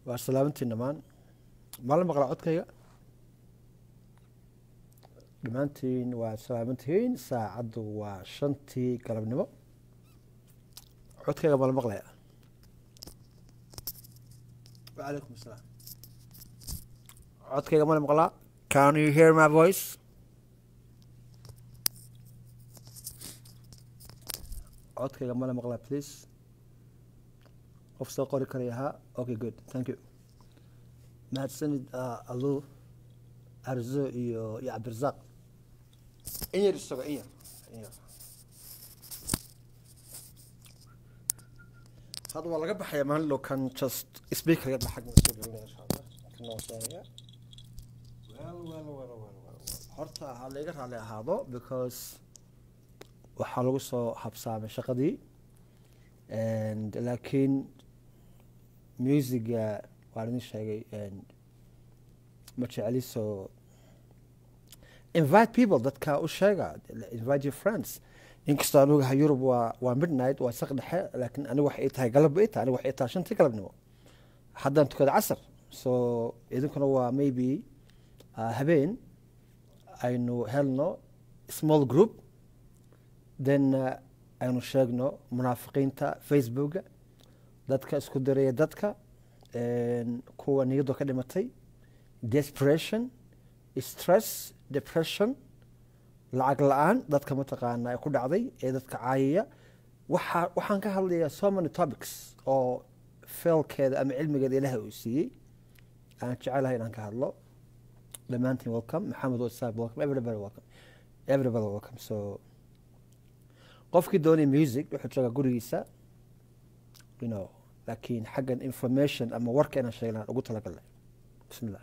waa salaamantiin dhammaan maalin maqla codkayga dhammaantiin waa salaamantihiin saacaddu waa shantii galabnimo codkayga mala maqlaya wacalaykum asalaam codkayga mala maqlaa can you hear my voice codkayga mala maqlaa please qof soo qori karaya haa okay good thank you mahadsanid alu arzo iyo iyo cabdirasaaq in yar isago in yar in yar hadda waa laga baxaya maalin dhow kan just speaker yar xag soo gelinaya insha allah kan waa sheegaya well well well well well horta ha layga raali ahaado because waxaa lagu soo habsaamay shaqadii laakiin musiga waan idin sheegay ma jeceliso invite people dadka u sheega invite your friends inkastoo aan ogahay yurub waa waa midnight waa saq dhexe laakiin aniga waxay tahay galab ita aniga waxay tahay shantii galabnimo haddaan tukada casar so idinkuna waa maybe habeen aynu helno small group then aynu sheegno munaafiqiinta facebooka dadka isku diraya dadka kuwa niyadoo ka dhimatay desperation stress depression lacag la-aan dadka mataqaana ee ku dhacday ee dadka caayaya waxa waxaan ka hadlayaa so many topics oo feelkeeda ama cilmigeeda ilaahay uu siiyey aan jecelahay inaan ka hadlo dhammaantiin welcome maxamed wasaab welcome everybody welcome everybody welcome so qofkii doonay music wuxuu joogaa gurigiisa you know laakiin xaggan information ama warka inaan sheegnaan ugu talagalnay bismillah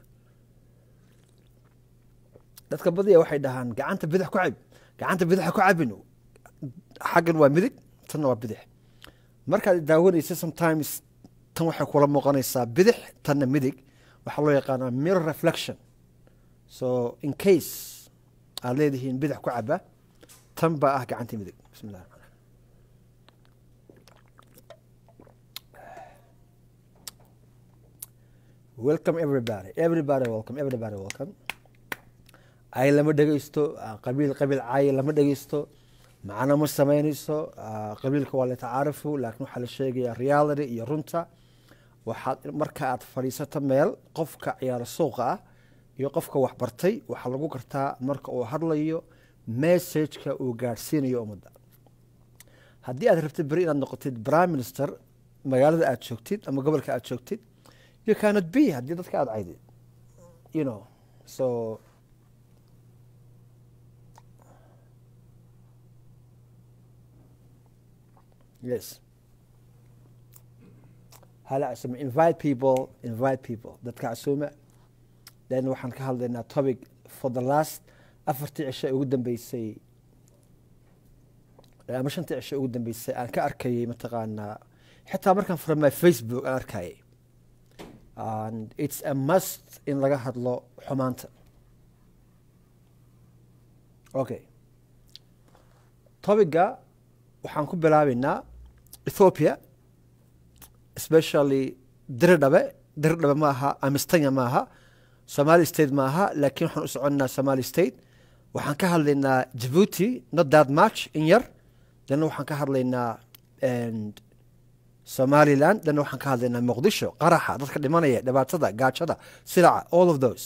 dadka badiya waxay dhahaan gacanta bidix ku cab gacanta bidixa ku cabin xaggan waa midig tanna waa bidix markaad daawanaysa sometimes tan waxay kula muuqanaysaa bidix tanna midig waxaa loo yaqaanaa mirror reflection so in case aad leedihiin bidix ku caba tan baa ah gacantii midig bismillah welcome everybody everybody welcome everybody welcome ay lama dhegeysto qabiil qabiil caay lama dhegeysto macno ma sameyneyso qabiilka waa latacaarafu laakiin waxaa la sheegaya reality iyo runta waxaad marka aad fadhiisato meel qofka ciyaaro suuqa ah iyo qofka waxbartay waxaa lagu gartaa marka uu hadlayo messageka uu gaadhsiinayo ummadda haddii aad rabtid beri inaad noqotid prime minister magaalada aad joogtid ama gobolka aad joogtid you cannot be haddii dadka aada caydid you know so yes hala casume invite people invite people dadka casuuma then waxaan ka hadlaynaa topic for the last afartii cisho ee ugu dambeysay ama shantii cisho ugu dambeysay aan ka arkayay mataqaanaa xitaa markaan fura my facebook aan arkayay and it's a must in laga hadlo xumaanta okay topiga waxaan ku bilaabeynaa ethiopia especially diridhabe diridhabe ma aha amistanya ma aha somali state ma aha laakiin waxaan u soconaa somali state waxaan ka hadlaynaa djibuuti not that much in yar dana waxaan ka hadlaynaa somaliland dana waxaan ka hadlaynaa muqdisho qaraxa dadka dhimanaya dhibaatada gaajada silaca all of those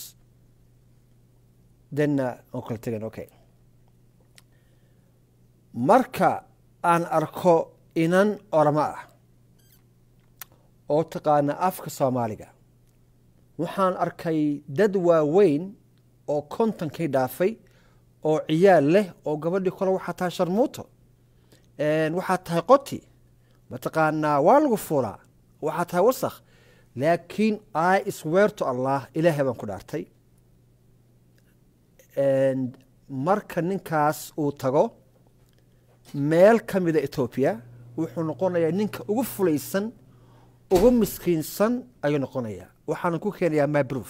dena aan kala tegan okay marka aan arko inan oramo ah oo taqaana afka soomaaliga waxaan arkay dad waaweyn oo kontonkii dhaafay oo ciyaal leh oo gabadhii kole waxaa tahay sharmuuto waxaa tahay qoti mataqaanaa waa lagu fuulaa waxaa tahay wasakh laakiin i sweerto allah ilaahay baan ku dhaartay marka ninkaas uu tago meel ka mida etoobiya wuxuu noqonayaa ninka ugu fulaysan ugu miskiinsan ayuu noqonayaa waxaana ku keenayaa mybroof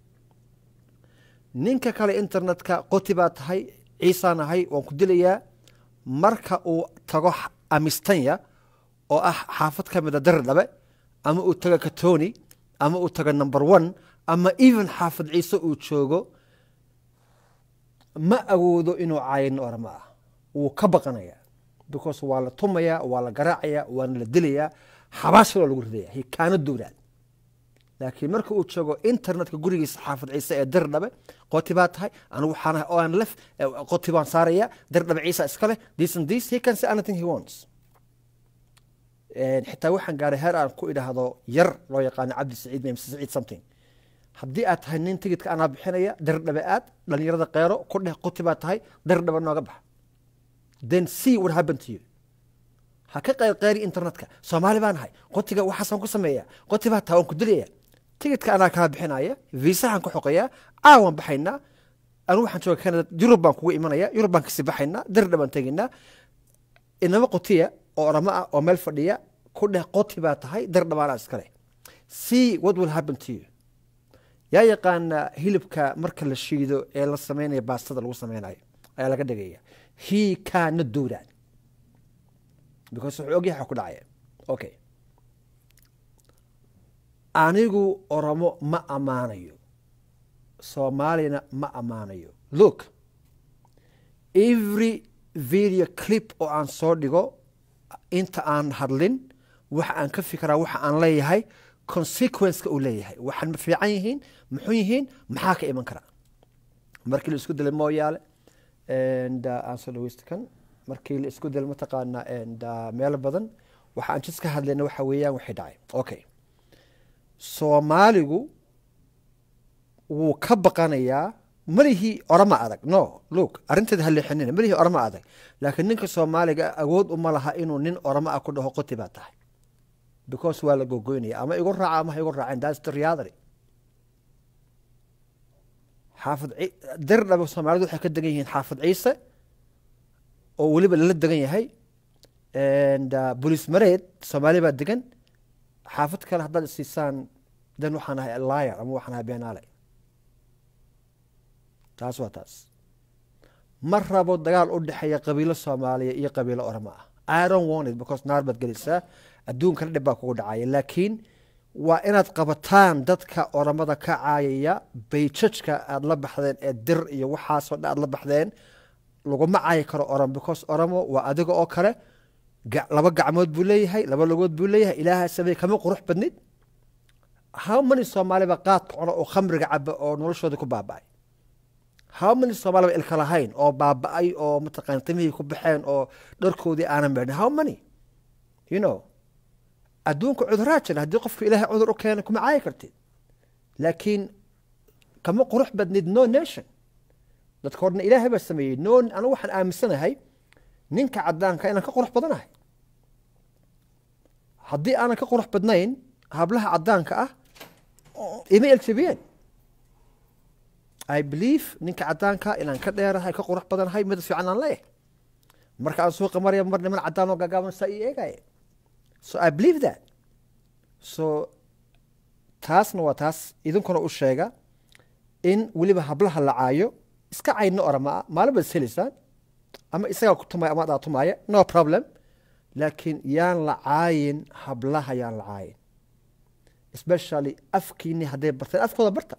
ninka kale internetka qoti baa tahay ciisaan ahay waan ku dilayaa marka uu tago amistanya oo ah xaafad ka mida daridhabe ama uu tago katoni ama uu tago number one ama even xaafid ciise uu joogo ma awoodo inuu caayin orama ah wuu ka baqanayaa because waa la tumayaa waa la garaacayaa waana la dilayaa xabaashiloo lagu ridaya hi kaana duuraan laakiin marka uu joogo internetka gurigiisa xaafid ciise ee dir dhabe qoti baa tahay anigu waxaan ahay on lef qoti baan saaraya dir dhabe ciisa iska leh this and this he can say anything he wants xitaa waxaan gaaray heer aan ku idhaahdo yar loo yaqaano cabdi saciid mise saciid something haddii aad tahay nin tigidka anaa bixinaya dir dhabe aad dhalinyarada qeero ku dheh qoti baa tahay dir dhabe nooga baxa then see what happened to you ha ka qeyrqeyri internetka soomaali baan ahay qotiga waxaasaan ku sameeya qoti baa tahay waan ku dilaya tigidka anaa kaa bixinaya viisahan ku xoqayaa caawan baxaynaa anu waxaan jooga canada yurub baan kugu imanaya yurub baan kasii baxaynaa dirdha baan tegaynaa inama qotiya oo oramo ah oo meel fadhiya ku dheh qoti baa tahay dirdhabaanaa iskale see what will happen to you yaa yaqaana hilibka marka la shiido ee la sameynaya baastada lagu sameynayo ayaa laga dhigaya he kaana duuraan because wuxuu ogyahay waxa ku dhacaya okay anigu oromo ma ammaanayo soomaalina ma ammaanayo look every video clip oo aan soo dhigo inta aan hadlin waxa aan ka fikiraa waxa aan leeyahay consequenceka uu leeyahay waxaan ma fiican yihiin muxuu yihiin maxaa ka iman karaa markii la isku dilay mooyaale aan soo dhaweysta kan markii la isku dilay mataqaana meelo badan waxa aan jis ka hadlayna waxa weeyaan waxay dhacay okay soomaaligu wuu ka baqanayaa malihii orama adag no look arrinteeda ha leexinina malihii orama adag laakiin ninka soomaaliga awood uma laha inuu nin orama ah ku dhaho qoti baa tahay because waa la gogoynaya ama igu raaca ama ha igu raaceen that's the reality xaafid dirdhaba soomaalidu waxay ka degan yihiin xaafid ciise oo weliba lala degan yahay boliis mareed soomaali baa degan xaafid kale haddaad isiisaan dan waxaan ahay liar ama waxaan ahay beenaale taas waa taas ma rabo dagaal u dhexeeya qabiilo soomaaliya iyo qabiilo oramo ah i don't want it because naar baad gelaysaa adduunkana dhib baa kugu dhacaya laakiin waa inaad qabataan dadka oramada ka caayaya bayjajka aad la baxdeen ee dir iyo waxaasoo dhan aad la baxdeen laguma caayi karo oram because oramo waa adiga oo kale laba gacmood buu leeyahay laba logood buu leeyahay ilaaha samey kama qurux badnid how many soomaaliba qaadka cuno oo khamriga caba oo noloshooda ku baaba-ay how many soomaaliba ilka lahayn oo baaba-ay oo mataqana timihii ku baxeen oo dharkoodii aanan meedhin how many you know adduunka cuduraa jira haddii qofka ilaahay cudur u keena kuma caayi kartid laakiin kama qurux badnid no nation dadka horna ilaahay baa sameeyey no anigu waxaan aaminsanahay ninka cadaanka inaan ka qurux badanahay haddii aanan ka qurux badnayn hablaha cadaanka ah ima eljabiyeen i believe ninka cadaanka inaan ka dheerahay ka qurux badanahay mid fiican aan leeyahay marka aan suuqa maraya mar niman cadaan oo gaagaaban saa ii eegaya so i believe that so taasna waa taas idinkuna u sheega in weliba hablaha la caayo iska cayno orama ah maalin baad ishelaysaan ama isagaa ku tumaya ama adaa tumaaya no problem laakiin yaan la caayin hablaha yaan la caayin especially afkiini hadday barteen afkooda barta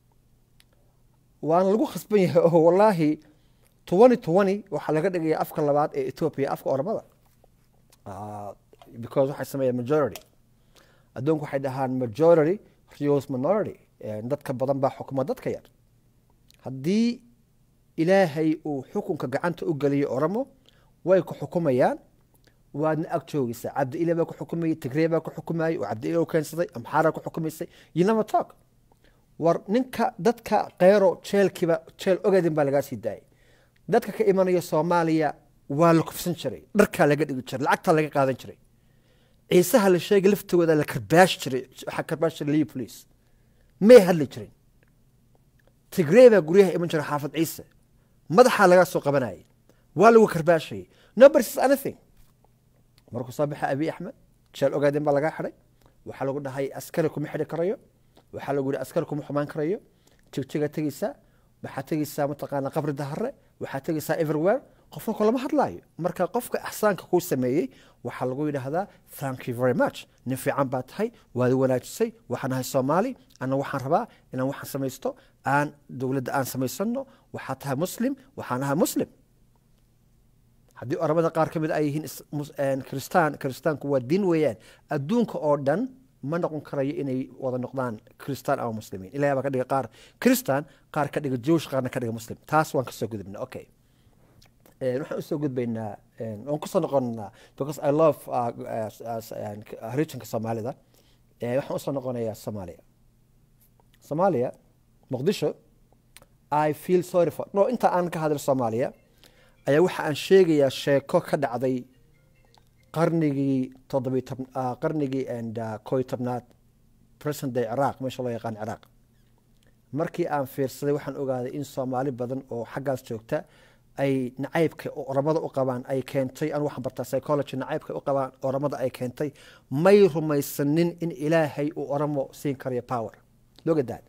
waana lagu khasban yahay oo wallaahi twenty twenty waxaa laga dhigaya afka labaad ee ethoopia afka oramada because waxay sameeyaan majority adduunku waxay dhahaan majority reals minority dadka badan baa xukuma dadka yar haddii ilaahay uu xukunka gacanta u geliyo oramo way ku xukumayaan waadna ag joogaysaa cabdiile baa ku xukumayay tigree baa ku xukumayay oo cabdiile u keensaday amxaaraa ku xukumaysay you never talk war ninka dadka keyro jeelkiiba jeel ogaadin baa lagaa sii daayay dadka ka imanaya soomaaliya waa la kufsan jiray dharkaa laga dhigi jiray lacagtaa laga qaadan jiray ciisaha la sheegay laftooda la karbaash jiray waxaa karbaash jiray liyo police may hadli jirin tigree baa guryaha iman jiray xaafad ciise madaxaa lagaa soo qabanayay waa lagu karbaashayay nobody says anything markuu soo baxa abiy axmed jeel ogaadin baa lagaa xidhay waxaa lagu dhahay askari kuma xidhi karayo waxaa lagu yihi askari kuma xumaan karayo jigjigaa tegeysaa waxaa tegeysaa mataqaana qabri dahare waxaa tegeysaa everywhere qofna kulama hadlaayo marka qofka ixsaanka kuu sameeyey waxaa lagu yidhaahdaa thank you very much nin fiican baa tahay waad wanaajisay waxaan ahay soomaali ana waxaan rabaa inaan waxaan samaysto aan dowladda aan samaysano waxaa tahay muslim waxaan ahay muslim haddii oramada qaar ka mid ay yihiin is- mus- een, kristaan kiristaanku waa diin weeyaan adduunka oo dhan ma noqon karayo inay wada noqdaan kristaan ama muslimiin ilahay baa ka dhiga qaar kristaan qaar ka dhiga jewish qaarna ka dhiga muslim taas waan kasoo gudubna okay Een, waxaan usoo gudbaynaa een, waan kusoo noqonaa because i love uh, uh, as- een, k- regionka soomaalida Ee, waxaan usoo noqonayaa soomaaliya soomaaliya muqdisho i feel sorry for no inta aan ka hadlo soomaaliya ayaa waxa aan sheegayaa sheeko ka dhacday qarnigii toddobiy tob ah, qarnigii and uh, koo iyo tobnaad present day ciraaq meesha loo yaqaan ciraaq markii aan fiirsaday waxaan ogaaday in soomaali badan oo xaggaas joogta ay nacaybka oramada u qabaan ay keentay anu waxaan bartaa psychology nacaybka u qabaan oramada ay keentay may rumaysanin in ilaahay uu oramo siin karayo power loga daad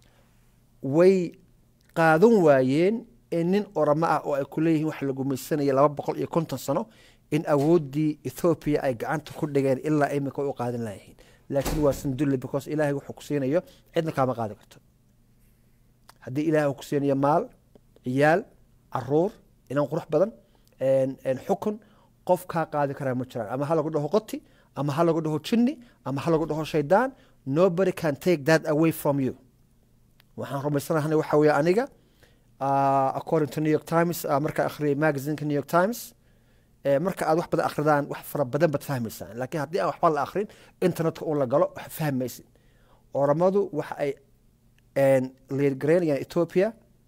way qaadan waayeen in nin oramo ah oo ay ku leeyihiin waxa la gumaysanaya laba boqol iyo konton sano in awooddii ethoobiya ay gacanta ku dhigeen ilaa imika u qaadan layihiin laakiin waa sandulle because ilaahay wuxuu ku siinayo cidna kaama qaadi karto haddii ilaahay uu ku siinayo maal ciyaal caruur inan qurux badan een- een xukun qof kaa qaadi karaa ma jiraan ama ha lagu dhaho qoti ama ha lagu dhaho jinni ama ha lagu dhaho shaydaan nobody can take that away from you waxaan rumaysanahay waxa weeye aniga uh, according to new york times uh, markaa akhriyay magazineka new york times eh, marka aad wax badan akhridaan wax fara badan baad fahmaysaan laakiin haddii aan waxba la akhrin internetka un la galo wax fahmaysid oramadu waxa ay liirgaraynayaan ethiopia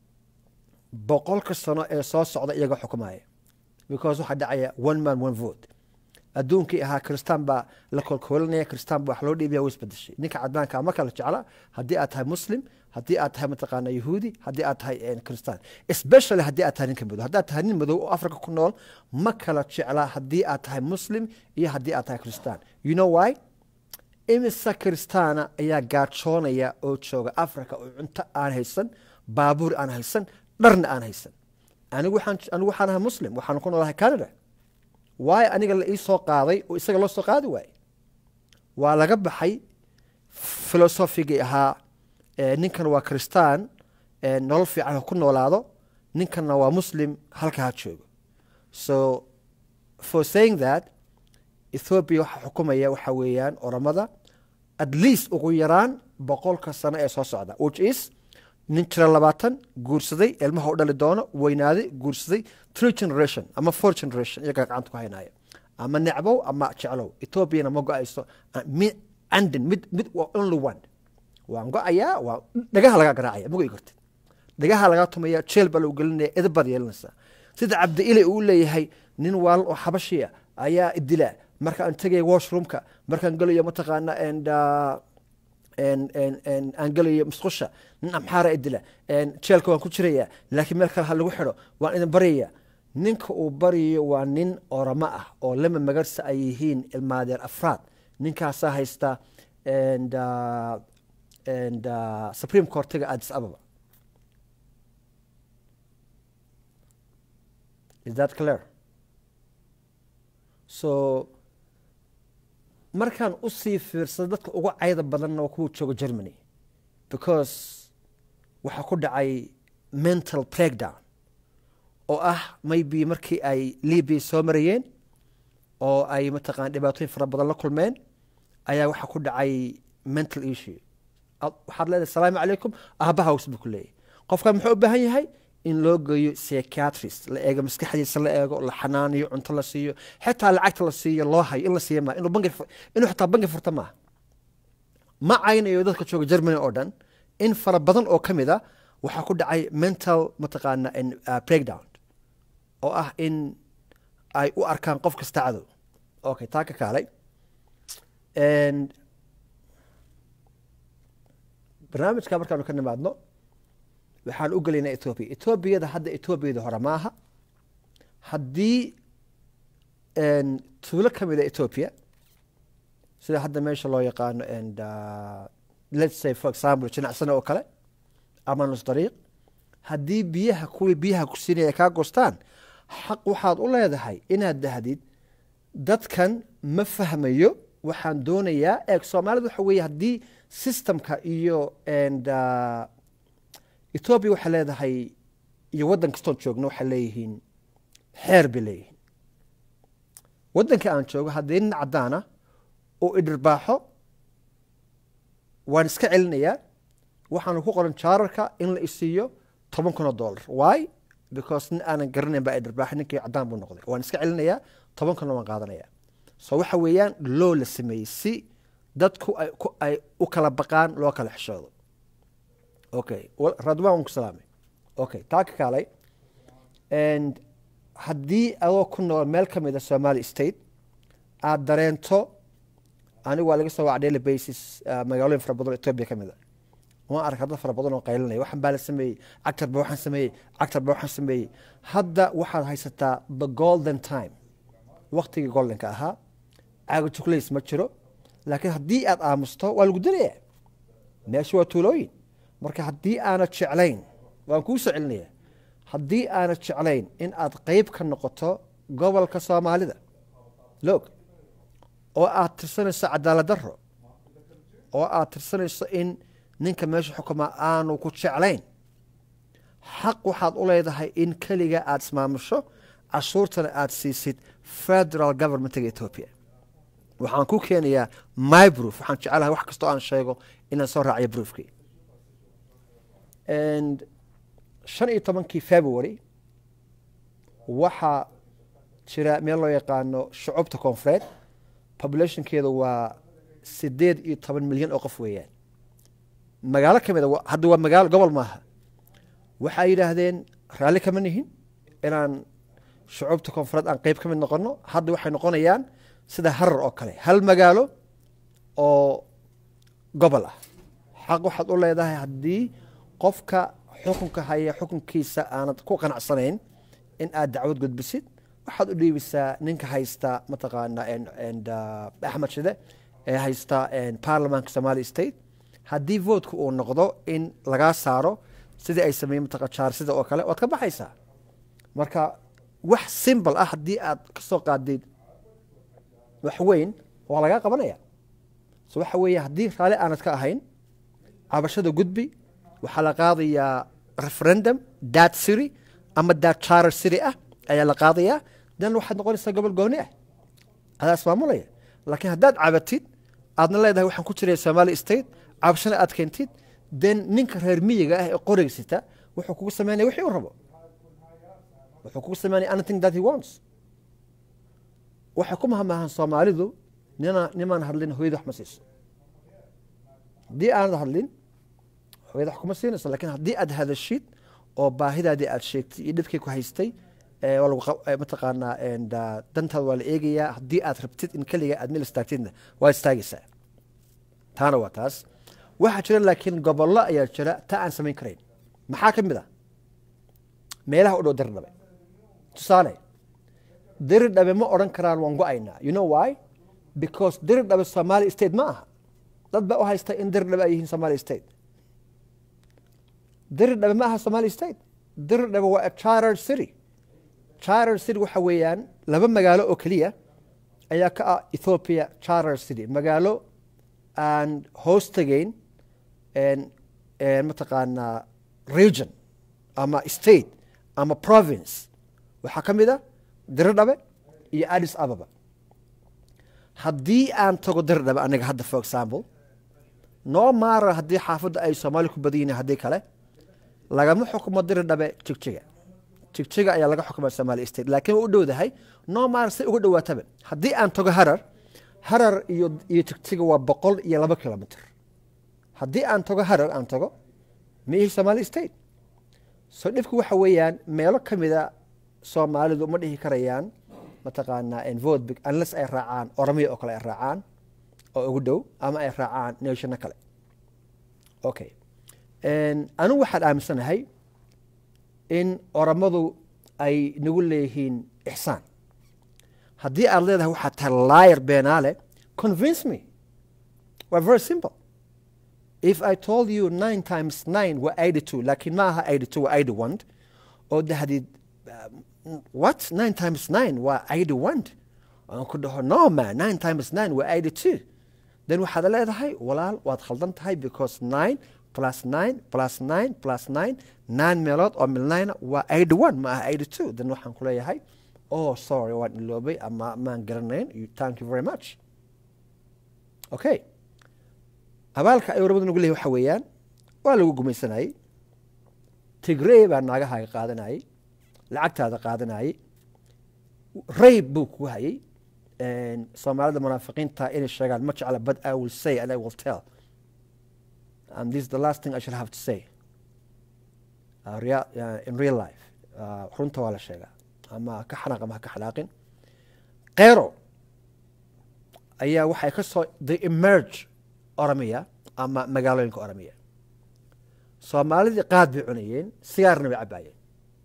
boqolka sano ee soo socda iyaga xukumaya because waxaa dhacaya one man one vote adduunkii ahaa kristaan baa la kolkoolinaya kristaan baa wax loo dhiibaya way isbedeshay ninka caddaanka ma kala jecla haddii aad tahay muslim haddii aad tahay mataqaana yahuudi haddii aad tahay kristaan especially haddii aad tahay ninka madow haddaad tahay nin madow oo africa ku nool ma kala jecla haddii aad tahay muslim iyo haddii aad tahay kristaan you know why imisa kristaana ayaa gaajoonaya oo jooga africa oo cunto aan haysan baabuur aan haysan dharna aan haysan anigu waxaan anigu waxaan ahay muslim waxaan ku noolahay canada waayo aniga la ii soo qaaday oo isaga loo soo qaadi waaye waa laga baxay filosofigii ahaa eh, ninkan waa kristaan eh, nolol fiican ha ku noolaado ninkanna waa muslim halka ha joogo so for saying that ethiopia waxaa xukumaya waxa weeyaan oramada at least ugu yaraan boqolka sano ee soo socda which is nin jira labaatan guursaday ilmaha u dhali doono weynaaday guursaday three generation ama four generation iyagaa gacanta ku haynaya ama necbow ama jeclow ethoobiana ma go-ayso mid andin mid mid waa only one waan go-ayaa waa dhagaha lagaa garaacaya ma go'i kartid dhagaha lagaa tumaya jeel baa lagu gelinaya edab baad yeelanaysaa sida cabdi ile uu leeyahay nin waalan oo xabashiya ayaa idila marka aan tegaya washroomka markaan gelayo mataqaana and uh, aan gelayo musqusha nin amxaara idila jeelka waan ku jiraya laakiin meel kale ha lagu xidho waan idin baryaya ninka uu baryayo waa nin oramo ah oo lama magarsa ay yihiin ilmaadeer afraad ninkaasaa haysta and, uh, and, uh, supreme courtiga addis ababa is that clear so markaan usii fiirsado dadka ugu cayda badanna waa kuwa jooga germany because waxaa ku dhacay mental breakdown oo ah maybe markii ay libia soo marayeen oo ay mataqana dhibaatooyin fara badan la kulmeen ayaa waxaa ku dhacay mental issue waxaad leedahay asalaamu calaykum aabaha hows buu ku leeyahy qofkan muxuu u baahan yahay in loo geeyo psychiatrist la eego maskaxdiisa la eego la xanaaniyo cunto la siiyo xitaa lacagta la siiyo loo hayo in la siiyo maa inuu bangi inuu xitaa bangi furta maaha ma caynayo dadka jooga germany oo dhan in fara badan oo ka mid a waxaa ku dhacay mental mataqaana breakdown oo ah in ay u arkaan qof kasta cadow okay taa ka kaalay barnaamijka markaanu ka nimaadno waxaan u gelaynaa ethoobiya etoobiyada hadda etoobiyada hore maaha haddii tuulo ka mida ethoopia sida hadda meesha loo yaqaano and let's say for example jinacsane oo kale ama nus dariiq haddii biyaha kuwii biyaha ku siinaya kaa goostaan xaq waxaad u leedahay inaad dahdid dadkan ma fahmayo waxaan doonayaa eeg soomaalida waxa weeye haddii systemka iyo and uh, ethoobia waxay leedahay iyo waddan kastoon joogno waxay leeyihiin xeer bay leeyihiin waddanka aan joogo haddii nin caddaana oo idhirbaaxo waan iska celinayaa waxaana ku qoran jaararka in la isiiyo toban kun oo dollar why because nin aanan garanayn baa idhirbaaxo ninkii caddaan buu noqday waan iska celinayaa toban kunna waan qaadanaya so waxa weeyaan loo la sameeyey si dadku ay ku ay u kala baqaan loo kala xishoodo okay radwan waan ku salaamay okay taa ka kaalay and haddii adoo ku nool meel ka mid a somali state aada dareento anigu waa laga soo waca daily basis magaalooyin fara badan oo ethiopia ka mid a waan arka dad fara badan oo qaylinaya waxan baa la sameeyey cagtar ba waxaan sameeyey cagtar ba waxaan sameeyey hadda waxaad haysataa the golden time waktigii goldenka ahaa caaga jukulays ma jiro laakiin haddii aad aamusto waa lagu dalayaa meesha waa tuulooyin marka haddii aanad jeclayn waan kuu soo celinaya haddii aanad jeclayn in aad qeyb ka noqoto gobolka soomaalida loog oo aad tirsanayso cadaalad daro oo aad tirsanayso in ninka meesha xukuma aanu ku jeclayn xaq waxaad u leedahay in keliga aada ismaamusho cashuurtana aada siisid federal governmentiga ethoopia waxaan ku keenayaa my proof waxaan jecelahay wax kastoo aan sheego inaan soo raaciyo proofkii and shan iyo tobankii february waxaa jira meel loo yaqaano shucubta koonfureed populationkeeda waa sideed iyo toban milyan oo qof weeyaan magaalo ka mid a hadda waa magaalo gobol maaha waxay yidhaahdeen raalli kama nihin inaan shucuubta koonfureed aan qeyb ka mid noqono hadda waxay noqonayaan sida harar oo kale hal magaalo oo gobol ah xaq waxaad u leedahay haddii qofka xukunka haya xukunkiisa aanad ku qanacsanayn in aad dacwad gudbisid waxaad u dhiibisaa ninka haysta mataqaana axmed shide ee haysta baarlamaanka somali state haddii votka uu noqdo in lagaa saaro sidii ay sameeyeen mataqa jaarsida oo kale waad ka baxaysaa marka wax simbal ah haddii aad kasoo qaadid wax weyn waa lagaa qabanaya so waxa weeye haddii raalli aanad ka ahayn cabashada gudbi waxaa la qaadayaa referendum dad city ama dad charter city ah ayaa la qaadayaa dan waxaad noqonaysaa gobol gooni ah adaa ismaamulaya laakiin haddaad cabatid aadna leedahay waxaan ku jiraya somali state cabashana aad keentid den ninka reer miyiga ah ee qorigsita wuxuu kugu sameynaya wixii u rabo wuxuu kugu sameynaya anything that he wants waxay ku mahmaahan soomaalidu nina nimaan hadlin hooyada wax ma siiso haddii aanad hadlin hooyada wax kuma siinayso lakin haddii aad hadashid oo baahidaadii aad sheegtay iyo dhibkii ku haystay mataqaanaa dantaada waa la eegayaa haddii aad rabtid in keliga aad meel istaagtidna waa istaagaysaa taana waa taas waxaa jira laakiin gobollo ayaa jira ta aan samayn karayn maxaa ka mid a meelaha u dhow diridhabe tusaale diridhabe ma odhan karaan waan go-aynaa you know why because diridhabe somali state ma aha dad baa u haysta in diridhabe ay yihiin somali state diridhabe ma aha somali state diridhabe waa a charter city charter city waxa weeyaan laba magaalo oo keliya ayaa ka ah ethiopia charter city magaalo aan hoos tegeyn mataqaanaa region ama state ama province waxaa ka mid a diridhabe iyo addis ababa haddii aan tago diridhabe aniga hadda for example noo maara haddii xaafadda ay soomaali ku badan yihin haddii kale lagama xukumo diridhabe jigjiga jigjiga ayaa laga xukuma somali state laakiin waa u dhowdahay noo maara say uga dhowaataba haddii aan tago harar harar iyo iyo jigjiga waa boqol iyo laba kilomitr haddii aan tago harar aan tago ma ihi somali state so dhibku waxa weeyaan meelo ka mida soomaalidu ma dhihi karayaan mataqaanaa vote unless ay raacaan oromia oo kale ay raacaan oo ugu dhow ama ay raacaan nationa kale okay anigu waxaan aaminsanahay in oromadu ay nagu leeyihiin ixsaan haddii aad leedahay waxaad tahay liar beenaale convince me waa very simple if i told you nine times nine waa eighty two laakiin ma aha eighty two waa eighty one oo dahdid what nine times nine waa eighty one aan ku dhaho no man nine times nine waa eighty two then waxaad leedahay walaal waad khaldan tahay because nine plus nine plus nine plus nine nine meelood oo milnayna waa eighty one ma aha eighty two then waxaan ku leeyahay oh sorry waan iloobay ama maan garanayn you thank you very much okay abaalka ay warmadu nagu leeyahay waxa weeyaan waa lagu gumaysanayey tigrey baa naagahaaga qaadanayey lacagtaada qaadanayey rayb buu ku hayay soomaalida munaafiqiinta inay sheegaan ma jecla but i will say and i will tell and this is the last thing i shall have to say uh, rea- uh, in real life uh, runta waa la sheegaa ama ka xanaaq ama ha ka xanaaqin kero ayaa waxay ka soo the emerge oromia ama magaalooyinka oromia soomaalidii qaad bay cunayeen sigaarna bay cabaayeen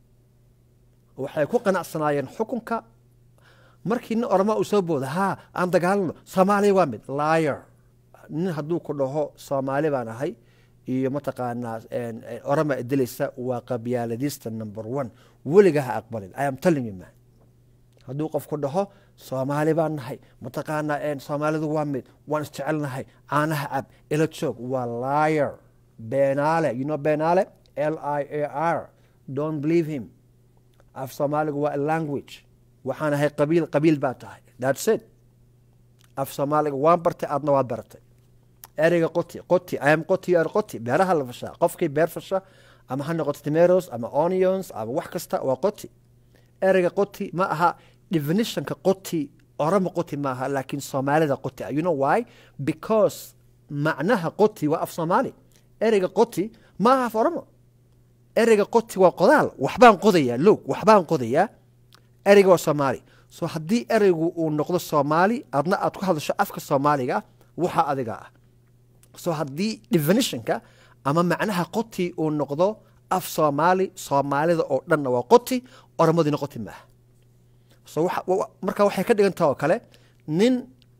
waxay ku qanacsanaayeen xukunka markii nin oroma uu soo booda haa aan dagaalano soomaaliya waa mid liar nin hadduu ku dhaho soomaali baan ahay iyo mataqaanaa oroma dilaysa waa qabyaaladista number one weliga ha aqbalin i am telling you man hadduu qof ku dhaho soomaali baan nahay mataqaanaa soomaalidu waa mid waan isjecelnahay caanaha cab ila joog waa liar beenaale you know beenaale l i a r don't believe him af soomaaligu waa a language waxaan ahay qabiil qabiil baa tahay thats it af soomaaliga waan bartay aadna waad baratay ereyga qoti qoti am qoti er qoti beeraha la fashaa qofkii beer fasha ama ha noqoto tomatoes ama onions ama wax kasta waa qoti ereyga qoti ma aha definitionka qoti orama qoti maaha laakiin soomaalida qoti you know why because macnaha qoti waa af soomaali ereyga qoti ma aha af oromo ereyga qoti waa qodaal waxbaan qodayaa loog waxbaan qodayaa ereyga waa soomaali so haddii ereygu uu noqdo soomaali adna aad ku hadasho afka soomaaliga waxa adiga ah so haddii definitionka ama macnaha qoti uu noqdo af soomaali soomaalida oo dhanna waa qoti oromadina qoti maaha so marka waxay ka dhigan taha oo kale nin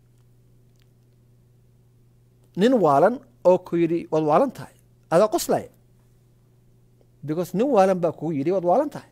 nin waalan oo ku yidhi waad waalan tahay adaa qoslaya because nin waalan baa kugu yidhi waad waalan tahay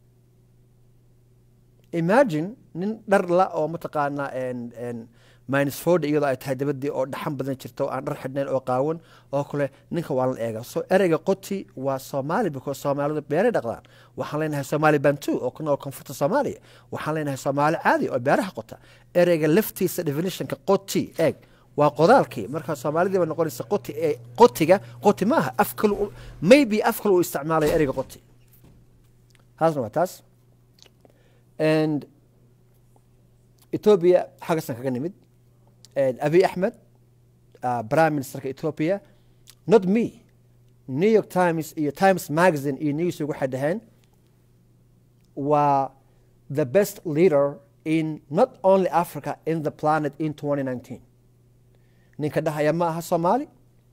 imagine nin dhar la oo mataqaanaa minus forty iyadoo ay tahay dabadii oo dhaxan badan jirta oo aan dhar xidhnayn oo qaawan oo kale ninka waa la eega so ereyga qoti waa soomaali because soomaalidu beeray dhaqdaan waxaan leenahay soomaali bantu oo kuna oo koonfurta soomaaliya waxaan leenahay soomaali caadi oo beeraha qota ereyga laftiisa definitionka qoti eeg waa qodaalkii marka soomaalidii ba noqonaysa qoti ee qotiga qoti maaha af kale maybe af kale uu isticmaalaya ereyga qoti taasna waa taas and ethiopia xaggasan kaga nimid abiy axmed prime ministerka ethiopia not me new york times iyo times magazine iyo newsweek waxay dhaheen waa the best leader in not only africa in the planet in 2019 ninka dhahaya ma aha soomaali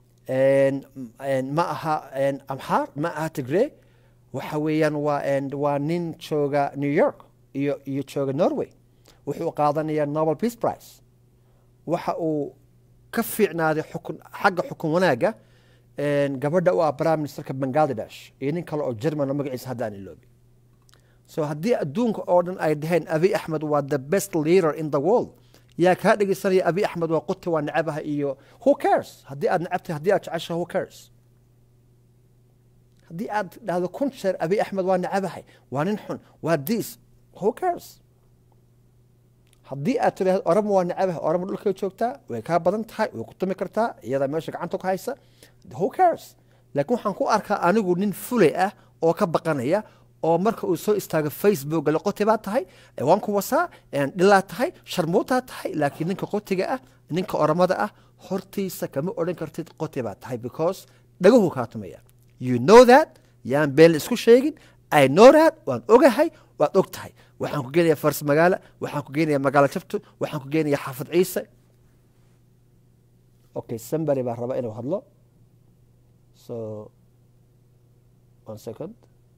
ma aha amxaar ma aha tigree waxa weeyaan waa waa nin jooga new york iyo iyo jooga norway wuxuu qaadanayaa nobel peace price waxa uu ka fiicnaaday xukun xagga xukun wanaagga gabadha u ah prime ministerka bangladesh iyo nin kale oo german oo magaciisa hadda aan iloobi so haddii adduunka oo dhan ay dhaheen abiy axmed waa the best leader in the world yaa kaa dhegeysanaya abiy axmed waa quti waa necabaha iyo who cares haddii aad necabtahay haddii aad jeceshaha who cares haddii aad dhahdo kun jeer abiy axmed waa necabahay waa nin xun waa diis who cares haddii aad tidhahdo orama waa necabahay orama dhulkay joogtaa way kaa badan tahay way ku tumi kartaa iyadaa meesha gacanta ku haysa who cares laakiin waxaan ku arkaa anigu nin fulay ah oo ka baqanaya oo marka uu soo istaago facebook le qoti baa tahay waan ku wasaa dhilaa tahay sharmuutaa tahay laakiin ninka qotiga ah ninka oramada ah hortiisa kama odhan kartid qoti baa tahay because dhagahu kaa tumaya you know that yaan been isku sheegin i know that waan ogahay waad og tahay waxaan ku geenaya fars magaala waxaan ku geenaya magaalo jabto waxaan ku geenaya xaafad ciise okay somebody baa raba inuu hadlo so one second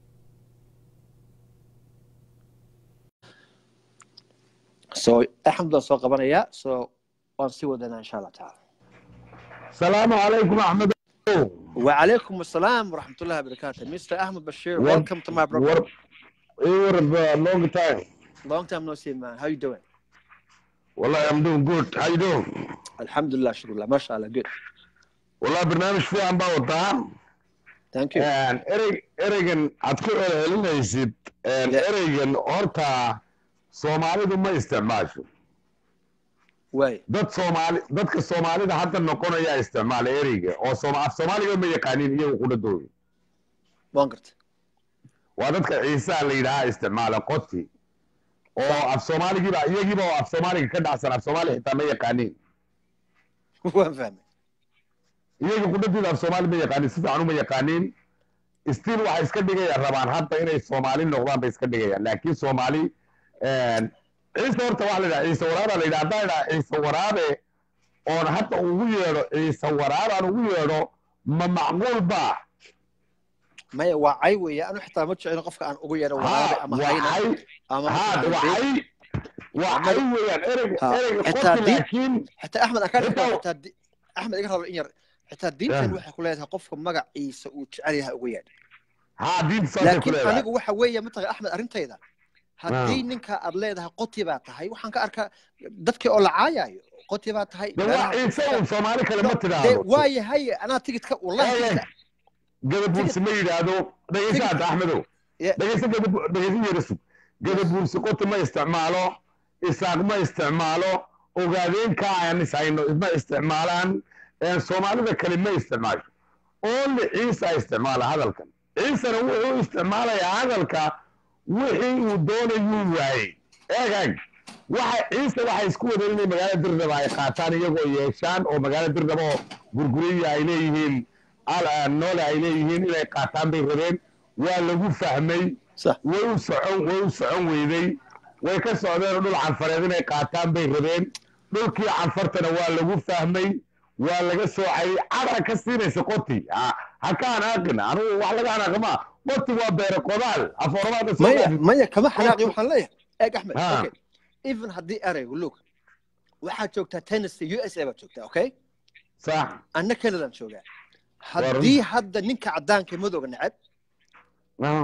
so axmed baan soo qabanayaa so waan sii wadanaa insha allah tacaala السلام عليكم احمد وعليكم السلام ورحمة الله وبركاته Mr. Ahmed Bashir War- welcome to my program war Europe, uh, long time. Long time no see, man. How you doing? Wallahi, I'm doing good. How you doing? Alhamdulillah, shukrullah. MashaAllah, good. Wallahi, barnaamij fiican baa wataa. Thank you. Een, erey ereygan aad ku celcelinaysid een, Yeah. ereygan horta soomaalidu ma isticmaasho Way. dad soomaali dadka soomaalida hadda noqonaya isticmaala ereyga oo sooma af soomaaliga ma yaqaanin iyagu qudhadooda Waan gartay. waa dadka ciisaha la yidhaaha isticmaala qoti oo af soomaaligiiba iyagiiba oo af soomaaliga ka dhacsan af soomaali xitaa ma yaqaanin Waan fahmay. iyaga qudhadooda af soomaali ma yaqaanin si fiican uma yaqaanin still waxay iska dhigayaan rabaan hadda inay soomaali noqdaan bay iska dhigayaan laakiin soomaali ciise horta waxa la yidhaha ciise waraabe la yidhaha haddaan idhaha ciise waraabe oon hadda ugu yeedho ciise waraabaan ugu yeedho ma macquul baa Maya waa cay weeye. Anu xitaa ma jeclin qofka aan ugu yeedho waraabe ama hayna waxay ama ها mataqaanaa waxay waxay weeyaan ereyga Ha, ereyga xitaa qofki diin- laakiin xitaa Axmed aan ka Xitaa- dhigto xitaa di- Axmed iga rabo in yar. Xitaa diintan Yeah. waxay ku leedahay qofka magaciisa uu jecel yahay ugu yeedh. haa diinta saasay ku laakiin leedahay anigu waxa weeye mataqan axmed arrintayda haddii ninka aad leedahay qoti baa tahay waxaan ka arkaa dadkii oo la caayayo qoti baa tahay de waa ciise un soomaali kale ma dee tidhaahdo waaye haye anaa tigidka wallahi Eh, tigidka gadabuursi ma yidhaahdo dhegeysa hadda axmedow Yeah. dhegeysa gadabu- dhegeysa yerisug gadabuursi qoti ma isticmaalo isaaq ma isticmaalo ogaadeenka aan ishayno ma isticmaalaan Eh, soomaalida kale ma isticmaasho only ciisa isticmaala hadalkan ciisana wuxuu isticmaalayaa hadalka wixii uu doonayuu waayey eeg waxa ciise waxay isku wadeen inay magaalada dirdaba ay qaataan iyagoo yeeshaan oo magaalada dirdaba oo gurguriya ay leeyihiin al- noole ay leeyihiin inay qaataan bay rabeen waa lagu fahmay sax way u socon way u socon weyday way ka socdeen oo dhul canfareed inay qaataan bay rabeen dhulkii canfartana waa lagu fahmay waa laga soocayay cadha ka siinaysa qoti ha ha ka anaaqin anugu wax laga anaaqama qoti waa beere qodaal afooramaada maya maya kama xanaaqi waxaan leeyahay eeg axmed Ha. okay even haddii eraygu look waxaad joogtaa tennessee u s a baad joogtaa okay sax anna canadaan joogaa haddii hadda ninka caddaanka madowga neceb Ah,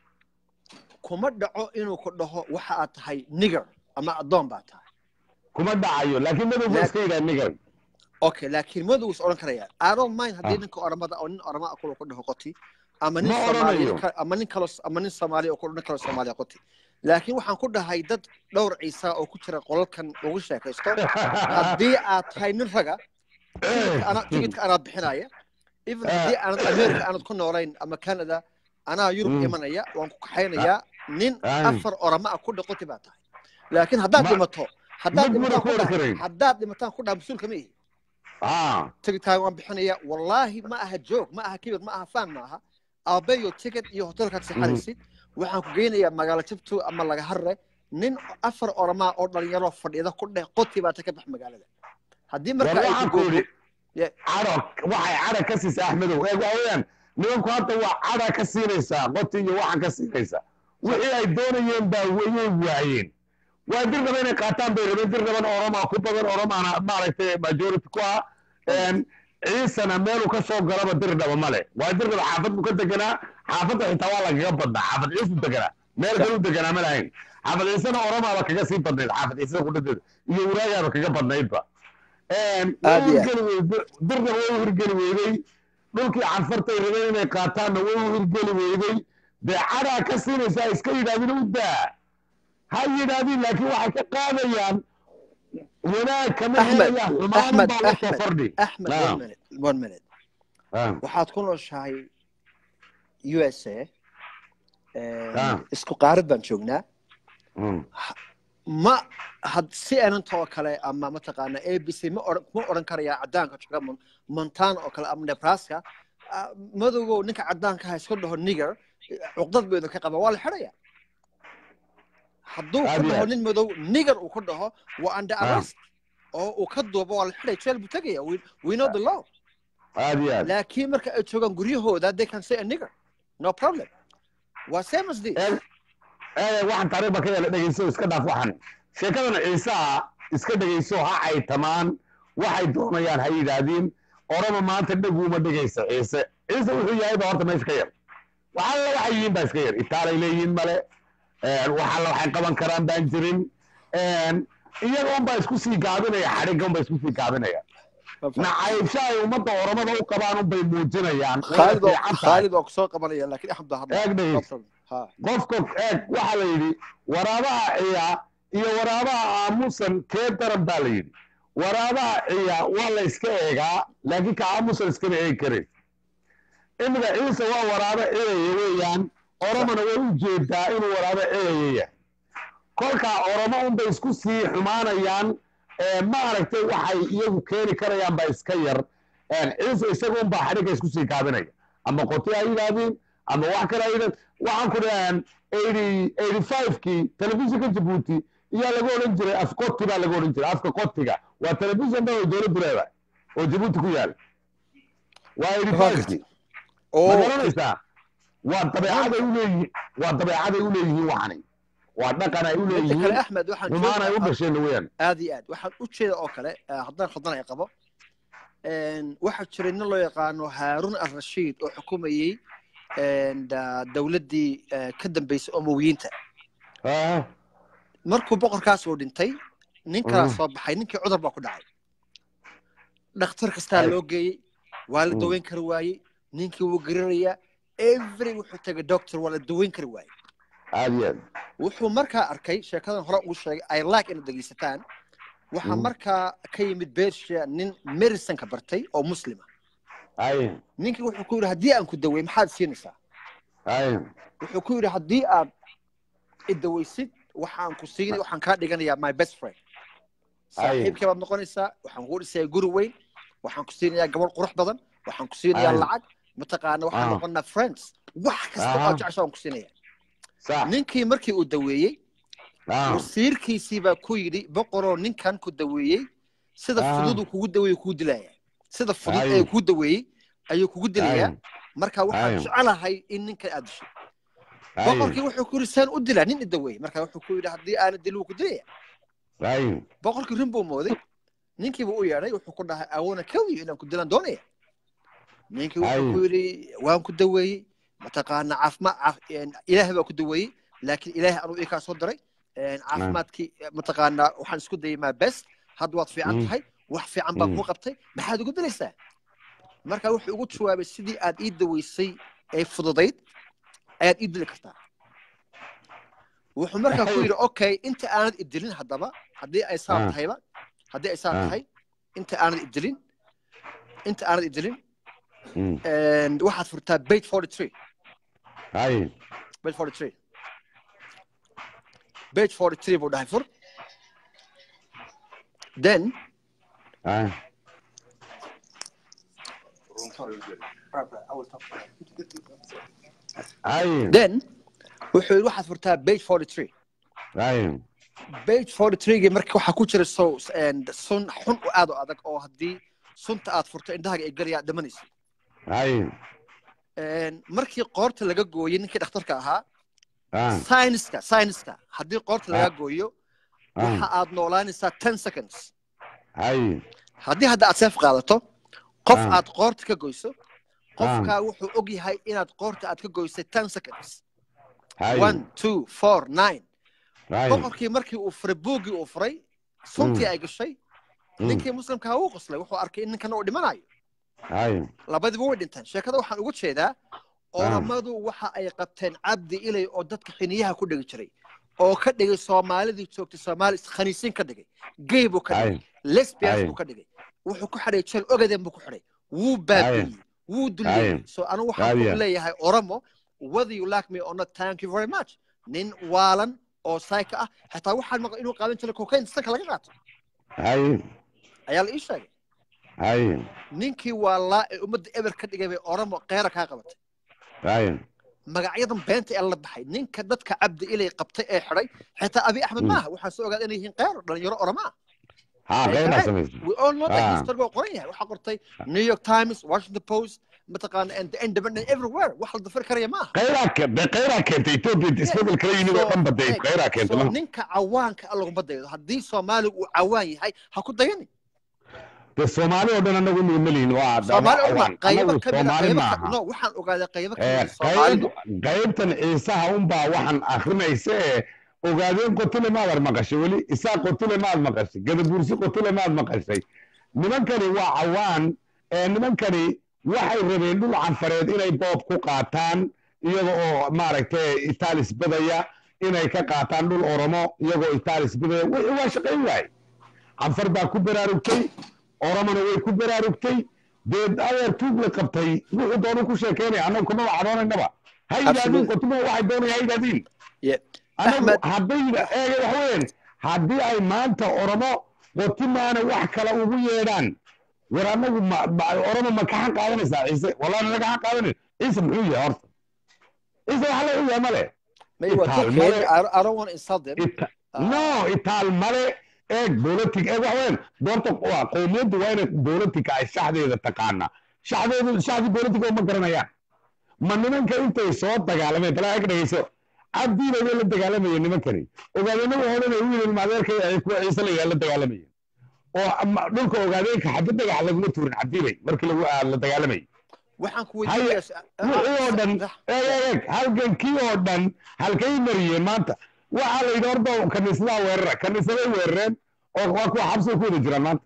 kuma dhaco inuu ku dhaho waxa aad tahay nigger ama addoon baa tahay kuma dhacayo laakiin madowga iska yidhaa nigan okay laakiin madow is odhan karayaan i don't mind haddii Ah. ninka oramada oo nin orama ah kula ku dhaho qoti ama nin Ma soomaali oranayo. ka- ama nin kalo ama nin soomaali oo ku nin kalo soomaali ah qoti laakiin waxaan ku dhahay dad dhowr ciisa oo ku jira qolalkan lagu sheekaysto haddii aad tahay nin raga tigidka ana- tigidka anaad bixinaya even Ah. haddii aanad america aanad ku noolayn ama canada anaa yurub Mm. imanaya waan ku kaxaynayaa nin Ah. afar orama ah ku dhah qoti baa tahay laakiin haddaad Ma- dhimato haddaad mid muna dhimataan ku ku oran dhaha karayn. haddaad dhimataan ku dhaha mas-uulka ma ihi Ah, tigidkaaga waan bixinaya wallaahi ma aha joog ma aha kibir ma aha faan ma aha aabeyo ticket iyo hotelkaad seexanaysid waxaan ku geynayaa magaalo jabtu ama laga harre nin afar oramaa oo dhalinyaro fadhida ku dheh qoti baa ta ka bax magaalada haddii war marka ay waxaan ku ku yidhi Yeah. cadho waxay cadha ka siisa axmedow eeg waxa weeyaan nimanku hadda waa cadha ka siinaysaa qoti iyo waxaan ka siinaysaa wixii ay doonayeen baa wayay waayeen waa dirdaba inay qaataan bay rabeen dirdaban oroma ku badan oromana maaragtay majority ku ah Een, ciisana meeluu ka soo galaba dirdhaba male waa dirdhaba xaafad buu ka deganaa xaafadda xitaa waa lagaga badnaa xaafad ciisu deganaa meel kaluu deganaa ma lahayn xaafad ciisena oromaaba kaga sii badnayd xaafad ciisada kudhadeeda iyo waraagaaba kaga badnaydba Een, way Aad iyo aad. hirgeli weyday dirdhaba way u hirgeli weydey dhulkii canfartay rabeen inay qaataanna way u hirgeli weydey dee cadhaa ka siinaysaa iska yidhahdin u daa ha yidhahdin laakiin waxay ka qaadayaan wanaag kama Ahmed, helayaan xumaan Ahmed, baa la soo Ahmed, fordhi axmed Naam. one minute one minute Ah, waxaad ku nooshahay u s a Ah. isku qaarad baan joognaa mm. ma had si ananta oo kale ama mataqaana a b c ma oran ma oran karayaa caddaanka jooga Mon- montana oo kale ama nebraska ah, madowgow ninka caddaanka ha iska dhaho nigger cuqdad buu idinka qaba waa la xidhaya hadduu Aad ku iyo dhaho aad. nin madow nigger uu ku dhaho waa under Ah. arrest oo uu ka duubo waa la xidhay jeel buu tegaya we, we know the law aad iyo aad laakiin marka ay joogaan guryahooda they can say a nigger no problem waa same as this Ee, ee, waxaan taariikh ba ka yeela dhegeyso iska dhaaf waxan sheekadan ciisaha iska dhegeyso ha caytamaan waxay doonayaan ha yidhaahdiin orama maanta dhaguuma dhegeysa ciise ciise wuxuu yahay ba horta meesha ka yar waxalla waxay yihiin baa iska yar itaalay leeyihiin male waxa waxay qaban karaan baan jirin iyaga unbaa isku sii gaabinaya xadhigga unbaa isku sii gaabinaya nacaybsha ay ummadda oromada u qabaan unbay muujinayaan khaalid oo khaalid oo kusoo qabanaya laakiin axmed baa hadla eeg dhegeyst ha qofka eeg waxaa la yidhi waraabaha ciya iyo waraabaha aamusan kee daran baa la yidhi waraabaha ciya waa la iska eegaa laakiin ka aamusan iskama eegi karays imika ciise waa waraabo ciyaya weeyaan oromona way u jeedaa inuu waraabo ciyaya yahay kolkaa oromo unbay isku sii xumaanayaan maaragtay waxay iyagu keeni karayaan baa iska yar ciise isaga unbaa xadhigga isku sii gaabinaya ama qoti ha yidhaahdeen ama wax kale ha yidhahdeen waxaan ku dhahaan eighty eighty five-kii telefishinka jabuuti iyaa laga odhan jiray afqoti baa laga odhan jiray afka qotiga waa telefishin dhan oo dowladdu leedahay oo jabuuti ku yaala waa eighty five-kii ma garanaysaa waa dabeecaday u leeyihiin waa dabeecaday u leeyihiin waxani waa dhaqan ay u inta kale leeyihiin axmed waxaan xumaan ay u joogaa dhasheen weeyaan aad iyo aad waxaan u jeeda oo kale eh, haddaan khaldan ay qabo een, waxaa jiray nin loo yaqaano haaruun al-rashiid oo xukumayey een, da- dowladdii eh, ka dambeysay umowiyiinta Ah, markuu boqorkaas uu dhintay nin kalaa Mm. soo baxay ninkii cudur baa ku dhacay dhakhtar kastaa Ay. loo geeyey waa la Mm. daweyn kari waayey ninkii wuu garirayaa every wuxuu tegay doctor waa la daweyn kari waayey aad iyo aad wuxuu markaa arkay sheekadan hore ugu sheegay ay like inaad dhegeysataan waxaa Mm. markaa ka yimid bersha nin medicine-ka bartay oo muslima ay ninkii wuxuu ku yidhi haddii aan ku daweey maxaad siinaysaa ay wuxuu ku yidhi haddii aad i daweysid waxaan ku siinay waxaan kaa dhiganayaa my best friend saaxiibkii baad noqonaysaa waxaan kuu dhisayaa guri weyn waxaan ku siinayaa gabadh qurux badan waxaan ku siinayaa Ay. lacag mataqaana waxaan Ah. noqonaa friends wax kasta oo Aha. jecesha waan ku siinaya sax ninkii markii uu daweeyey ah wasiirkiisii baa ku yidhi boqoroo ninkan ku daweeyey sida Ah. fudud uu kugu daweeyey kugu dilaya sida fudud Ay. ee kugu daweeyey ayuu kugu dilayaa ay marka waxaan Ay. jecelahay in ninkan aad disho ay boqorkii wuxuu ku yidhi saan u dilaa nin i daweeyey marka wuxuu ku yidhi haddii aana dilin wuu ku dilaya ay boqorkii rin buu mooday ninkiiba u yeedhay wuxuu ku dhahay awoona keliyo inaan ku dilaan doonaya ninkii wuxuu Ay. ku yidhi waan ku daweeyey mataqaana caafimaad caaf- een, ilaahay baa ku daweeyey laakiin ilaahay anuu ii kaa soo diray een, caafimaadkii mataqaana waxaan isku dayay maa best hadda waad fiican Mm. tahay wax fiican baa Mm. kuu qabtay maxaad ugu dilaysaa marka wuxuu ugu jawaabay sidii aad ii daweysay ee fududayd ayaad ii dili kartaa wuxuu markaa ku yidhi okay inta aanad idilin haddaba haddii ay saa Ah. tahayba haddii ay saa Ah. tahay inta aanad idilin inta aanad idilin Mm. and waxaad furtaa bait forty three ay bait forty three bait forty three buu dhahay fur then ay ay then wuxuu yidhi waxaad furtaa bait forty three ay bait forty three marka waxaa ku jira so and sun xun u aad u adag oo haddii sunta aad furto indhahaaga ay galayaa dhamanaysa ay And markii qoorta laga gooyey ninkii dhakhtarka ahaa ah sayniska sayniska haddii qoorta laga gooyo waxa ah aad noolaanaysaa ten seconds ay haddii hadda aad seef qaadato qof Ah. aad qoorta ka goyso qofkaa wuxuu og yahay inaad qoorta aad ka goysay ten seconds ay one two four nine ay boqorkii markii uu furay buuggii uu furay suntii ay gashay Mm. ninkii muslimkaa wuu qoslay wuxuu arkay in ninkana uu dhimanayo ay labadiba way dhinteen sheekada waxaan uga jeedaa oramadu waxa ay qabteen cabdi ilay oo dadka xiniyaha ku dhigi jiray oo ka dhigay soomaalidii joogtay soomaali khaniisiin ka dhigay gay buu ka dhigay ay lesbians Ay. buu ka dhigay wuxuu ku xidhay jeel ogaden buu ku xidhay wuu baabi'iyey wuu duleeyey Ay. so anigu waxaan Ay. ku leeyahay oromo whether you like me or not thank you very much nin waalan oo sayka ah xitaa waxaan maqlay inuu qaadan jiray cocaine sanka laga qaato ay ayaa la ii sheegay ay ninkii waa laa ee ummadda eber ka dhigay bay oromo qeera kaa qabatay ay magacyadan beenta ee la baxay ninka dadka cabdi ilay qabtay ee xidhay xitaa abi axmed Mm. maaha waxaan soo ogaaday inay yihiin qeero dhalinyaro oroma ah ha Ay, qeynaa ay. samaysa we all know that Ah. history waa qoran yahay waxaa qortay new york times washington post mataqaana and the independent everywhere wax la dafir karaya maaha qeyraa ke- dee qeyraa keentay etoobiya isbedel kala yimid oo dhan baday So, qeyraa keentay so ma ninka cawaanka ah laguma daydo haddii soomaaliga uu cawaan yahay ha ku dayani dee soomaali oo dhan anagu inaga melihin waa soomaali oo dhawaan. dhan qaybo Anagu ka mid a soomaali qaybo maaha ka no waxaan ogaaday qaybo ka Eh, mid a soomaalidu qayb- qaybtan ciisaha unbaa waxaan akrinaysa ee ogaadeen qotile maadar maqashay weli isaa qotile maad maqashay gadabuursi qotile maad maqashay nimankani waa cawaan ee nimankani waxay rabeen dhul canfareed inay boob ku qaataan iyaga oo maaragtay itaalis badaya inay ka qaataan dhul oromo iyagoo itaalis badaya wixii waa shaqayn waaye canfar baa ku baraarugtay oromona way ku baraarugtay dee adeer tuug la qabtay wuxuu doonu ku sheekeynaya annagu kuma wacdoonaynaba ha yidhahdeen Absolutely. qotimo waxay doonaya ha yidhahdiin Yeah. anagu Ahmed. hadday eega wax weyn haddii ay maanta oromo qotimaana wax kale ugu yeedhaan war anagu ma- ma- oromo ma kaxan qaadanaysaa ciise wallahi nala kaxan qaadanin ciise muxuu yahay horta ciise wax la yahay male Maybe waa Itaal Turkey. male. I I don't want to insult them. Ita- Ah. no itaal male eeg bolotic eeg wax weyn doorta waa qowmiyaddu waa inay bolotica ay shaxdeeda taqaanaa shaxdeedu shaxdii bolotica uma garanayaan ma nimanka intay soo dagaalameen balaa eg dhegeyso cabdiina way la dagaalamayeen nimankani ogaadeenna waxay odhanaya wiil ilmaadeerka ay kuwa ciise la yidhaha la dagaalamayeen oo ama- dhulka ogaadeenka xabad dhagax laguma tuurin cabdibay markii lagu ah, la dagaalamayay waxaan ku Haye, weydiinayaa wixii oo dhan eeg eeg eeg halgankii oo dhan halkay mariyeen maanta waxaa la yidhi horta kaniisadaha weerara kaniisaday weerareen oo waa kuwa xabsiga ku wada jiraan maanta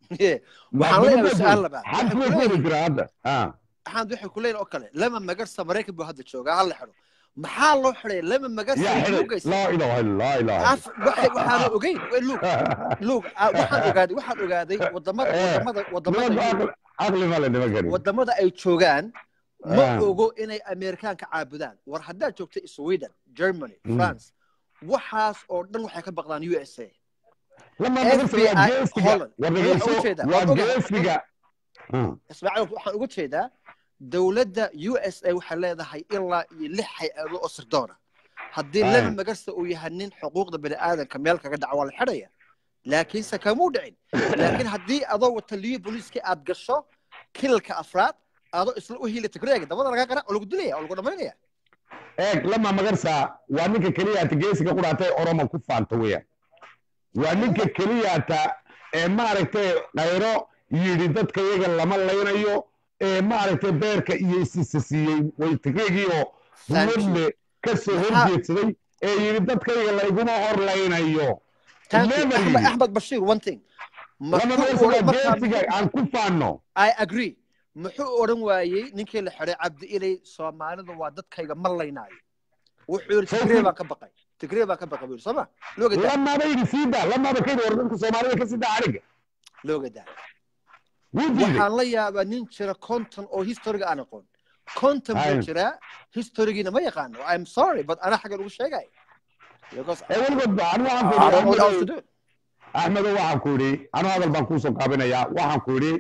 waxaan leeyahay su-aal labaad xabsiga ku wada jiraan hadda Ah. waxaan waxay ku leeyihin oo kale lama magarsa maraykan buu hadda joogaa hala xidho maxaa loo xidhay lama magarsa yaa xidhay lugaysa laa ilaaha illa laa ilaaha af waxay waxaana ogeyn way lug lug ah, waxaan ogaaday waxaan ogaaday wadamada Eh, wadamada wadamada nimanku Yurub- aqli aqli male nimankani wadamada ay joogaan ma Ah. ogo inay ameerikaanka caabudaan war haddaad joogto sweden germany Mm. france waxaas oo dhan waxay ka baqdaan u s a lama FBI magarsa waa geesiga Holland. war Waxaan dhegeyso uga jeedaa, waa waan ogahay. geesiga Ah. ismaaciil waxaan uga jeedaa dowladda u s a waxay leedahay ilaa iyo lix hay-ado oo sirdoona haddii Aye. lama magarsa uu yahay nin xuquuqda bani'aadanka meel kaga dhaca waa la xidhaya laakiinse kamuu dhicin laakiin haddii adoo wata liyo booliiska aad gasho kilalka afraad adoo isla u hiila tigreega dabada lagaa qarac oo lagu dilaya oo lagu dhamaynaya eeg lama magarsa waa ninka keliyaata geesiga qudhaatay oromo ku faanta weeyaan waa ninka keliyaata ee maaragtay khayro yidhi dadka iyaga lama laynayo ee maaragtay beerka iyo isisa siiyey way tigreegii oo Thank you. buladle ka soo Maxaa- horjeedsaday ee yidhi dadka iyaga layguma hor laynayo Thank you. Never Ahmed, yidhi. Ahmed Bashir, one thing. lama Muxuu magarsa waa odhan- markaa- geesiga aan ku faanno I agree. Muxuu odhan waayey ninkii la xidhay cabdi ilay Soomaalidu waa dadkayga ma laynaayo. Wuxuu yidhi Soo Tigree fil- baan ka baqay. Tigree baan ka baqay buu yidhi soo ma? Loo gadaa. lamaaba yidhi siida lamaaba ka yidhi war dadka soomaalida ka sida ariga Loo gadaa. wuu diiday Waxaan la yaabaa nin jira konton oo historiga aan aqoon. Konton buu Aye. jiraa historigiina ma yaqaano. I'm sorry, but anaa xagga ugu sheegay. Because ee weligood ba anigu waxaan ku I don't know what yidhi else to do. axmedo waxaan ku idhi anu hadal baan kuusoo qaabinayaa waxaan ku idhi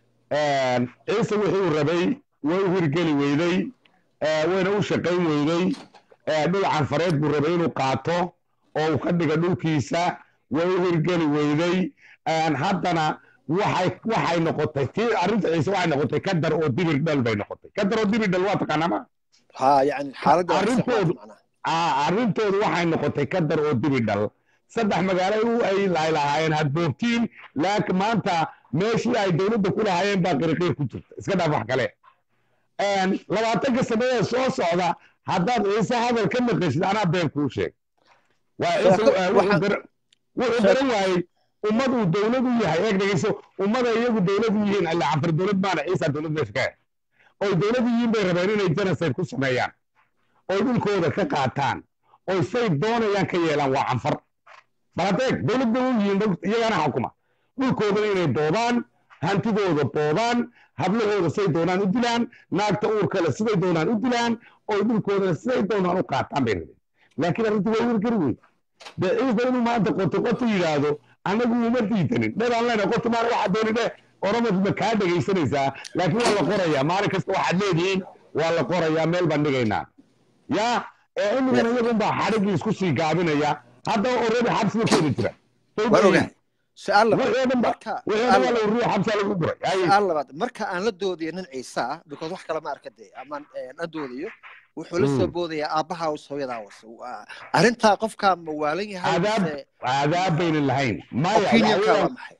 ciise wixii uu rabay way u hirgeli weyday eh, wayna u shaqayn weyday eh, dhul canfareed buu rabay inuu qaato oo uu ka dhiga dhulkiisa way u hirgeli weyday En haddana waxay waxay noqotay tii arrinta ciise waxay noqotay kadar oo dibir dhal bay noqotay kadar oo dibir dhal waa taqaanaa ma Ha, yani xaaladda waa Arrintoodu- sax macnaha. Aa, arrintoodu waxay noqotay kadar oo dibi dhal saddex magaalo u ay lahay lahaayeen hadboogtiin laakiin maanta meeshii ay dowladda ku lahaayeen baa qiriqiir ku jirta iska dhaaf wax kale En, labaatanka sanadee soo socda haddaad ciise hadal ka maqashid anaa been kuu sheeg waa ciise Sheeko- eh, wuxuu waxaan- gar- wuxuu sheeko- garan waayey ummad uu dowlad u yahay eeg dhegeyso ummada iyagu dowlad u yihiin alla canfar dowlad maana ciisa dowlad meesha ka ah oy dowlad u yihiin bay rabeen inay genocide ku sameeyaan oy dhulkooda ka qaataan oy say doonayaan ka yeelaan waa canfar bal haddeeg dowlad bay u yihiin dhul- iyagana xukuma dhulkoodana inay doodaan hantidooda doodaan hablahooda say doonaan u dilaan naagta uurkale siday doonaan u dilaan oy dhulkoodana siday doonaan u qaataan bay rabeen laakiin arrintu way wargari wey dee ciise inuu maanta qoto qoto yidhaahdo anagu uma diidanin dheraan lena qoto maana waxaa dooni dheh oromad ma kaa dhegaysanaysaa laakiin waa la qorayaa maalin kasta waxaad leedihiin waa la qorayaa meel baan dhigaynaa ya ee imigana iyagun baa xadhiggii isku sii gaabinaya haddaba already xabsiga ku wada jira Waan ogahay. Su-aal labaad. wixii oo dhan ba Marka- wixii oo dhan waa la ururiya xabsiga lagu guray Ay, su-aal labaad marka aan la doodayo nin ciise ah because wax kale ma arka dee amaan la doodayo wuxuu la soo Mm. boodayaa aabbaha was hooyadaa was Waa- arrintaa qofkaa ma waalan yahay Adaab- mise aadaab baynan lahayn maya waxa opinionka waa weeyaan maxay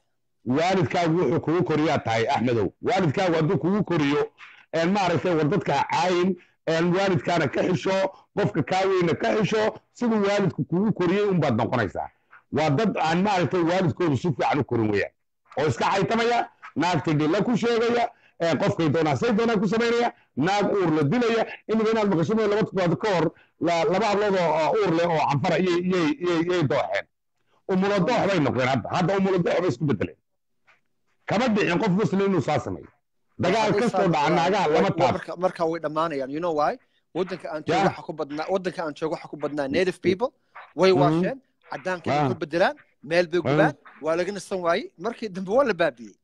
waalidkaagu wuxuu kugu koriyaa tahay axmedow waalidkaagu hadduu kugu koriyo een maaragtay war dadka ha caayin een waalidkaana ka xisho qofka kaa weyna ka xisho siduu waalidku kugu koriyey unbaad noqonaysaa waa dad aan maaragtay waalidkoodu si fiican u korin weeyaan oo iska xaytamaya naagtay dhilla ku sheegaya ee qofkay doonaa say doonaa ku samaynaya naag uur la dilaya imika inaad maqasho laba toddobaad ka hor la- laba hablood oo oo uur leh oo canfara iyay iyay iyay iyay dooxeen umulo doox bay noqdeen hadda hadda umulo doox bay isku bedeleen kama dhicin qof muslim inuu saa sameeyo dagaal kastoo dhaca naagaha lama taab marka marka way dhammaanayaan you know why wadanka aan joogo Yeah. waxa ku badnaa wadanka aan joogo waxa ku badnaa native people way Mhm. waasheen cadaankay Ah. ku bedelaan meel bay Ah. gubaan waa laga nasan waayey markii dambe waa la baabiyey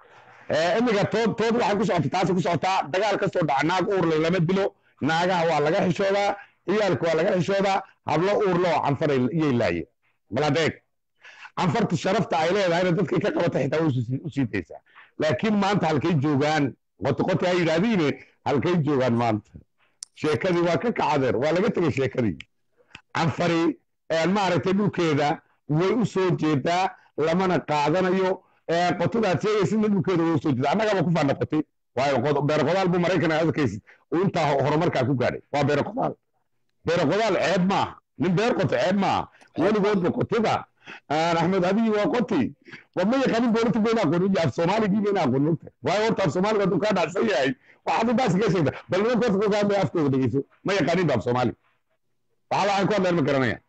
Ee, imika tood tood waxay ku socotaa taasi ku socotaa dagaal kastoo dhaca naag uurle lama dilo naagaha waa laga xishoodaa ciyaalka waa laga xishoodaa hablo uurle oo canfar ay- iyay laayeen baladeeg canfarta sharafta ay leedahayna dadkay ka qabata xitaa way usi- u sii daysaa laakiin maanta halkay joogaan qoti qoti ha yidhaahdiine halkay joogaan maanta sheekadii waa ka kacadeer waa laga tegay sheekadii canfari ee, maaragtay dhulkeeda way u soo jeedaa lamana qaadanayo ee, qotidaad sheegaysidna dhulkeeda way u soo jeedaa annagaba ku faana qoti waayo qod- beero qodaal buu maraykan aad arkaysid uu intaa ho- horumarkaa ku gaadhay waa beero qodaal beero qodaal ceeb maaha nin beer qoto ceeb maaha weligoodba qotida aan axmed abiyi waa qoti war ma yaqaanin dowladda bayna aqoonin iyo af soomaaligii bayna aqoonin ogta waayo horta af soomaaliga hadduu kaa dhacsan yahay waxaad intaas kaga sheegta bal nimanka horta kolkaa hadlaya afkooda dhegeyso ma yaqaanin ba af soomaali waxa waxay ku hadleen ma garanayaan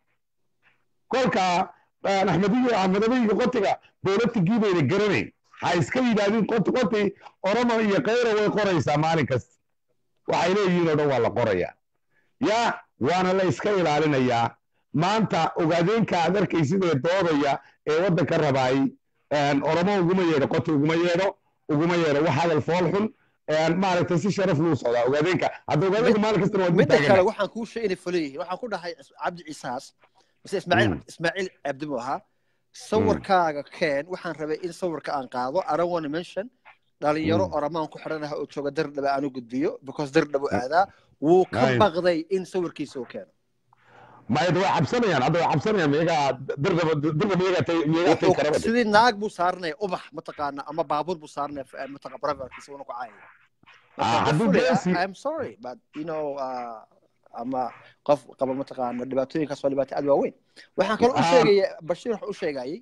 kolka aan axmediyo axmed abiyiga qotiga dowladtigii bayna garanayn ha iska yidhaahdin qoti qoti oromo iyo kayra way qoraysaa maalin kasta waxay leeyihiin oo dhan waa la qorayaa ya waana la iska ilaalinayaa maanta ogaadeenka aad arkaysid ee doodaya ee waddanka rabaay oromo uguma yeedho qoti uguma yeedho uguma yeedho wax hadal fool xun maaragtay si sharaf luu socdaa ogaadeenka hadda ogaadeenka maalin kastana waa midda kale dutaagan waxaan kuu sheegay inay fulan yihiin waxaan ku dhahay cabdi ciisaas mise ismaaciil Mm. ismaaciil cabdimu ahaa sawirkaaga keen waxaan rabay in sawirka aan qaado I don't want to mention dhalinyaro Mm. oramaan ku xidhanaha oo jooga dardhaba aan u gudbiyo because dardhaba u aadaa wuu ka Nice. baqday in sawirkiisa uu keeno mayada way cabsanayaan hadda way cabsanayaan miyagaa dirdaba dirba miyagaa tay miyagaa tay Wuxuu- karaba de. sidii naag buu saaranaya ubax mataqaana ama baabuur buu saaranaya f- mataqa braverkiisa uuna ku caayaya Ah, Marka, hadduu fully, geesi- I- I'm sorry but you know uh, ama qof qaba mataqaana dhibaatooyinkaas waa dhibaato aad waaweyn waxaan kaloo u Ah. sheegaya bashiir wuxuu u sheegayay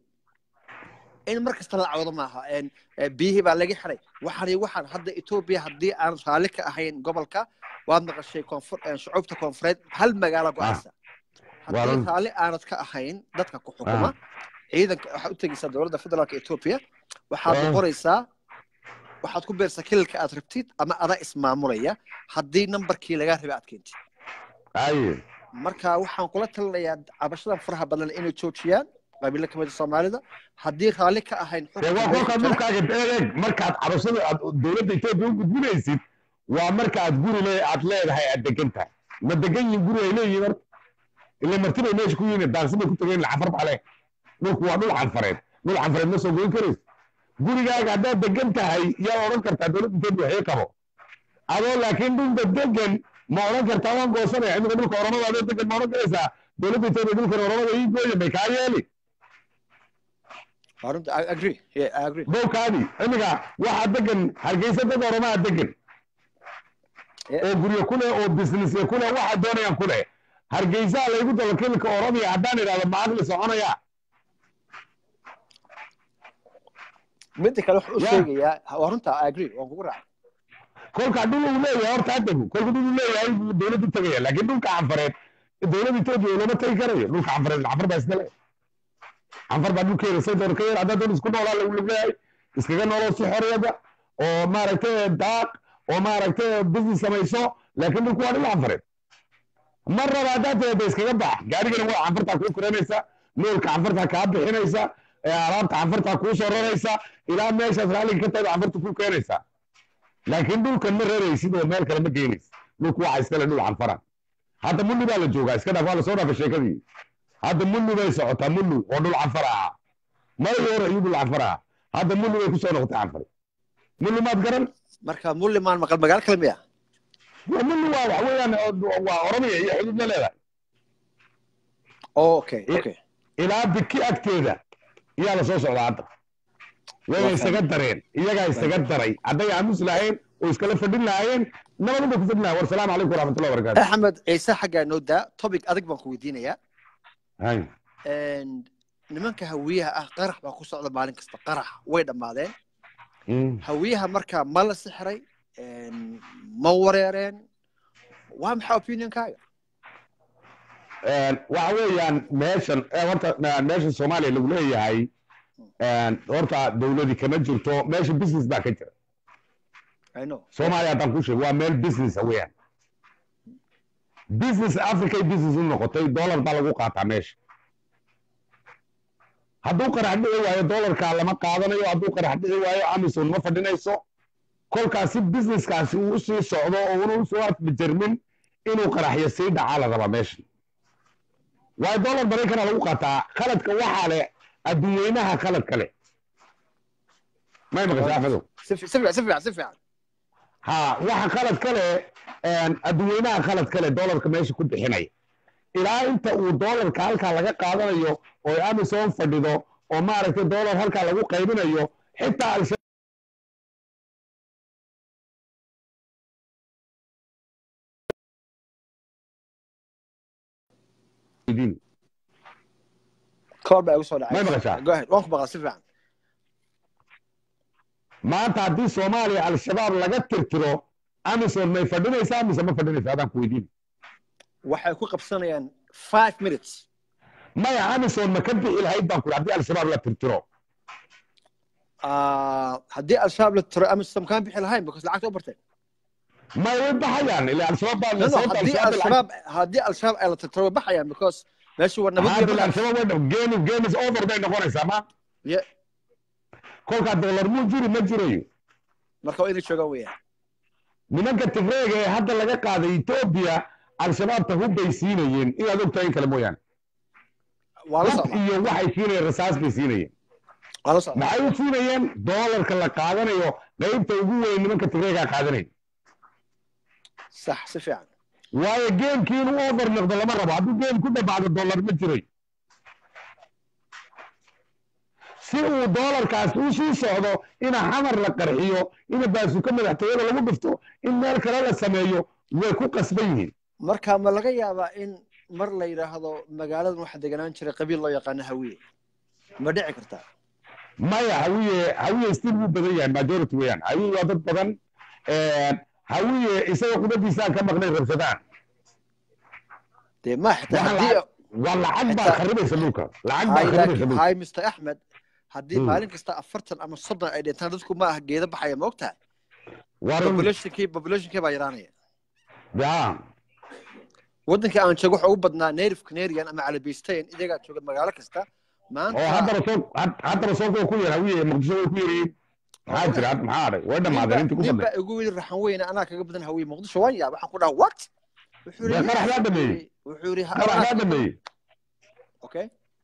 in mar kasta la cawdo maaha En, eh, biyihii baa laga xiray waxaan iyo waxaan hadda etoobiya haddii aan raalli ka ahayn gobolka waad maqashay koonfur eh, shucuubta koonfureed hal magaalo go-aysa haddii Waalan. raalli aanad ka ahayn dadka ku xukuma ciidanka waxaad u tegeysaa dowladda federaalka etoobiya waxaad Ah. noqonaysaa waxaad ku beersaa kililka aad rabtid ama adaa ismaamulaya haddii nambarkii lagaa rabay aad keentid aye marka waxaan kula talinayaa cabashadan faraha badan inay joojiyaan qabiilo kamid soomaalida haddii raalli ka ahayn dee waa xukunka kolkaad meesha jira, dhulkaaga eeg markaad cabashada aad dowladda etoobiya u gudbinaysid waa marka aad guri le aad leedahay aad degan tahay ma degan yihin guri ay leeyihiin horta ila marti bay meesha ku yihiin daansi bay ku tegeen cafar baa leh dhulku waa dhul canfareed dhul canfareed ma soo goyn karaysa gurigaaga haddaad degan tahay yaa odhan kartaa dowladda etoobiya waxii qabo adoo laakiin dhulka degan ma odhan kartaa waan goosanaya imika dhulka oromada adoo degan ma odhan karaysaa dowladda etoobiya dhulkan oromada ii gooya bay kaa yeeli Waa runta, I agree. Yeah, I agree. dhowkaadii imika waxaa degan hargeysa dad oromaa degan Yeah. oo guryo ku leh oo businessya ku leh waxa doonayaan ku leh hargeysaa laygu daba kilka oromiya haddaan idhahdo ma aqli soconaya midda kale wuxuu u Yeah. sheegayaa waa runta I agree waan kugu raacay kolka dhul uu leeyahay horta ha dego kolka dhul uu leeyahay buu dowladdu tegaya laakiin dhulka canfareed dowladda etoobiya looma tegi karayo dhulka canfareed canfar baa iska le canfar baa dhulkeeda say doon ka yar haddaa doon isku noolaa lagu leeyahay iskaga nooloo si xorriyada oo maaragtay daaq oo maaragtay business samayso laakiin dhulku waa dhul canfareed mar raba haddaa teeda iskaga bax gaarigana waa canfartaa kuu kuranaysa noolka canfartaa kaa bixinaysa ee alaabta canfartaa kuu soo raraysa ilaa meeshaas raalliga ka tahay canfarta kuu keenaysaa laakiin dhulkan ma raraysid oo meel kale ma geynaysid dhulku waxa iskale dhul canfara hadda mulli baa la joogaa iska dhaaf waa lasoo dhaafay sheekadii hadda mulli bay socotaa mulli oo dhul canfara ahaa marigii hore ayuu dhul canfara ahaa hadda mulli bay kusoo noqotay canfari mulli maad garan marka mullimaan maqal magaalo kale miya waa mulli waa waxa weeyaan oo- waa oromiya iyo xuduud la leedahay okay Eh. okay ilaa biki agteeda iyaa lasoo socdaa hadda wayna isaga dareen iyagaa isaga daray hadday aamus lahayn oo iskala fadhin lahaayeen nabadun bay ku fadhin lahayen war salaamu calaykum waraxmatullahi wabarakaatu axmed ciise xaggaa noo daa topic adag baan ku weydiinayaa hay And nimanka hawiyaha ah qarax baa ku socda maalin kasta qarax way dhammaadeen Mm. hawiyaha markaa ma la sixray ma wareereen waa maxaa opinionkaaga Een, waxa weeyaan meeshan eh, horta eh, meeshan soomaaliya lagu leeyahay een, horta dowladii kama jirto meesha business baa ka jira i know soomaaliya haddaan ku sheego waa meel business weeyaan business africay business u noqotay dollar baa lagu qaataa meesha hadduu qarax dhici waayo dollarkaa lama qaadanayo hadduu qarax dhici waayo amison ma fadhinayso kolkaasi businesskaasi uu usii socdo oo una usoo afbijarmin inuu qaraxyo sii dhacaa la rabaa meesha waayo dollar maraykana lagu qaataa khaladka waxaa leh adduunyeynaha khaladka leh may maqasha axmedow si fi- si fiican si fiican si fiican ha waxa khalad kale adduunyeynaha khalad kale dollarka meesha ku bixinaya ilaa inta uu dollarka halkaa laga qaadanayo oo amazon fadhido oo maaragtay dollar halkaa lagu qaybinayo xitaa al koor baa igu soo dhacay May maqashaa? go ahead waan ku maqlaa si fiican maanta haddii soomaaliya al-shabaab laga tirtiro amazon may fadhinaysaa mise ma fadhinaysa adaan ku weydiin waxay ku qabsanayaan five minutes maya amazon ma ka bixi lahayd baan ku haddii al-shabaab la tirtiro Ah, haddii al-shabaab la tiro amazon kaan bixi lahayn because lacagta u barteen may way baxayaan ila al-shabaab baa no no sababta haddii al-shabaab al-shabaab haddii al-shabaab ay la tirtiro way baxayaan because meeshu waa nabad hadda iyo al-shabaab way dhab game game is over bay noqonaysaa ma Yeah. kolkaa dollar muu jiri ma jirayo marka waa inay joogaan weeyaan nimanka tigreega ee hadda laga qaaday etoobiya al-shabaabta hubbay siinayeen inaad ogtahay in kale mooyaane waa la hub socdaa iyo waxay siinayeen rasaas bay siinayeen waa la socdaa maxay u siinayeen doolarka la qaadanayo qaybta ugu weyn nimanka tigreegaa qaadanaya sax si fiican waayo geemkii inuu over noqdo lama rabo hadduu geem ku dhabaacdo dollar ma jiray si uu doolarkaas u sii socdo ina xamar la qarxiyo ina baasuka madaxtooyada lagu dhufto in meel kale la sameeyo way ku qasban yihiin marka ma laga yaabaa in mar la yidhaahdo magaaladan waxaa deganaan jiray qabiil loo yaqaano hawiye ma dhici kartaa maya hawiye hawiye still wuu badan yahay majority weeyaan hawiye waa dad badan hawiye isaga qudadiisaan ka maqnay rabsadaan dee ma xitaa Waxaa haddii waa lacag baa Xitaa- kharibaysa dhulka lacag baa hay kharibaysa laakiin dhulka hay mr axmed haddii Hmm. maalin kasta afartan ama soddon ay dhintaan dadku ma aha geeda baxaya ma ogtahay waa run populationkii populationkii baa yaraanaya yaa waddankii aan joogo waxa ugu badnaa native canarian ama calabisteyn iyagaa jooga magaalo kasta oo maanta haddaba soo had- haddaba soo kuwa ku yar hawiye muqdisho way ku yaryihiin maxaa jira had- maxaa adhay way dhammaadeen intii ku nin badnay baa igu yidhi raxan weyne anaa kaga badan hawiye muqdisho waan yaab waxaan ku dhaha what wuxuu Dee yidhi qarax baa dhameeyey. wuxuu yidhi qarax baa dhameeyey okay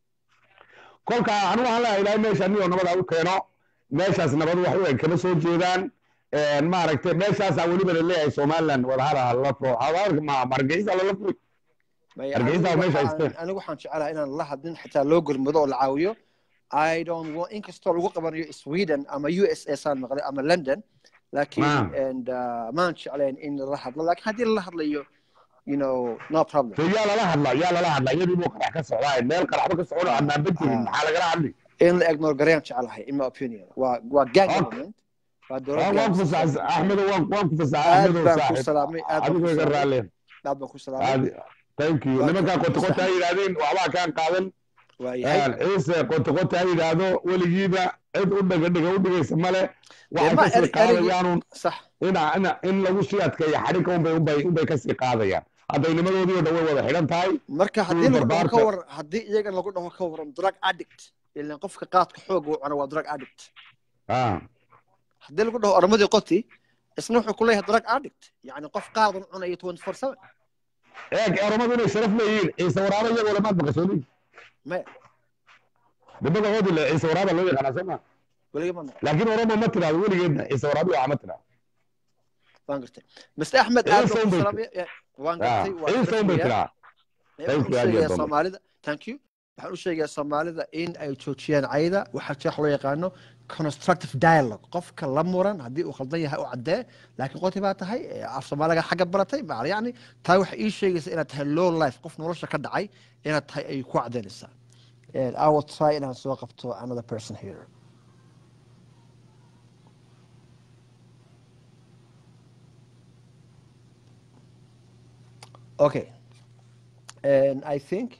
kolka anigu waxaan leeyahay ilaahay meesha niyoo nabada u keeno meeshaas nabad wax u eg kama soo jeedaan maaragtay meeshaasaa weliba la leeyahay somaliland wadahada la furo hawaalka ma margeysa lala furi Maya, Hargeysa anigu meesha waxaan- haysteen. anigu waxaan jecelahay inaan la hadlin xitaa loo gurmado oo la caawiyo i don't want inkastoo lagu qabanayo sweden ama u s a saan maqlay ama london laakiin Naam. and uh, maan jeclayn in lala hadlo laakiin haddii lala hadlayo you know no problem so yaa lala hadla yaa lala hadla iyadii buu qarax ka socdaa meel qaraxba ka socdo adnaanba jirin Ah. maxaa lagala hadli in la ignore garayaan jecelahay in my opinion waa waa gang Okay. government waa dowlad waan waan ku gang fasax system. axmedo waan waan ku fasax aad axmedo baan ku saaxib salaamay aad baan adigu ku iga salaamay raalle aad baan ku salaamay Aadi- thank you Waa nimankaa ka- qoti qoti ha yidhaahdeen waxbaa kaan qaadan waa yahay ciise qoti qoti ha yidhaahdo weligiiba cid u dhaga dhiga u dhigaysa male waxay ma kasii erig- qaadayaanun sax ina ina in lagu sii adkeeyo xadhigga unbay unbay unbay kasii qaadayaan haddaynimadoodii oo dhan way wada xidhan tahay marka haddii lagu dhaho ka barbaarka. waran haddii iyaga lagu dhaho ka waran drug addict ilan qofka qaadka xoog uu cuno waa drug addict Ah, haddii lagu dhaho oramadii qoti isna wuxuu ku leeyahay drug addict yacni qof qaadan cunaya twenty four seven eeg oromadu inay sharaf leeyihiin ciise waraaba iyagoo lamaad maqashooni maya dibada hoodi le ciise waraaba loo yaqaanaa soo ma weliga ma maqan laakiin oromo ma tiraado weligeedna ciise waraabi waxa ma tiraado waan gartay mr axmed Ciise aad baan ku unbay- salaamay waan Ah, gartay waa ciise unbay rasmiya. tiraa Ee, Thank waxaan you, u aad iyo sheegayaa aad baan- soomaalida thank you waxaan u sheegayaa soomaalida in ay joojiyaan cayda waxaa jira wax loo yaqaano constructive dialogue qofka la muran haddii uu khaldan yahay u caddee laakiin qoti baa tahay af soomaaliga xagga baratay baa yacni taa waxay ii sheegaysa inaad tahay low life qof nolosha ka dhacay inaad tahay ayay ku caddaynaysaa I will try inaan soo qabto another person here okay and I think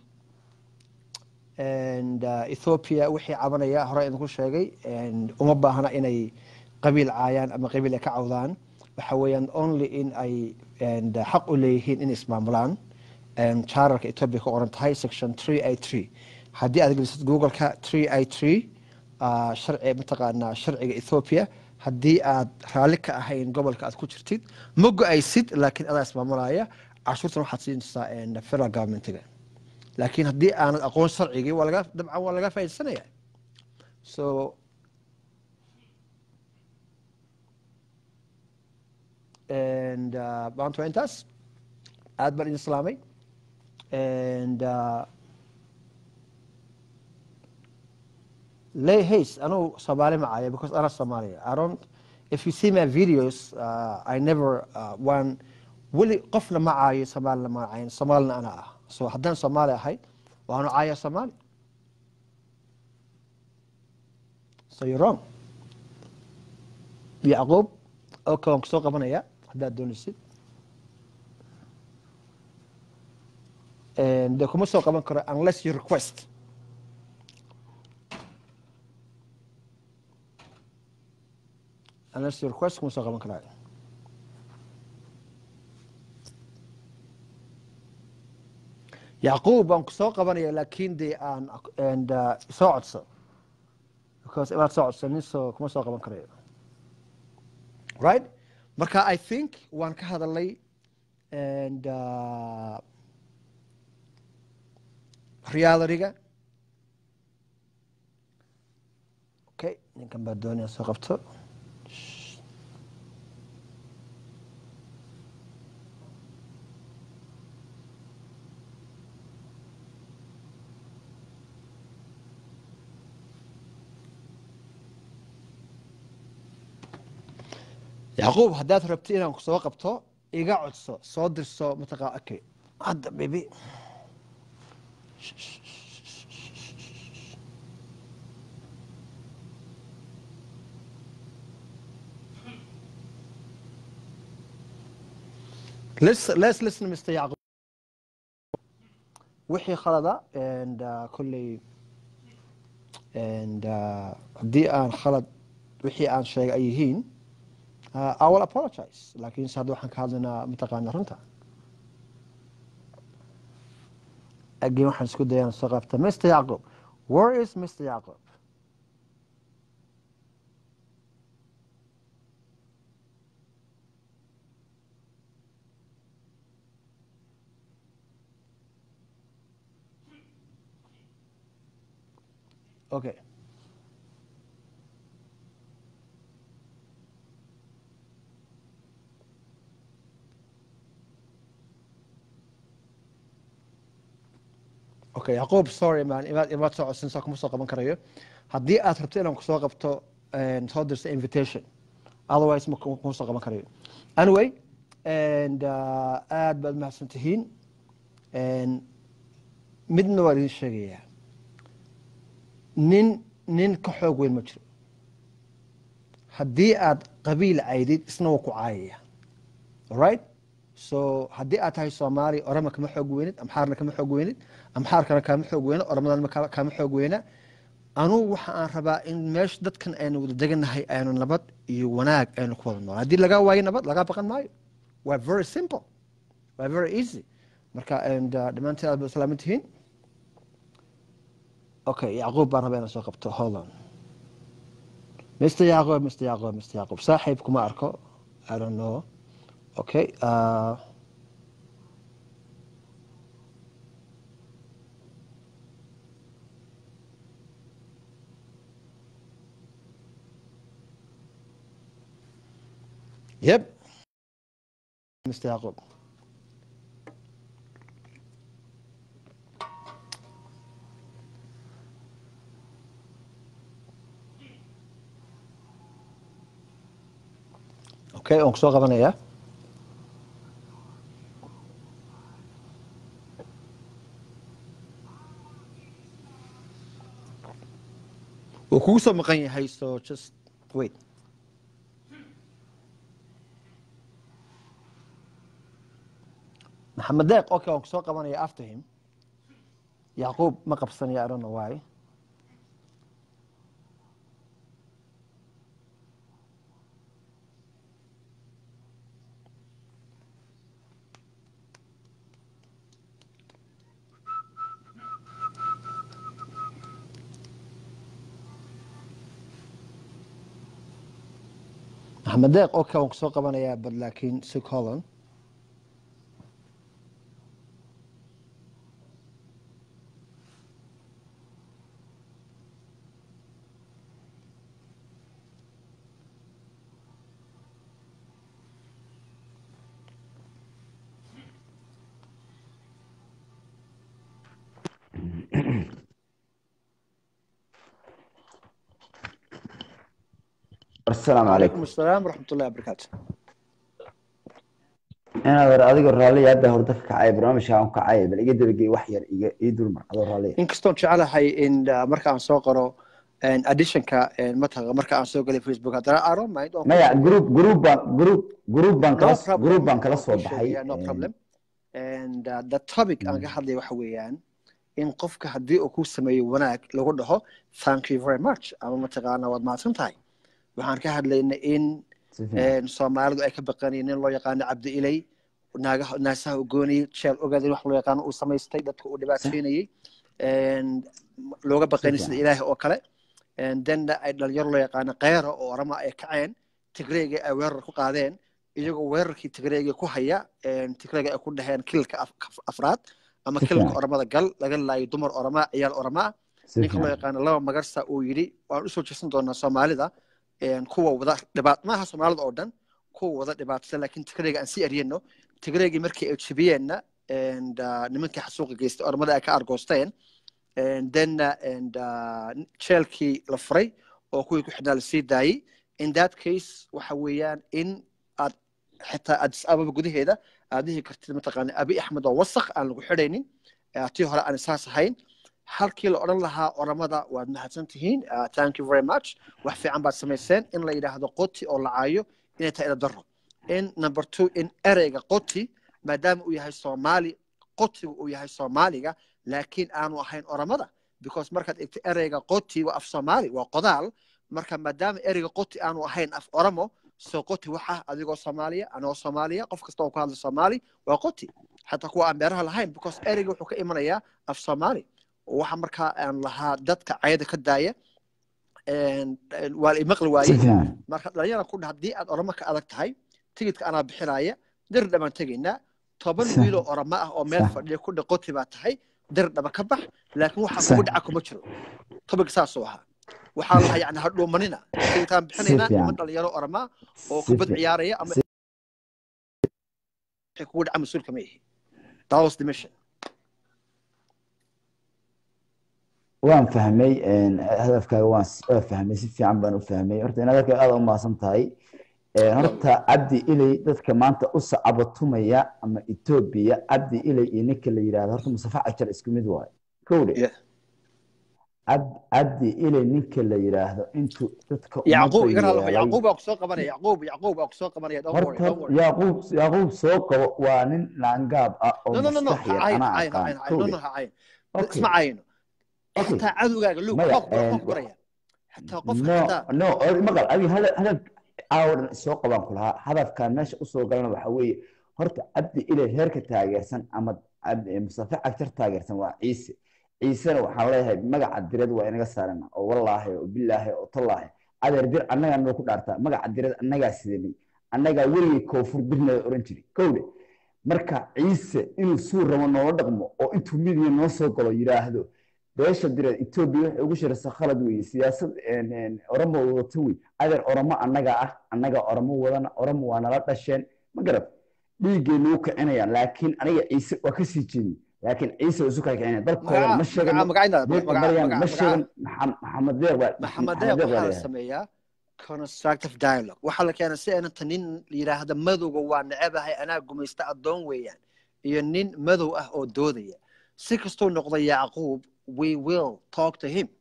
and uh, Ethiopia wixii cabanaya hore idinku sheegay and uma baahna inay qabiil caayaan ama qabiil ay ka cawdaan waxa weeyaan only in ay and uh, xaq u leeyihiin in ismaamulaan and charterka Ethiopia ka qoran tahay section 383 haddii aad gelisid google-ka 383 uh, sharci mataqaanaa sharciga Ethiopia haddii aad raalli ka ahayn gobolka aad ku jirtid ma go-aysid laakiin adaa ismaamulaya cashuurtan waxaad siinaysaa federal governmentiga laakiin haddii aanad aqoon sharcigii waa laga dabcan waa laga faaidsanaya so and maanta waa intaas aad baan idin islaamay and lay hays anugu soomaali ma caayo because ana soomaaliya i don't if you see my videos uh, i never uh, one weli qofna ma caayo soomaalina ma caayin soomaalina ana ah so haddaan soomaali ahay waanu caaya soomaali so you're wrong yacquub okay waan kusoo qabanaya haddaad doonaysid de kuma soo qaban karo unless you request unless you request kuma soo qaban karaayo yacquub baan ku soo qabanaya laakiin dee aan and soo codso because inaad soo codsanin so kuma soo qaban karayo right marka i think waan ka hadalay and realityga okay ninkan baa doonaya soo qabto yacquub haddaad rabti inaan ku soo qabto iga codso soo dirso mataqa okay hadda bibi let's listen mr yacquub wixii khalada and kolley and haddii aan khalad wixii aan sheegay ay yihiin uh, I will apologize laakiin se hadda waxaan ka hadlaynaa mataqaana runta again waxaan isku dayaan soo qabta mr yacquub where is mr yacquub okay okay yacquub sorry man imaad imaad soo codsan saa kuma soo qaban karayo haddii aad rabto inaan kusoo qabto soo dirsa invitation otherwise ma kuma soo qaban karayo anyway and aad baad mahadsan tihiin midna waa idin sheegayaa nin nin ka xoog weyn ma jiro haddii aad qabiil caydid isna waa ku caayaya alright so haddii aad tahay soomaali orama kama xoog weynid amxaarna kama xoog weynid amxaarkana kama xoog weyna oramadana kama xoog weyna anugu waxa aan rabaa in meesha dadkan aynu wada deganahay aynu nabad iyo wanaag aynu ku wada nool haddii lagaa waayo nabad lagaa baqan maayo waa very simple waa very easy marka dhammaanteen aad ba salaaman tihiin okay yacquub baan rabaa inaan soo qabto hold on mr yacquub mr yacquub mr yacquub saaxiib kuma arko i don't know okay uh, Yep. Mr. Yaqub. okay waan kusoo qabanayaa wuu kugu soo maqan yahay so just wait maxamed deeq okay waan kusoo qabanaya after him yacquub ma qabsanaya i don't know why maxamed deeq okay waan kusoo qabanayaa but laakiin si colon asalaamu calaykum calaykum asalaam waraxmat ullahi wabarakaatu inaad hore adigoo raalliya hadda horda ka kacay barnaamijka aan ku kacay bal iga dabagey wax yar iga ii dulmar adoo raalliya inkastoon jecelahay in uh, marka aan soo qoro additionka mataqa marka aan soo galay facebook haddana i don't mind waan ku maya group group baan group group baan no kala problem group baan kala waan soo kuu baxay sheegaya no problem and uh, the topic aan ka hadlaya waxa weeyaan in qofka haddii uu ku sameeyo wanaag lagu dhaho thank you very much ama mataqaana waad mahadsan tahay waxaan ka hadlaynay in si fiican soomaalidu ay ka baqanayeen nin loo yaqaano cabdi ilay naagaha naasaha u goonayay jeel ogaada in wax loo yaqaano uu samaystay dadka uu sax dhibaateynayay looga si baqaynay sida fiican ilaahi oo kale denna ay dhalinyaro loo yaqaano kheyra oo orama ay kaceen tigreega ay weerar ku qaadeen iyagoo weerarkii tigreega ku haya tigreega ay ku dhaheen kilka afraad ama si kilka fiican oramada gal laga laayo dumar orama ciyaal orama ah si ninka loo fiican yaqaano laba magarsa uu yidhi waan usoo jeesan doonaa soomaalida kuwa wada dhibaat maaha soomaalida oo dhan kuwa wada dhibaatsan laakiin tigreega aan sii eryeno tigreegii markii ay jebiyeenna and, uh, nimankii xasuuqa geystay ormada ay ka argoosteen and then uh, and, uh, jeelkii la furay oo kuwii ku xidhnaa lasii daayey in that case waxa weeyaan in aad xitaa addis ababa gudaheeda aad dhihi kartid mataqaana abi axmed oo wasakh aan lagu xidhaynin eh, tii hore aan isaas ahayn halkii la odhan lahaa oramada waad mahadsan tihiin uh, thank you very much wax fiican baad samayseen in la yidhaahdo qoti oo la caayo inay tahay ila daro in number two in ereyga qoti maadaama uu yahay soomaali qotigu uu yahay soomaaliga laakiin aanu ahayn oramada because markaad egto ereyga qoti waa af soomaali waa qodaal marka maadaama ereyga qoti aanu ahayn af oramo soo qoti waxa adigoo soomaaliya anigoo soomaaliya qof kasta oo ku hadla soomaali waa qoti xataa kuwa aan beeraha lahayn because ereyga wuxuu ka imanayaa af soomaali waxa markaa aan lahaa dadka cayada ka daaya waa la imaqli si waayey fiican marka dhalinyara ku dhah haddii aad oramo ka adag tahay tigidka anaa bixinaya dir dhaban tegaynaa toban Sa- wiiloo oramo ah oo meel sa- fadhiya ku dhah qoti baa tahay dir dhaba ka bax laakiin waxaa sa- kugu dhaca kuma jiro topic saasuu ahaa waxaa lahaa yani ha dhuumanina tigidkaan si bixinaynaa niman fiican dhalinyaro orama oo si kubad fiican ciyaaraya ama si wixii kugu dhaca mas-uulka ma ihi that was the mission waan fahmay een, hadafkaaga waan s- waan fahmay si fiican baan u fahmay horta in hadalkaaga aad u mahadsan tahay Een, horta cabdi ilay dadka maanta u sacabatumaya ama etoobiya cabdi ilay iyo ninka la yidhahdo horta mustafa cajar isku mid waayo kowdhe Yeah. Cab- cabdi ilay ninka la yidhaahdo intuu dadka yacquub ummadda iga hadlo yeelay yacquub baa kusoo qabanaya yacquub yacquub baa kusoo qabanaya don't worry horta don't worry yaaquub yaaquub soo qabo waa nin laangaab ah oo no no no no maskax ha yar cayn anaa ha cayn ha aqaan cayn ha cayn no kowdhe no ha cayn okay isma cayno okay xitaa cadowgaaga lug maya qof qof een, qof baraya xitaa qofka no xitaa no or- maqal adi hadal hadal caawadan soo qabaan ku lahaa hadafkan meesha usoo galana waxa weeye horta cabdi ilay heerka taageersan ama Cabdi- mustafa cagtar taageersan waa ciise ciisena waxaan leeyahay magaca direed waa inaga saarana oo wallaahi oo bilaahi oo tallaahi adeer dir annagaa noo ku dhaartaa magaca direed annagaa sidanay annagaa weligay koonfur dirna oran jiray kowde marka ciise inuu suu rabo noola dhaqmo oo intuu midiya noo soo galo yidhaahdo beesha direed etoobiya waxay ugu shiraysaa khalad weeye siyaasad een, een, oromo wadato wey adeer oromo annaga ah annaga oromo wadana oromo waa nala dhasheen ma garad dhiiggeennu u kicinayaan laakiin aniga ciise waa kasii jeedin laakiin ciise waa isu kaa kicinaya dalkoodana magaca ma sheegano magaca magacayna deeqa magaca maryaan magaca ma magaca sheegan Maxam- maxamed deeq baa maxamed maxamed deeq deeq baa waxaa la leeyahay sameeyaa constructive dialogue waxaa la keenay si aynanta nin yidhaahda madowga waa necebahay anaa gumaysta addoon weeyaan iyo nin madow ah oo doodaya si kastuu noqdo yacquub we will talk to him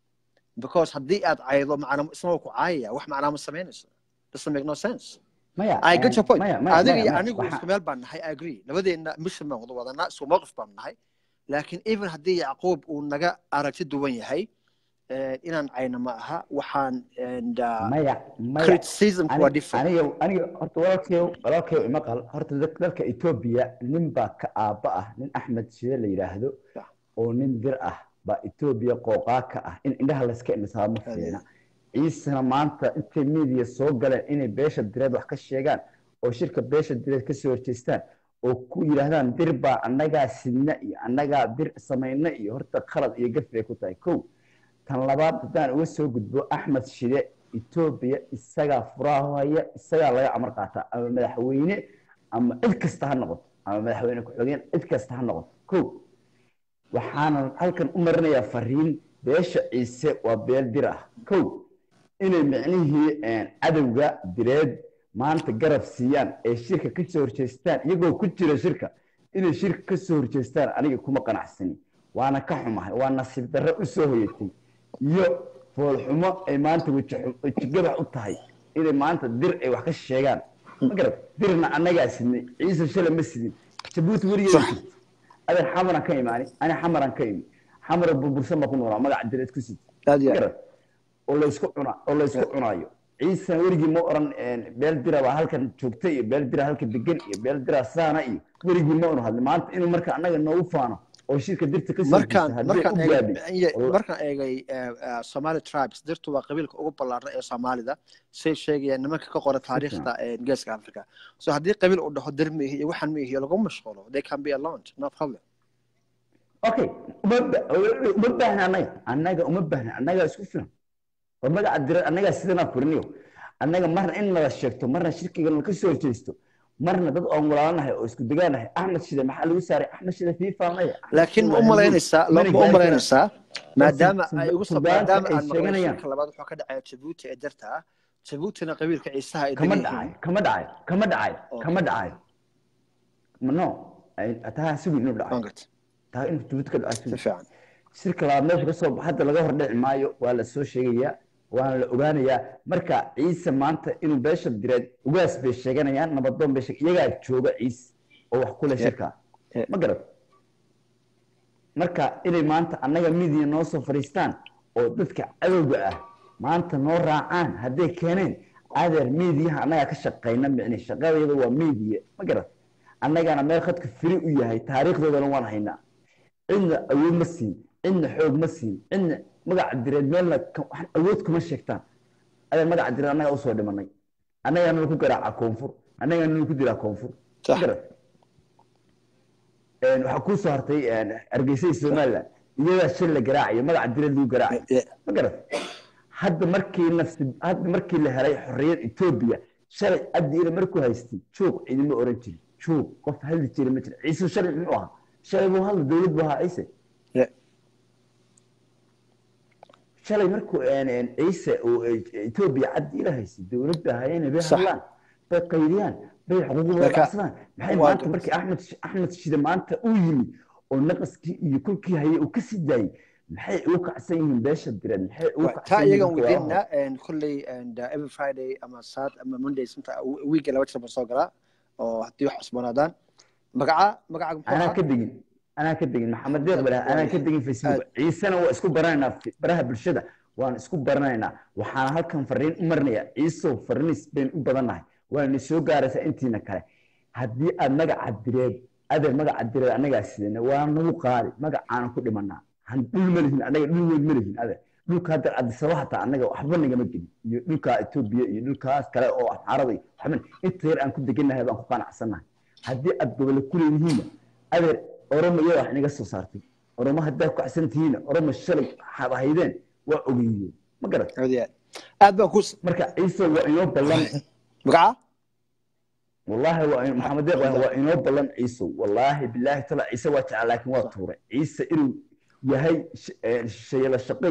because haddii aad caydo macna isna ku caayaya wax macnaa ma samaynayso doesn't make no sense maya I get your point. maya maya adiga maya iyo maya anigu waxa- isku meel baan nahay I agree labadeena mission baan wada wadanaa isku mowqif baan nahay laakiin even haddii yacquub uu naga aragti duwan yahay eh, inaan cayno ma aha waxaan and uh, maya maya criticismku waa Ani- different aniga aniga horta walaalkayo walaalkayo ima qal horta dad- dalka etoobiya nin baa ka aabba ah nin axmed shide la yidhaahdo Yeah. oo nin dir ah baa etoobiya qooqaa ka ah in indhaha layska indhisaa ma Adeeg. fiicna ciisana maanta intay media soo galeen inay beesha direed wax ka sheegaan oo shirka beesha direed kasoo horjeestaan oo ku yidhaahdaan dir baa annagaa sidna iyo annagaa dir samayna iyo horta khalad iyo gaf bay ku tahay kow tan labaad haddaan uga soo gudbo axmed shide etoobiya isagaa furaha haya isagaa laga amar qaataa ama madaxweyne ama cid kasta ha noqoto ama madaxweyne ku-xigeen cid kasta ha noqoto kow waxaanan halkan u marinayaa fariin beesha ciise waa beel dir ah kow inay micnihii cadowga direed maanta garab siiyaan ee shirka ka soo horjeestaan iyagoo ku jira shirka inay shirka ka soo horjeestaan aniga kuma qanacsani waana ka xumahay waa nasiib darro u soo hoyatay iyo foolxumo ay maanta wejigabax u tahay inay maanta dir ay wax ka sheegaan ma garad dirna annagaa sidnay ciise shalay ma sidin jabuuti weligeeda Sax. sid adeer xamaran ka imaani ani xamaran ka imi xamara burbursan baa ku noolaa magaca direed ku sid aad iyo ma aad garad oo laysku cuna oo laysku cunaayo ciise weligii ma oran beel dira baa halkan joogta iyo beel dira halka degan iyo beel dira saana iyo weligii ma unu hadlin maanta inuu marka annaga noogu faano oo shirka dirta ka soo markaan jeesta haddii markaan u eegay gaabin iye- Walla- markaan eegay eh, eh, somali tribes dirtu waa qabiilka ugu ballaaran ee soomaalida say sheegayaan nimanka ka qora taariikhda eh, geeska africa so haddii qabiil uu dhaho dir ma ihi iyo waxaan ma ihi lagu mashquulo they can be alone no problem okay uma ba- uma baahna annaga annaga uma baahna annaga isku filan oo magaca dira annagaa sidanaa furiniyo annaga marna in nala sheegto marna shirkiga nala ka soo horjeesto marna dad oon walaalaanahay oo isku degaanahay axmed shide maxaa lagu saaray axmed shide fifa maya laakiin ma u malaynaysaa ma u malaynaysaa maadaama ay ugu soo Suudaanta maadaama ay aan maqlay sheeganayaan. shirka labaad wuxuu ka dhacaya jabuuti ee darta ah jabuutina qabiilka ciisaha ay kama degan dhacay yihiin kama dhacay kama dhacay Okay. kama dhacay no ay- taa sugi inuu dhacay Waan gartay. taa inuu jabuuti ka dhacay si sugi fiican shirka labaad meesha ka soo hadda laga hor dhici maayo waa la soo sheegayaa waana la ogaanayaa marka ciise maanta inuu beesha direed ugaas bay sheeganayaan nabadoon bay sheeg iyagaa jooga ciise oo wax ku leh Yeah. shirka Yeah. ma garad marka inay maanta annaga midiya noo soo fadhiistaan oo dadka cadowga ah maanta noo raacaan hadday keeneen adeer miidiyaha annagaa ka shaqayna micni shaqadayada waa miidiya ma garad annagana meel khadka firi u yahay taariikhdoodana waan haynaa cidna awood ma siin cidna xoog ma siin cidna magaca direed meelna ka- wax awood kuma sheegtaan adeer magaca direed annagaa usoo dhimanay annagaa nala ku garaaca koonfur annagaa nala ku diraa koonfur Sax. Ma garad Een, waxaa kuu soo hartay een, hargeysa iyo somaliland iyadaa shil la garaacayo magaca direed lagu garaacayo Yeah. ma garad hadda markii nafsi hadda markii la helay xorriyad etoobiya shalay abdiina markuu haystay juuq cidima oran jirin juuq qof hadli jira ma jira ciise shalay muxuu ahaa shalay buu hadla dowlad buu ahaa ciise Yeah. shalay markuu een, een, ciise uu e- etoobiya cabdi ila haystay dowlad bay ahaayeen bay Sax. hadlaan bay qaydiyaan bay xuquuqdooda Marka- dhacsadaan maxay waa maanta garad. markii axmed axmed shide maanta uu yimid oo naqaskii iyo kulkii hayay uu ka sii daayey maxay ugu kacsan yihiin beesha direed maxay ugu Right. kacsan taa yihiin iyagan dadka walaalaha? weydiinna and kulley and uh, every friday ama saad ama monday inta wiiga laba jeer baan soo galaa oo haddii wax cusbanaadaan magaca magaca muxuu anaa ahaa ka degin anaa ka degin maxamed deeq bale anaa ka degin facebook ciisena waa isku baranaynaa fi- baraha bulshada waan isku baranaynaa waxaana halkan fariin u marinayaa ciisow farinis bayn u badannahay waana soo gaaraysaa intiina kale haddii aad magaca direed adeer magaca direed annagaa sidana waa nagu qaadi magacaana ku dhimanaa Han- dhul ma lihin annaga dhul weyn ma lihin adeer dhulka hadda adisaba hataa annaga waxba nagama gelin iyo dhulka etoobiya iyo dhulkaas kale oo axmaarada iyo waxba inta yar aan ku degannahay baan ku qanacsannahay haddii aad gobole ku leedihiinna adeer oromo iyada wax inaga soo saartay oromo haddaa ku kacsan tihiinna oromo shalay waxaad ahaydeen waa ogeeyeen ma garat aad iyo aad aad baan ku marka ciise waa inoo ballan magaca والله waa maxamed deeq waa waa inoo ballan ciise wallaahi bilaahi tala ciise waa jecel laakiin waa tuuray ciise inuu yahay sh- ee, shisheeye la shaqay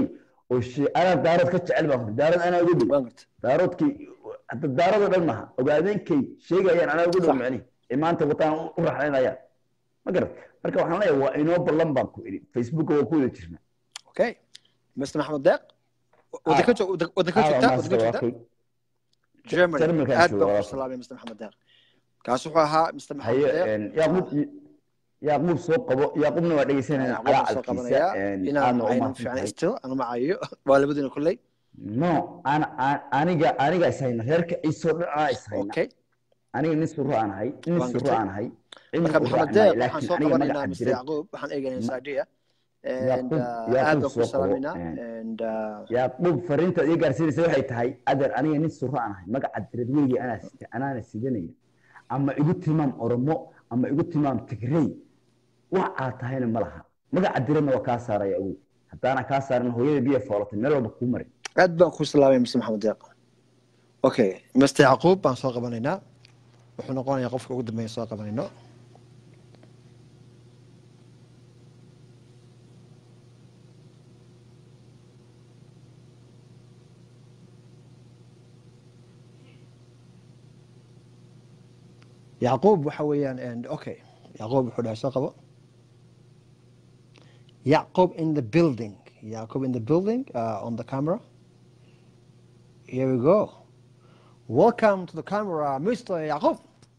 oo shee anaa daarood ka jecel baan ku daarood anaa ugu dhow waan garta daaroodkii hadda daaroodoo dhan maha ogaadeenkay sheegayaan anaa ugu dhow Sax. macnihi ee maanta wataan u raxlaynayaan ma garat marka waxaan leeyahay waa inoo ballan baan ku idhi facebooka waa ku wada jirnaa okay mr maxamed deeq wadanka joog wadanka Aa, joogtaa waa wadanka maasta, joogtaa waa kay. germany Jarmalkaan aad jooga, baan waa ku kay. salaamay mr maxamed deeq kaas wuxuu ahaa mr haye maxamed deeq een, yaaquub yaaquub soo qabo yaaqubna waa dhegeysanayna Yacquub waan soo calacalkiisa qabanayaa een, inaan aadna u aynan mahadsan fiicnay tahay still anu macayo waa labadiina kulley no ana a- aniga aniga is hayna reerka ciisoo dhan anaa is hayna okay aniga nin suro aan ahay nin Waan suro gartay. aan ahay cidna marka u maxamed raaci maayo deeq waxaan laakiin soo aniga qabanaynaa magaca mr diray yacquub waxaan eegaynaa Ma- saadiya and Yacquub- uh, Yacquub aad baan soo ku qabo, salaaminaa and- and uh, yaaqub fariinta ii gaarsiinaysa waxay tahay adeer aniga nin suro aan ahay magaca direed weligii anaa sita anaana sidanaya ama igu tilmaam oromo ama igu tilmaam tigrey wax aad tahayna ma laha magaca direedna waa kaa saaraya ogow haddaana kaa saarin hooyada biya foolatay meel walba kuu marin aad baan ku salaamay mr maxamed deeq okay mr yacquub baan soo qabanaynaa wuxuu noqonayaa qofka ugu dambeeya soo qabanayno yacquub waxa weeyaan and okay yacquub wuxuu dhahay soo qabo yacquub in the building yacquub in the building uh, on the camera here we go welcome to the camera mr yacquub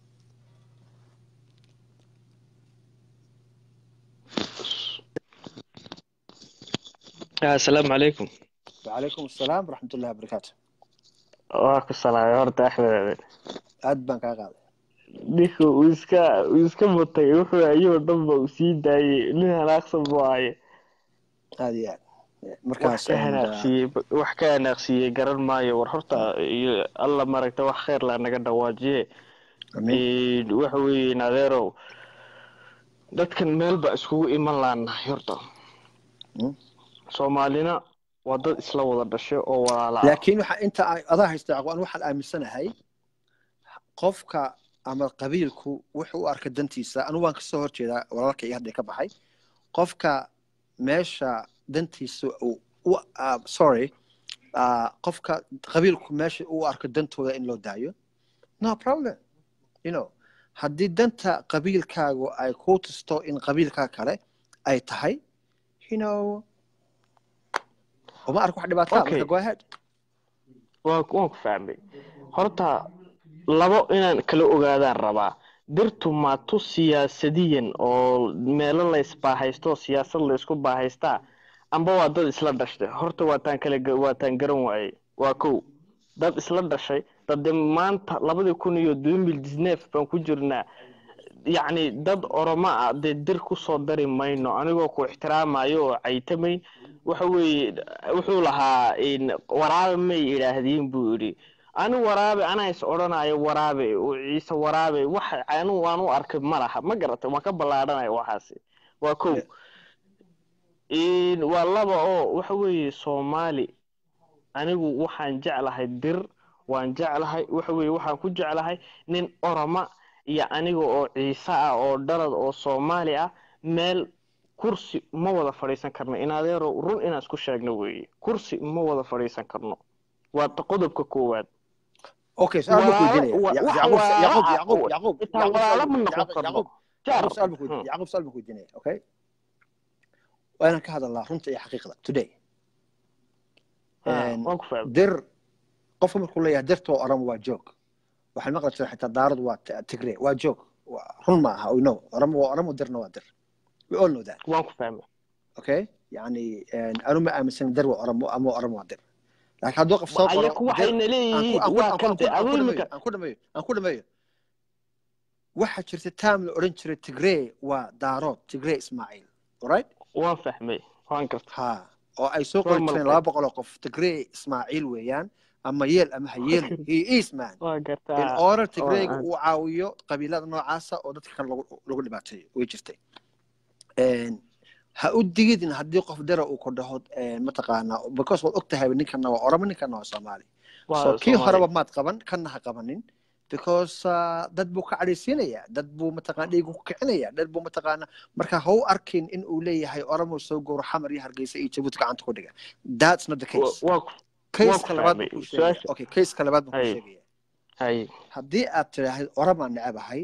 asalaamu calaykum وعليكم السلام ورحمة الله وبركاته waa ku salaamay horta axmed aad baan kaa qaaday ninka uu iska uu iska mutay wuxuu ayuu dhanba uu sii daayey nin hanaaqsan buu ahaye aad iyo aad wax markaas ka and, uh, hanaaqsiiyey wax ka hanaaqsiiyey garan maayo war horta iyo alla maragta wax khayr la naga dhawaajiye amiin Een, waxa weeye adeerow dadkan meel baa iskugu iman laanahay horta Mm. soomaalina waa dad isla wada dhashay oo walaala ah laakiin waxa inta ay- adaa haysta yacquub anu waxaan aaminsanahay qofka ama qabiilku wuxuu u arka dantiisa anu waan kasoo horjeedaa walaalka iyo hadda ka baxay qofka meesha dantiisa uu u ah, sorry ah, qofka qabiilku meesha uu arko dantooda in loo daayo no problem you know haddii danta qabiilkaagu ay kuu tusto in qabiilkaa kale ay tahay you know uma arko wax dhibaataa Okay. marka go ahead waa waan ku fahmay horta labo inaan kala ogaadaan rabaa dirtu maatu siyaasadiyan oo meelo la isbaahaysto siyaasad la isku baahaystaa amba waa dad isla dhashtay horta waataan kala ga- waataan garan waayey waa kow dad isla dhashay dade maanta labadii kun iyo mil disneef baan ku jirnaa yacni dad oromo ah dee dir kusoo dari mayno anigoo ku ixtiraamayo oo caytamayn waxa weeye wuxuu lahaa in waraabe may idhaahdiin buu yidhi ani waraabe anaa is odhanayo waraabe oo ciise waraabe wax anu waan u arkay ma laha ma garatay waan ka ballaadhanaya waxaasi waa kow In- waa laba oo waxa weeye soomaali anigu waxaan jeclahay dir waan jeclahay waxa weeye waxaan ku jeclahay nin oroma iyo aniga oo ciise ah oo dhalad oo soomaali ah meel kursi ma wada fadhiisan karno in adeero run inaan isku sheegno weeye kursi ma wada fadhiisan karno waa ta qodobka koowaad okay su'aal baan ku Walaalo- weydiinaya wa- Ya- wax Yacquub walaalo Yacquub ah Yacquub oo Yacquub xitaa Yacquub walaalo su'aal- ma noqon Yacquub- karno Yacquub jaar Yacquub su'aal baan ku Hmm. weydiinaya Yacquub su'aal baan ku weydiinaya okay waa inaan ka hadalnaa runta iyo xaqiiqda today Ah, And waan ku fahmay dir qofka markuu leeyahay dirta oo oramo waa joog waxaan maqli jiray xitaa daaradu waa t- tigre waa joog Waa- run ma aha we know oramo waa oramo dirna waa dir we all know that waan ku fahmay okay yani anu ma aaminsan dir waa oramo ama oramo waa dir laakiin hadduu qof soo qoro ayaku waxayna dir- leeyihiin aan ku- waa aan ku- kante aan ku- aduu aan ku imika dhameeyo, aan ku dhameeyo aan ku dhameeyo waxaa jirta taam la odhan jiray tigree waa daarood tigree ismaaciil alright waan fahmay waan garta ha oo ay soo qori Formal jireen type. laba boqol oo qof tigree ismaaciil weeyaan ama yeel ama ha yeelin he is man waa in gartaa order tigreega aan- uu caawiyo qabiilada noocaasa oo dadka kale lagu lagu dhibaateeyo way jirtay Een, ha u digidin haddii qof dara uu ku dhaho een, mataqaanaa because waad ogtahay ninkana waa oramo ninkana waa soomaali waa so kii Soomaali. horeba maad qaban kanna ha qabanin because uh, dad buu ka cadhaysiinaya dad buu mataqaana dhiigu ku kicinaya dad buu mataqaana marka ha u arkin in uu leeyahay oromo soo gowro xamar iyo hargeysa iyo jabuuti gacanta ku dhiga that's not the case waa ku kayska labaad fahmay. buu kuu sheegaya Su-aasha- okay kayska labaad buu kuu Hay. sheegaya hay haddii aad tidhaahid oromaan necabahay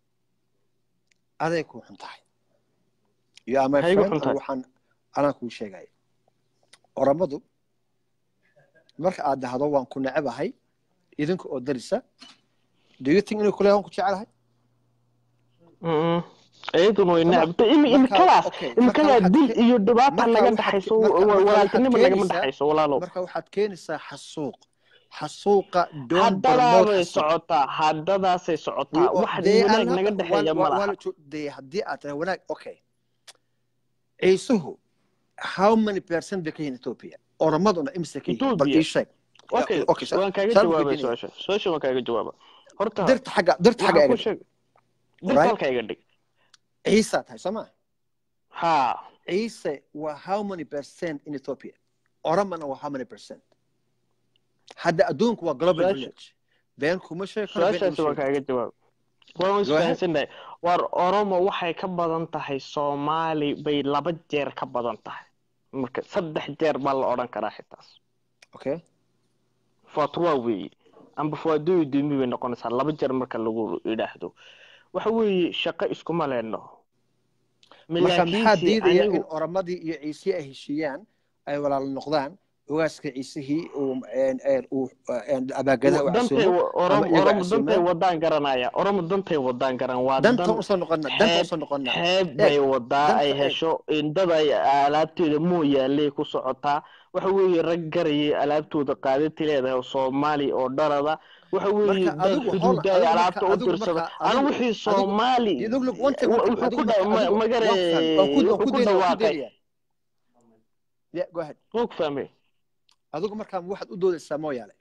aday kuu xun tahay iyo ama Hay igu friend xun tahay. anigu waxaan anaa kuu sheegaya oromadu marka aad dhahdo waan ku necabahay idinka oo darisa do you think inuu kuleeyahay waan ku jecelahay Mm-mm. iyaduna way Sama- necabta im marka- imikadaas okay, imikadaa marka dil waxaad iyo dhibaata marka naga waxaad dhaxayso ke- marka- wa- marka walaaltinimo waxaad nagama keenaysaa- dhaxayso walaalow marka waxaad keenaysaa xasuuq xasuuqa don't promote haddadaabay xasuuq socotaa haddadaasay socotaa We- wax they are wanaag not- naga dhexeeya waa- ma waa- waa laha la jo- they- haddii aad tahay wanaag okay ciisuhu how many percent bay ka yihiin ethiopia oromaduna imise ka yihiin bal Ethiopia. ii sheeg okay okay, so- waan kaaga saan jawaabay weydiinaya. su-aasha su-aasha waan kaaga jawaaba horta dirta xagga dirta xagga waxaan ku eega sheeg dirta Right? halka iga dhig ciisaa tahay soo ma ha ciise waa how many percent in ethiopia oromana waa how many percent hadda adduunku waa global Su-aasha- village been kuma sheeg karo been su-aashaasi ima waan sheeg kaaga jawaab waan Go ahead. isfahansannahay war oromo waxay ka badan tahay soomaali bay laba jeer ka badan tahay marka saddex jeer baa la odhan karaa xitaas okay fatwa weeye amba fawaadooyi dumi bay noqonaysaa laba jeer marka lagu yidhaahdo waxa weeye shaqo iskuma leenno marka maxaa Laakiinse diidaya anigu- in oromadii iyo ciisihii ay heshiiyaan ay walaalo noqdaan ogaaska ciisihii uu een, een, uu een, abaagadaha u dantay casuumo oromo ama iyaga oromo casuumaan. dantay wadaan garanaya oromo dantay wadaan garan waa danta dan usoo noqona danta xeeb- usoo noqona xeeb bay wadaa danta ay eeg. hesho indada ay alaabteeda mooyaaley ku socotaa waxa weeye rag garayay alaabtooda qaadati leedahay oo soomaali oo dhalada waxa weeye Marka dad adigu hol- xuduuda ay adigu alaabta marka- u adigu dirsada marka- anu adigu- wixii adigu- soomaali look, look, one thing, one thing, wuxuu ku adigu dha- marka- ma- adigu- magare waan fahmay, waan ku- waan wuxuu ku ku daynaya, waan ku dhawaaqay daynaya. Yeah, go ahead. wuu ku fahmay adigu markaa waxaad u doodaysaa mooyaale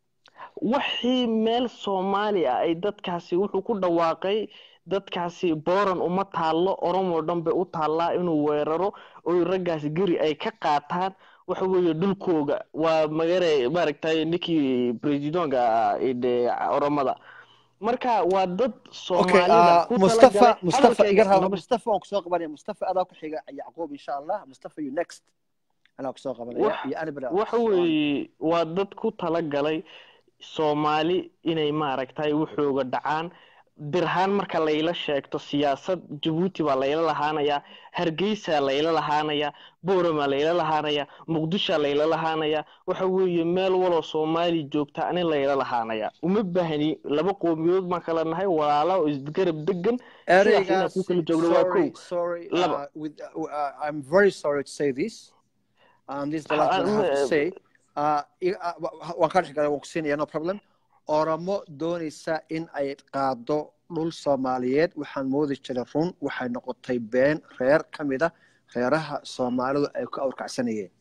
wixii meel soomaali ah ay dadkaasi wuxuu ku dhawaaqay dadkaasi booran uma taallo oromoo dhan bay u taallaa inuu weeraro oy raggaasi geri ay ka qaataan waxa weeye dhulkooga waa magare maaragtay ninkii presidonka de oromada marka waa dad okay soomaalida uh, ku mustafa talagalay mustafa hadalkayga iga raba nabad- mustafa waan kusoo qabanaya mustafa adaa ku xiga yacquub insha allah mustafa you next anaa kusoo qabanaya Wax- iyo anibra waxa weeye waa dad ku talagalay soomaali inay maaragtay wuxooga dhacaan dirhaan marka layla sheegto siyaasad jabuuti baa layla lahaanayaa hargeysa layla lahaanayaa boorama layla lahaanayaa muqdisha layla lahaanayaa waxa weeye meel waloo soomaali joogta ani layla lahaanayaa uma baahni laba qoomiyood baan kala nahay walaalo oo isgarab degan sidaas inaan ku kala joogno waa kow sorry sorry Laba. uh, with, uh, uh, I'm very sorry to say this and this is the last Ah, thing I have to uh, say uh, i- uh, wa- waan ka dhex galay waan ku siinaya no problem oromo doonaysa in ay qaado dhul soomaaliyeed waxaan moodi jiray run waxay noqotay been reer ka mid a reeraha soomaalidu ay ku awrkacsanayeen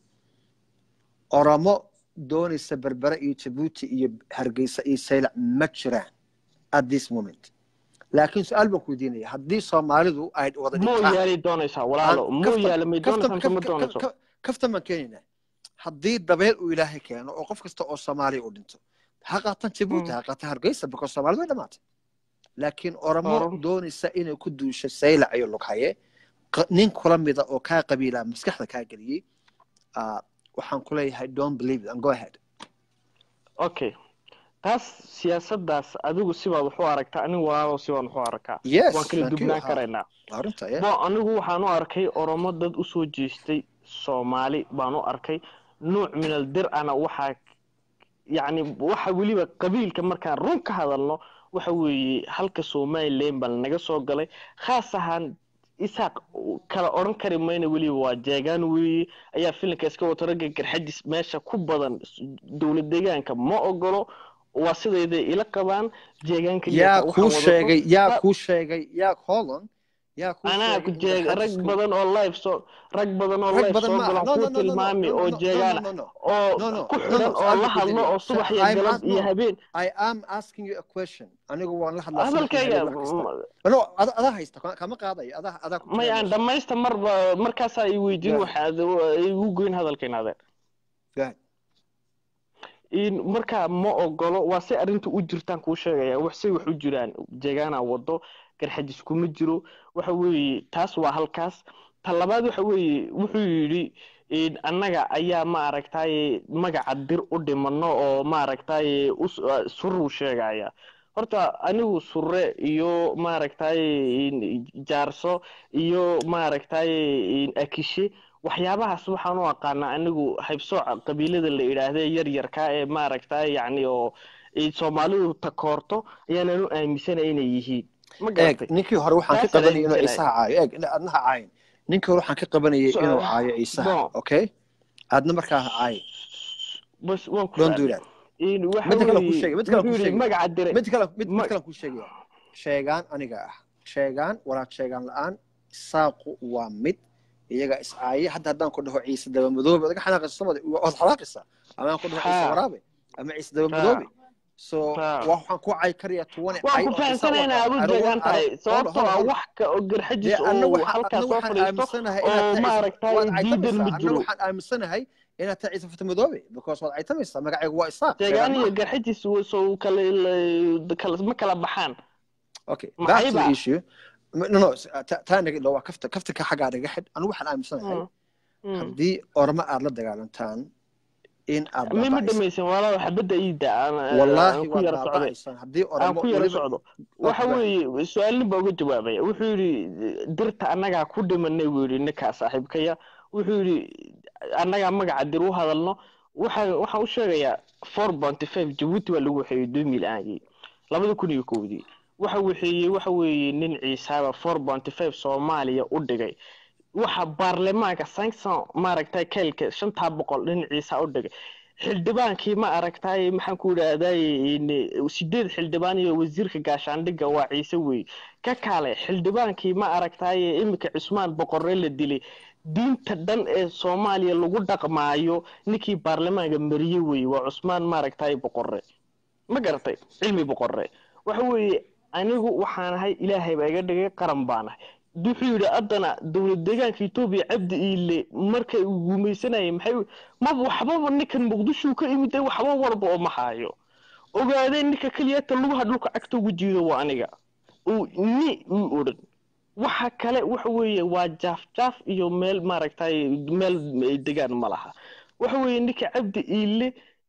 oromo doonaysa berbere iyo jabuuti iyo hargeysa iyo saylac ma jiraan at this moment laakiin su-aal baan ku weydiinaya haddii soomaalidu ay wada dhigtaan mooyaale doonaysaa walaalo Aan- kaftan- mooyaale may kaftan- doonaysaa mise ma kaf- doonayso kaf- kaftan baan keenaynaa haddii dabeel uu ilaahay keeno oo qof kasta oo soomaaliya u dhinto ha qaatan jabuuti Mm. ha qaatan hargeysa because soomaalidu way dhamaatay laakiin oromo Oromo. doonaysa inay ku duusho saylac iyo lughaye qa- nin kula mida oo kaa qabiilaa maskaxda kaa geliyey ah, waxaan ku leeyahay don't believe it and go ahead okay taas siyaasadaas adigu sibaad wax u aragtaa anigu walaalow sibaan wax u arkaa yes waan kala thank you. dubnaan Ha, karaynaa arrinta yeah. bo anigu waxaan u arkay oromo dad usoo jeestay soomaali baan u arkay nuuc minal dir ana waxaa yacni waxa weliba qabiilka markaan run ka hadalno waxa weeye halka somalilan baa naga soo galay khaas ahaan isaaq kala odhan kari mayna weliba waa jeegaan weeye ayaa filinka iska wato ragga garxajis meesha ku badan dowlad deegaanka ma ogolo waa sidayday ila qabaan jeegaanka yaa waxaan kuu wadato- sheegay yaa Sa- kuu sheegay yaa holon yaa kuu anaa ku sheegay in jeeg rag garxajisku- badan oo live soo rag badan oo rag live badan soo ma galan no, no, ku no, no, no, tilmaami no, oo no, jeegaan no, no, no, oo no, no, ku no, xidhan no, oo I'm la not hadlo kidding. oo subax iyo I'm galab not- iyo no. habeen I am asking you a question. Anigu waan la hadlaa hadalkayga subaxii wax kasta. No, ada- adaa haysta ka- kama qaadayo adaa adaa ku may aan jecel. dhammaysta marba markaasaa i weydiin Yeah. waxaad igu goyn hadalkayna adeer Go ahead. in markaa ma ogolo waa si arrinta u jirtaan kuu sheegaya wax say wax u jiraan jeegaana wado garxajis kuma jiro waxa weeye taas waa halkaas ta labaad waxa weeye wuxuu yidhi in annaga ayaa ma aragtaye magaca dir u dhimano oo ma aragtaye us- uh, suruu sheegaya horta anigu surre iyo maaragtaye in jaarso iyo maaragtaye in akishe waxyaabahaas waxaan u aqaanaa anigu haybsooca qabiilada la idhaahde yar yarka ee maaragtaye yacni oo ay soomaalidu takoorto ayaanan u aaminsanay inay yihiin ma eeg garatay ninkii hore waxaan ka Taas ayaan qabanayay inuu jeclahay. ciisaha caayo eeg adnaha caayin ninkii hore waxaan ka qabanayay So, inuu caayo ciisaha bon. okay adna markaa ha caayin bas waan ku don't do fahmay that in waxa Midda kale ku weeye sheegay, midda kale ku wuxuu yidhi sheegay. magaca dire mid kale mid mid Ma- kale ku sheegaya sheegaan aniga ah sheegaan walaad sheegaan la-aan saaqu waa mid iyaga is caaye hadda haddaan ku dhaho ciise daba madoobe odaga xanaaqaysa somali waad xanaaqaysaa ama aan ku dhaho ciise Ha. waraabe ama ciise daba Ha. madoobe so Ha. waa waxaan ku cay kariya tuwane waan ku fahamsanaynaa aad u jeegan tahay sababtoo ah wax ka oo garxajis oo halkaas soo fadhiisto oo maaragtay diidan ma jiro waxaan aaminsanahay inaad tahay ciise fata madoobe because waad caytamaysaa magacaygu waa isaaq deegaan iyo garxajis soo kale kala ma kala baxaan Okay, back to Maxayba? the issue. No, no, ta- taa naga waa kafta kafta ka xaggaa naga xidh anigu waxaan aaminsanahay Mm. haddii orma aad la dagaalantaan in aad mi ma baaba'aysan. dhamaysan walaal xabadda iida aan wallaahi aan ku waad yara socday baaba'aysan haddii aan ormo ku yara weliba- socdo waa waxa ku weeye su-aalnin baa uga jawaabaya wuxuu yidhi dirta annagaa ku dhimanay buu yidhi ninkaa saaxiibkaya wuxuu yidhi annagaa magaca dir u hadalno waxaan waxaan u sheegayaa four bounty five jabuuti baa lagu waxeeyey dumil aagii labada kun iyo kowdii waxa waxeeyey waxa weeye nin ciisaaba four bounty five soomaaliya u dhigay waxa baarlamaanka sanction maaragtay keelka shantaa boqol nin ciisa u dhigay xildhibaankii ma aragtay maxaan ku idhaahdaye sideed xildhibaan iyo wasiirka gaashaandhigga waa ciise wey ka kaale xildhibaankii ma aragtaye iminka cusmaan boqorre la dilay diinta dhan ee soomaaliya lagu dhaqmaayo ninkii baarlamaanka mariye wey waa cusmaan maaragtay boqorre ma garatay cilmi boqorre waxa weeye anigu waxaan ahay ilaahay baa iga dhigay qaran baan ahay wuxuu yidhi haddana dowlad deegaanka etoobiya cabdi iile markay uu gumaysanayay maxay maba waxbaba ninkan muqdisho ka imid waxba walba oo maxaayo ogaadeen ninka keliyata lugaha dhulka cagta ugu jiido waa aniga uu ni uu odhan waxa kale waxa weeye waa jaaf jaaf iyo meel maaragtay meel degaan ma laha waxa weeye ninka cabdi iile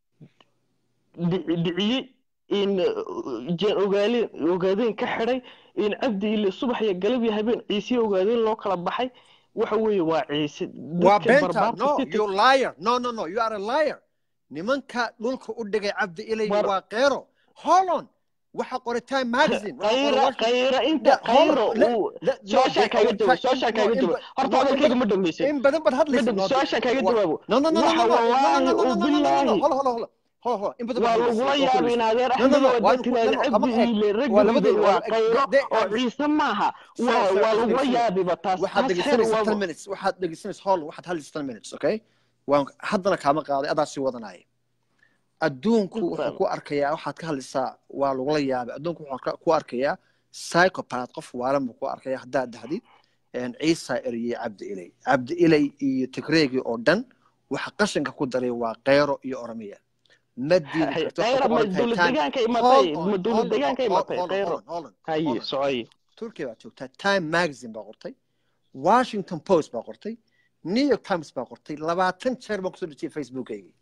dhici- dhiciyey in jeen ogaaleen ogaadeen ka xidhay in cabdi ile subax iyo galab iyo habeen ciise ogaadeen loo kala baxay waxa weeye waa ciise waa dadka beenta barbaarta no city- you liar no no no you are a liar nimanka dhulka u dhigay cabdi ilay War- waa qeero hold on waxa qoray time magazine waxa qoray qayra Washington- qayra inta La- hold qayro on, le- uu le- no, su-aashaan they- kaaga jawaab in- su-aashaan kaaga in- jawaab horta no, in- hadalkayga ma dhamaysan in badan bad hadlaysa Madam, no, su-aashaan kaaga wa- jawaabo no no no no no no waxa no no wallaahi no no no oo no no no billaahi hold on hold on hold on hold on in badan waa bad lagula hadlaysa yaabay in adeer No, no, no, axmed waa waa lagu- tiraahda no, no, cabdi kama- iile waa raggiida labadii- waa waa- qayro they- oo ciise maaha Sir, waa sir, waa lagula dhegeysanay. yaabiba taas waxaad taas xeer dhegeysanaysaa ten waa minutes waxaad dhegeysanaysaa hol waxaad hadlaysaa ten minutes okay waan haddana kaama qaaday adaa sii wadanaya adduunku Good wuxuu fam. ku arkayaa waxaad ka hadlaysaa waa lagula yaabay adduunku wuxuu ka- ku arkayaa psychopath qof waalan buu ku arkaya haddaad dhahdid een, ciisa eriyey cabdi ilay cabdi ilay iyo tigreegii oo dhan waxa qashinka ku daray waa qeyro iyo oromiya ma diidi karto waxay qayra ku ma qoran tahay dowlad time- deegaanka Hold imatay on, ma dowlad hold on, deegaanka hold- imatay hold on, qayro hold on, hold on, haye hold on. socoye turkiya baa joogtaa time magazine baa qortay washington post baa qortay new york times baa qortay labaatan jeer baan kusoo dhejiyay facebookaygii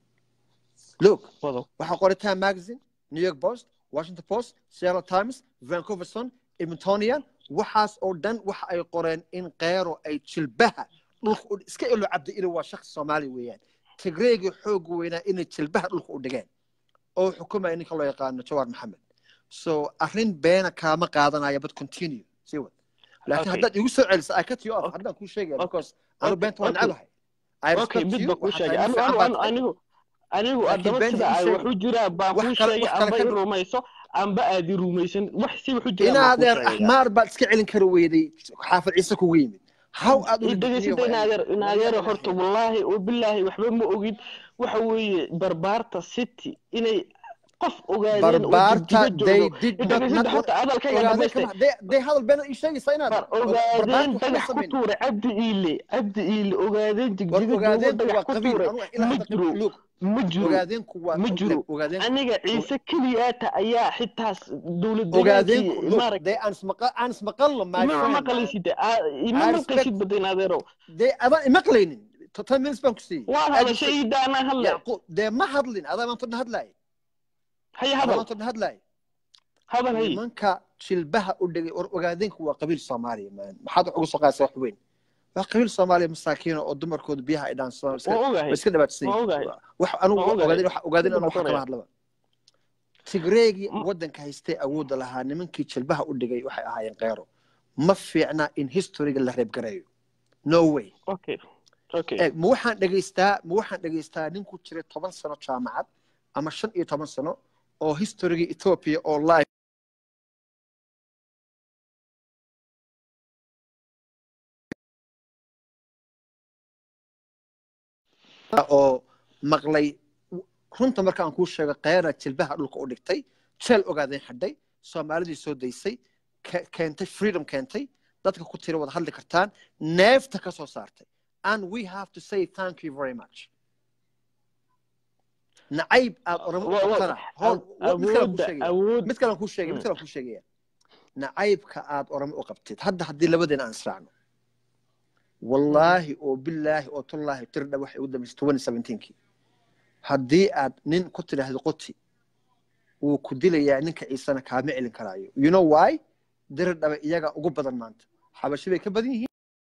look wado waxaa qoray time magazine new york post washington post seattle times vancouver sun edmontonian waxaas oo dhan waxa ay qoreen in qeyro ay jilbaha dhulka u iska ilo cabdi ilo waa shakhsi soomaali weeyaan tigreegii xooga weynaa inay jilbaha dhulka u dhigeen oo xukumaya ninka loo yaqaano jawaar maxamed so arrin beena kaama qaadanaya but continue sii wad laakiin Okay. haddaad igu soo celiso i cut you off Okay. haddaan kuu sheegaya Okay. because anu Okay. beenta waan Okay. necbahay I okay respect mid you, ba kuu waxaad sheegay tahay anigu nin fiican baad anigu tahay. anigu anigu Laakiin adaba beenta sida ii ay sheeg. wax u jiraa baan Wax kuu kale- sheegay wax kale amba ka i dhig. rumayso amba aad i rumaysan wax si wax u jiraa in baan kuu adeer sheegaya axmaar baad iska celin kari weyday xaafid ciise kugu yimid how aad u dhegeysata in adeer in adeer horta wallaahi oo bilaahi waxba ma ogid waxa weeye barbaarta city inay qof ogaadeen oo barbaarta jigjiga they joogo did not idhageysada not horta hadalkayga ogaadeen dhamaystay kama they they hadal been ii sheegaysaa inaad war barbaarta ogaadeen waxba dhagax ku samayn tuuray cabdi iile cabdi iile ogaadeen war jigjiga joogo ogaadeenku dhagax waa ku qabiil tuuray anu ilaa ma hadda jiro look ma jiro ogaadeenku waa ma jiro ogaadeenku aniga ciise keliyaata ayaa xitaas dowlad deegaankii ogaadeenku look maarag they aan ismaqa aan ismaqalno my ima friend maqlaysid ima I maqlaysid respect badan adeerow they adaan imaqlaynin totan minutes baan ku siiyey waan aad hadashay is- iida anaa hadle yacquub dee ma hadlin adaa maanta dhan hadlaay haya adaa hadal maanta dhan hadlaay hadal hay nimanka jilbaha u dhigay war ogaadeenku waa qabiil soomaaliya man maxaad wax ugu soo qaadaysaa wax weyn waa qabiil soomaaliya masaakiina oo dumarkooda biyaha ay dhaansadaan iska waan ogahay way iska dhabaadsan waan yihiin ogahay wax anigu waan ogahay ogaadeen wax ogaadeen anigu wax kama dhibaatoonaya hadlaba tigreegii M- waddanka haystay awoodda lahaa nimankii jilbaha u dhigay waxay ahaayeen qeyro ma fiicna in historyga la reebgareeyo no way okay okay eeg ma waxaan dhegaystaa ma waxaan dhegaystaa nin ku jiray toban sano jaamacad ama shan iyo toban sano oo historygii ethiopia oo live oo maqlay runta marka aan kuu sheego qeyra jilbaha dhulka u dhigtay jeel ogaadeen xadhay soomaalidii soo daysay ke- keentay freedom keentay dadka ku tira wada hadli kartaan neefta ka soo saartay and we have to say thank you very much nacayb aad oramo u Wa- wa- qabtana hool mid kale aan kuu awoodda sheegaya awood mid kale aan kuu sheegaya mid kale aan kuu sheegaya nacaybka aad oramo u qabtid hadda haddii labadeena aan israacno wallaahi oo bilaahi oo tullaahi tirdha waxay ugu dambaysay twenty seventeenkii haddii aad nin ku tidhaahdo qoti wuu ku dilayaa ninka ciisana kaama celin karaayo you know why diridhaba iyaga ugu badan maanta xabashi bay ka badan yihiin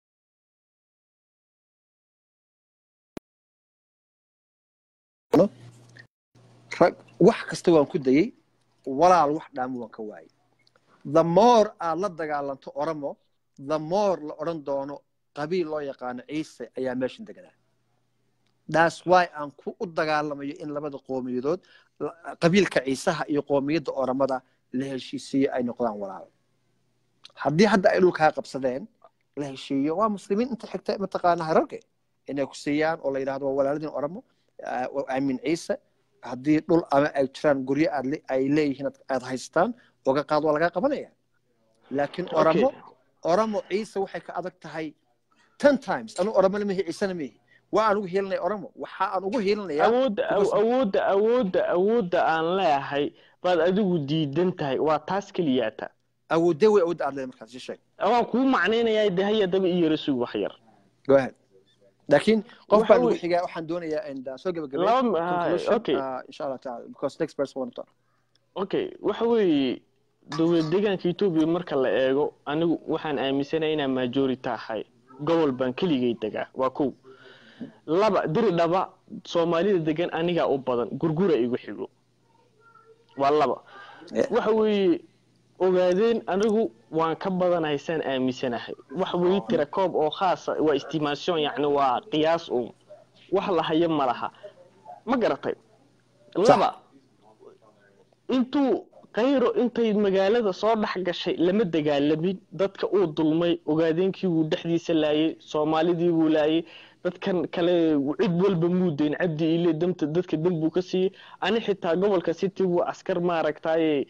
rag wax kasta waan ku dayey walaal wax dhaamo waan ka waayey the more aad la dagaalanto oromo the more la odhan doono qabiil loo yaqaano ciise ayaa meeshan deganaa that's why aan ku u dagaalamayo in labada qoomiyadood la- qabiilka ciisaha iyo qoomiyadda oromada la heshiisiiyo ay noqdaan walaal haddii hadda ay dhulkaa qabsadeen la heshiiyo waa muslimiin inta xigta mataqaana hararge inay ku siiyaan oo la yidhahdo waa walaaladin oromo aamin ciise haddii dhul ama ay jiraan guryo aad le- ay leeyihiin aad- aad haystaan oga qaad waa lagaa qabanaya laakiin okay oromo oromo ciise waxay ka adag tahay ten times anu oromona mihi ciisena mihi waa aan ugu hiilinaya oromo waxa aan ugu hiilinayaa awoodda because awoodda awoodda awoodda aan leeyahay baad adigu diidan tahay waa taas keliyaata awoodee way awoodda aad leedahay markaas ii sheeg waan kuu macnaynayaa de haya daba iyo rasug wax yar go ahead laakiin qof waxa baan ugu wey xigaa waxaan doonayaa in uh, soo gabagabay laba ha- conclusion okay uh, insha allah taala because next person want to talk okay waxa weeye dowlad deegaanka etoobiya marka la eego anigu waxaan aaminsanaya inaan majority ahay gobol baan keligay degaa waa kow laba diri dhaba soomaalida degan anigaa u badan gurgura igu xigo waa laba Yeah. waxa weeye ogaadeen anigu waan ka badanahay saan aaminsanahay waxa weeye tira koob oo khaasa waa estimation yacni waa qiyaas uun wax la hayo ma laha ma garatay laba intuu kayro intay magaalada soo dhex gashay lama dagaalamin dadka uu dulmay ogaadeenkii wuu dhexdiisa laayay soomaalidii buu laayay dadkan kale cid walba muu dayn cabdi ile damta dadka dam buu ka siiyey ani xitaa gobolka city buu askar maaragtaaye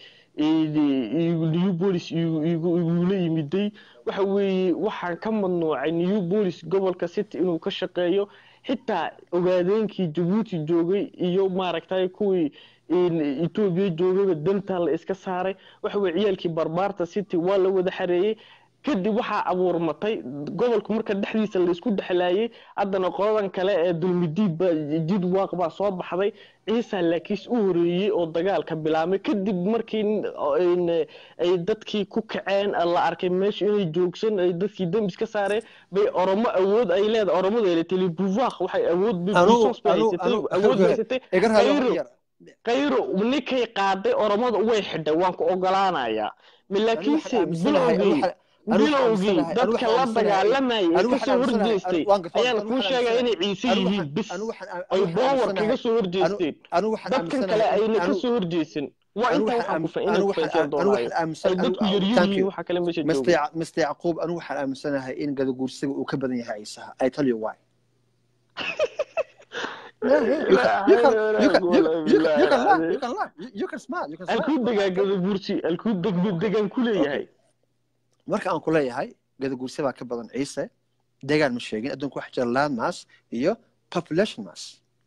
new bolis igula yimiday waxa weeye waxaan ka mamnuucay new bolis gobolka city inuu ka shaqeeyo xitaa ogaadeenkii jabuuti joogay iyo maaragtay kuwii etoobiya joogayba dantaa la iska saaray waxa weye ciyaalkii barbaarta city waa la wada xareeyey kadib waxaa abuurmatay gobolku marka dhexdiisa laysku dhexlaayay haddana qoladan kale ee dulmidiid ba jid waaq baa soo baxday ciisa laakiis u horeeyey oo dagaalka bilaabmay kadib markii ay dadkii ku kaceen la arkay meesha inay joogsan ay dadkii dambis ka saareen bay oromo awood ay leedahay oromadu ay leedahay telebuvaaq waxay awood puissance bay haysatay awood bay haysatay kayro kayro ninkay qaaday oromada way xidhay waan ku ogolaanayaa laakiinse bilowgii bilowgii dadka la dagaalamayay ee kasoo horjeestay ayaan kuu sheegaya inay ciise yihiin bis ay boowar kaga soo horjeesteen dadkan kale ayna kasoo horjeesan waa intaa waxaan kufa inay kufaysan doonaayo ay dadku yaryihiin waxa kale meesha jooga mr yacquub anu waxaan aaminsanahay in gadaguursiga uu ka badan yahay ciisaha i tell you why Yeah, yeah, you can, you can, you can, you can, you can, you can laugh, you can laugh, you, you can smile, you can smile. alkuu degaa gadabuursi alkuu deg degan ku leeyahay marka aan ku leeyahay gadaguurse baa ka badan ciise deegaan ma sheegin adduunka waxaa jira land mass iyo population mass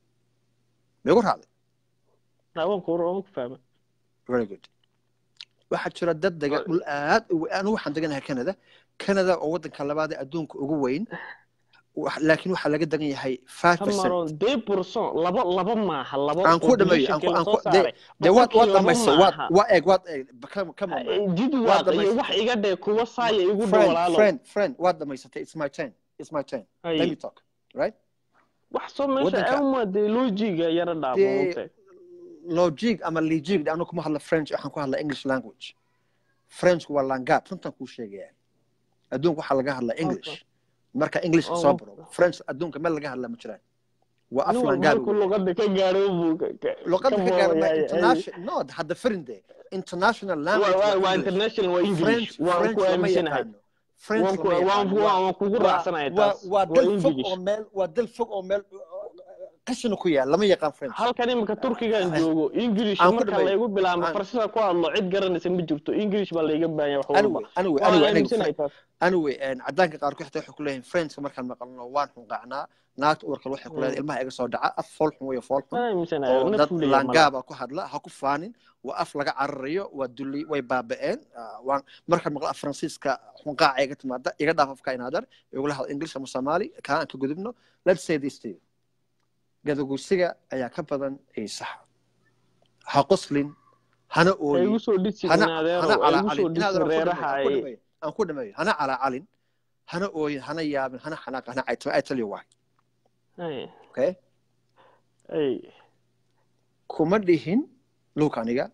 ma igu raacday naawanku waan ku fahmay very good waxaa jira dad dega dhul aad u weyn anigu waxaan deganahay canada canada oo waddanka labaad ee adduunka ugu weyn wax- laakiin waxaa laga degan yahay five percent kamaroon dee burson laba laba maaha laba aan ku dhameeyo aan ku aan ku de de waad waad dhamaysay waad waa eeg waad eeg come come on man. jid Waa waad iyo dhamaysatay. wax iga dhee kuwa saaya igu dhow friend walaalo friend friend waad dhamaysatay it's my turn it's my turn Ay. let me talk right wax soo meesha Waddanka- ama dee loojiga yara Dee- dhaafo logic ama legig anu kuma hadla french waxaan ku hadla english language frenchku waa langaab runtan kuu sheegaya adduunka waxaa laga hadla english marka english Oh, soo okay. baro french adduunka meel laga hadla ma jiraan waa af nin langaab walba luqada ka gaaro buu ka- ka- luqada ka ka gaarma boodaya. international no hadda farinde international Waa- language waa- waa waa English. international waa english French waan French ku lama aaminsanahay yaqaano French waan ku lama waan yaqaano. ku Waa- waan kugu waa- raacsanahay waa taas waa waa dal fog english oo meel waa dal fog oo meel qashina ku yaal lama yaqaan french halkan imika turkigan joogo english Aan ku marka dhameeyo. laygu bilaabo Aan- farsida ku hadlo cid garanaysa ma jirto english baa layga baahanya wax walba anyway anyway waan anyway aaminsanahay anyway taas anyway een, cadaanka qaarkood xitaa waxay ku leeyihin friendska markaan maqalno waan xunqacnaa naagta uurka waxay ku leedahay ilmaha iga soo dhaca af fool xun weyo fool xun waan aaminsanahay oo dad naftu leeyahay malaha laangaaba ku hadla ha ku faanin waa af laga cararayo waa dulli way baaba'een Ah, waan markaan maqla af faransiiska xunqaaca iga timaada iga dhaaf afka inaadar igula hadla english ama soomaali kaa aan ka gudubno let's say this to you gadaguursiga ayaa ka badan ciisaha ha qoslin hana ay ooyin igu soo dhisi hana inaadeero hana ay igu soo calacalin dhisi inaadan reeraha aan ku ay dhameeyo aan ku dhameeyo hana calacalin hana ooyin hana yaabin hana xanaaq hana caytama I tell you why ay okay ay kuma dhihin luuka aniga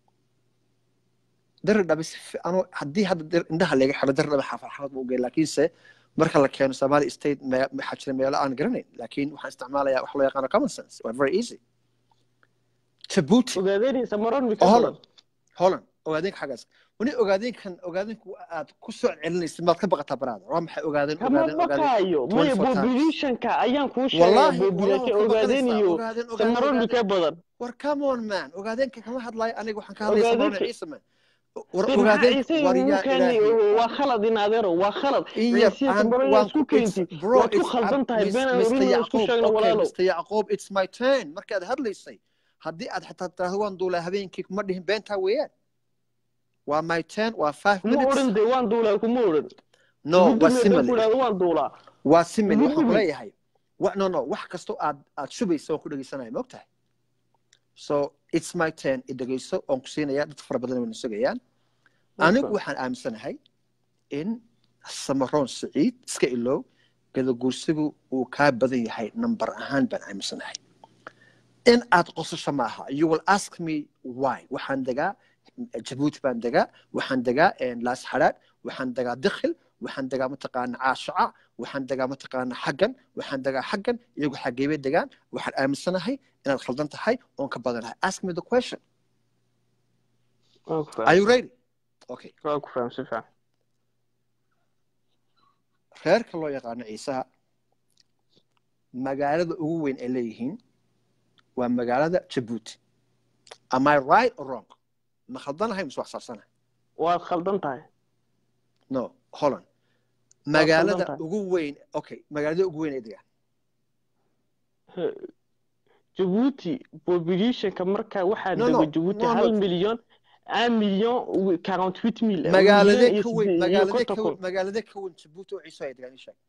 dara dhabe si fi- ano haddii hadda dar- indhaha laga xiro dara dhabe xaafad xaafad ma ogeyn laakiinse marka la keeno somali state me- waxaa jira meelo aan garanayn laakiin waxaan isticmaalayaa wax loo yaqaano common sense waa very easy jabuuti ogaadeynaysa maron mika Holland. holland ogaadeenka xaggaas wani ogaadeenkan ogaadeenku aad ku soo celinaysid maad ka baqataa baraada waa maxay ogaadeen kama ogaadeen ogaadeen baqaayo maya 24 times. populationka ayaan kuu sheegaya wallahi population wallahi ogaadeen iyo ogaadeen samaron ogaadeen mika badan war come on man ogaadeenka kama hadlayo aniga waxaan ka hadlaya Ogaadeenka- samarona ciise man war dee maxaa ogaadeenka ciise war ugu yaa keenay ilaahay waa khalad inaadeero waa khalad in yar ciise aan samaron waan isku ku keenti it's bro waad ku it's khaldan tahay Mis- been aan Mr. orin isku Yacqoob sheegno okay walaalo Mr. Yacqoob it's my turn markaad hadlaysay haddii aad xitaa tiraahdo waan duulaa habeenkii kuma dhihin beentaa weeyaan waa my turn waa five kuma minutes odhan dee waan duulaa kuma odhan no waa gudumi haddaan ku simile idhahdo waan duulaa waa simile waxaan Gudumi. ku leeyahay wa no no wax kastoo aad aad shubaysa waan ku dhegeysanaya ma ogtahay so it's my turn i dhegeyso oon ku siinaya dad fara badan wayna sugayaan anigu waxaan aaminsanahay in samaroon siciid iska ilow gadaguursigu uu kaa badan yahay number ahaan baan aaminsanahay in aad qosasho maaha you will ask me why waxaan degaa jabuuti baan degaa waxaan degaa laas xadhaadh waxaan degaa dikhil waxaan degaa mataqaana caashaca waxaan degaa mataqaana xaggan waxaan degaa xaggan iyagu xageebay degaan waxaan aaminsanahay inaad khaldan tahay oon ka badanahay ask me the question waan ku are fahmay you ready okay waan ku fahmay si fiican reerka loo yaqaano ciisaha magaalada ugu weyn ay leeyihiin waa magaalada jabuuti am i right or wrong ma khaldanahay mise wax saabsanahay waad khaldan tahay no holland magaalada tahay. ugu weyn okay magaalada ugu weyn ay degaan jabuuti populationka marka waxaa No, no, dego jabuuti no, no. hal milyan un million quarante huit mille magaalade milyan iyo ka weyn siddeed- iyo magaalade konton ka kun weyn magaalade ka weyn jabuuti oo ciiso ay degaan ii sheeg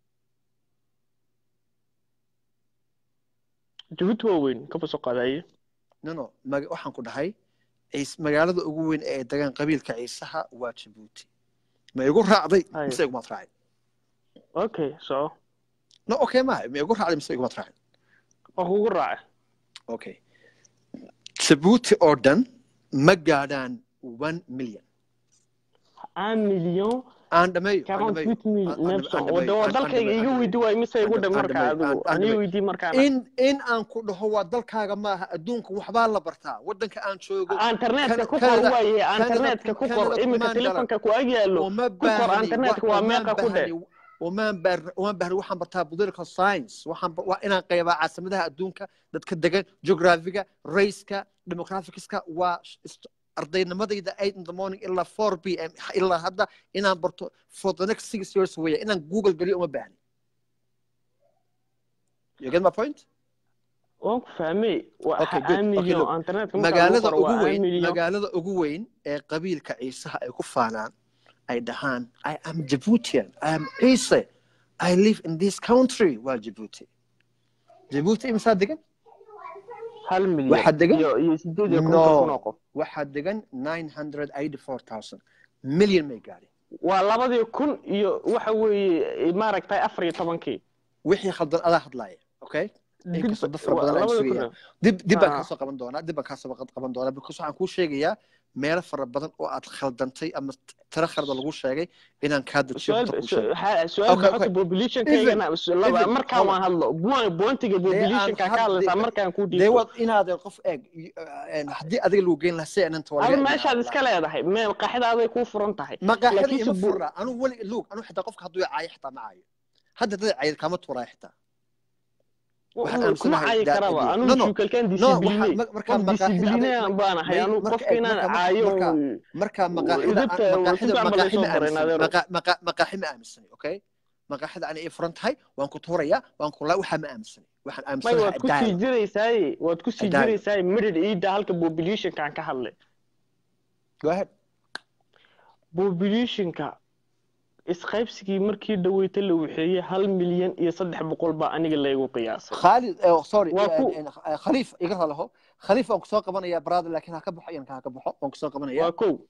jabuuti waa weyn kaba soo qaadaye no no mag- waxaan ku dhahay ciis magaalada ugu weyn ee ay degaan qabiilka ciisaha waa jabuuti ma igu raacday Aye. mise igumaad raacay okay so no okay maaha ma igu raacday mise igumaad raacay waa kugu raacay okay jabuuti oo dhan ma gaadhaan one million un million aan dhameeyo aan quarante dhameeyo huit mille aan- aan- neef aan wada dhameeyo, waa aan- aan dalkayga dhameeyo, iga aan weydi waay mise igu aan- dhe aan marka dhameeyo, adigu aan- aan aniga dhameeyo. weydii markaana in in aan ku dhaho waa dalkaaga maaha adduunka waxbaa la bartaa waddanka aan joogo internetka ku qor Canada- waaye Canada- internetka ku qor Canada imika kumaan telefonka ku ag yaallo uma qor baahni internetka wa- waa uma meeqa ku dheh. baahni- umaan baar umaan baahni waxaan bartaa political science waxaan ba- waa inaan qaybaa caasimadaha adduunka dadka degan geographiga raceka demographicska waa sh- ist- ardaynimadayda eight in the morning ilaa four p m ilaa hadda inaan barto for the next six years weya inaan google geliyo uma baahni you get my point waan ku fahmay waa Okay, good. Okay, aamilyo look. internetka marka lagu magaalada qoro ugu waa weyn aamilyo magaalada ugu weyn ee qabiilka ciisaha ay ku faanaan ay dhahaan i am djiboutian i am ciise i live in this country waa djibouti djibouti imsaa degan hal milyan waxaa degan iyo iyo sideed iyo konton kun oo no qof waxaa degan nine hundred eighty four thousand million may gaadhin waa labadii kun iyo waxa weeye maaragtay afar iyo tobankii wixii khaldan adaa hadlaaya okay Dib- inkastoo dad fara waa badan aan labadii kun sugaya dib dib baan Ah. kaasoo qaban doonaa dib baan kaasoo qaban doonaa because waxaan kuu sheegayaa meelo fara badan oo aad khaldantay ama tiro khaldan lagu sheegay inaan kaa dajiyo su-aal horta kuu su- sheegay ha- su-aal Okay, baxota okay. populationkaygana laba even, markaan hold on. waan hadlo bu- boontiga populationka ka had- hadlaysaa dee- markaan ku dee dhiibto waad inaadan qof eeg y- een, haddii adiga lagu geyn lahaa si aanan adu meeshaad iska leedahay meel qaxidaaday kuu furan tahay maqaaxida laakiinse ima bu- furna anu weli luug anu xitaa qofka hadduu caayo xitaa ma caayo hadda dad cayid kama tuuraayo xitaa waxaan kuma aaminsanahay cayi that karaba idea. anu No, no. juukalkaan no disibliney waxaa- ma- markaa qof maqaaxida disibliney adiga- baan ahay may- anu marka qofka eeg, inaan marka- caayo marka- markaa maqaaxida Idibta aan- waa maqaaxida si fiican maqaaxi baa ma laysoo baray, aaminsanay Nadeero. Maqa- maqa- maqaaxi ma aaminsanay okay maqaaxida ana ii furan tahay waan ku tuurayaa waan ku laa waxaa ma aaminsanay waxaan may aaminsanahay waad ku sii dialogue. jiraysaaye waad ku sii Dialogue. jiraysaaye midhidh iida halka populationkaan ka hadlay Go ahead. populationka isqaybsigii markii dhaweyta la waxeeyey hal milyan iyo saddex boqol baa aniga laygu qiyaasay خالد oh, sorry Waa ku- een, een, khaliif iga ralaho khaliif waan kusoo qabanaya brother laakiin ha ka baxo iyanka ha ka baxo waan kusoo qabanaya waa kow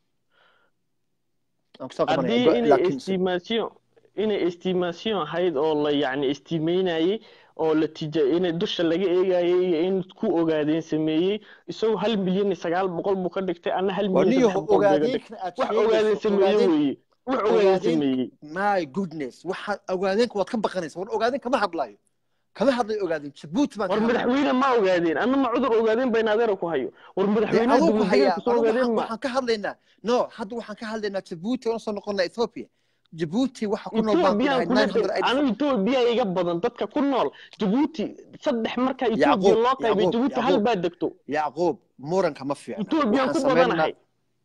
waan kusoo qabanaya haddii Go- inay laakiin estimation inay estimation ahayd oo la yacni estimeynayey oo la tija inay dusha laga eegayay iyo in ku ogaadeen sameeyey isagoo hal milyan iyo sagaal boqol buu ka dhigtay ana hal milyan iyo waniyo saddex boqol baa iga dhigtay ogaadeenkana aad wax ogaadeen sheegayso sameeye ogaadeen weeye wax ogaadeen ogaadeen- sameeyey my goodness waxaad ogaadeenka waad ka baqanaysa war ogaadeen kama hadlayo kama hadlayo ogaadeen jabuuti baan ka war hadlaya madaxweyne ma ogaadeen anna ma cudur ogaadeen bayn adeero ku hayo war dee madaxweynaha aduu ku hayaa dowladdeedku soo anigu ogaadeen waxaan ma waxaan ka hadlaynaa no hadda waxaan ka hadlaynaa jabuuti oona soo noqonnaa ethiopia jabuuti waxa ku nool baan ku etoobiyaan dhahay kula nine hundred anigu etoobiya iga badan dadka ku nool jabuuti saddex marka etoobiya Yacquub, loo qaybay Yacquub, jabuuti hal Yacquub. baa degto yacquub muranka ma fiicna etoobiyaan ku waxaan samaynaa badanahay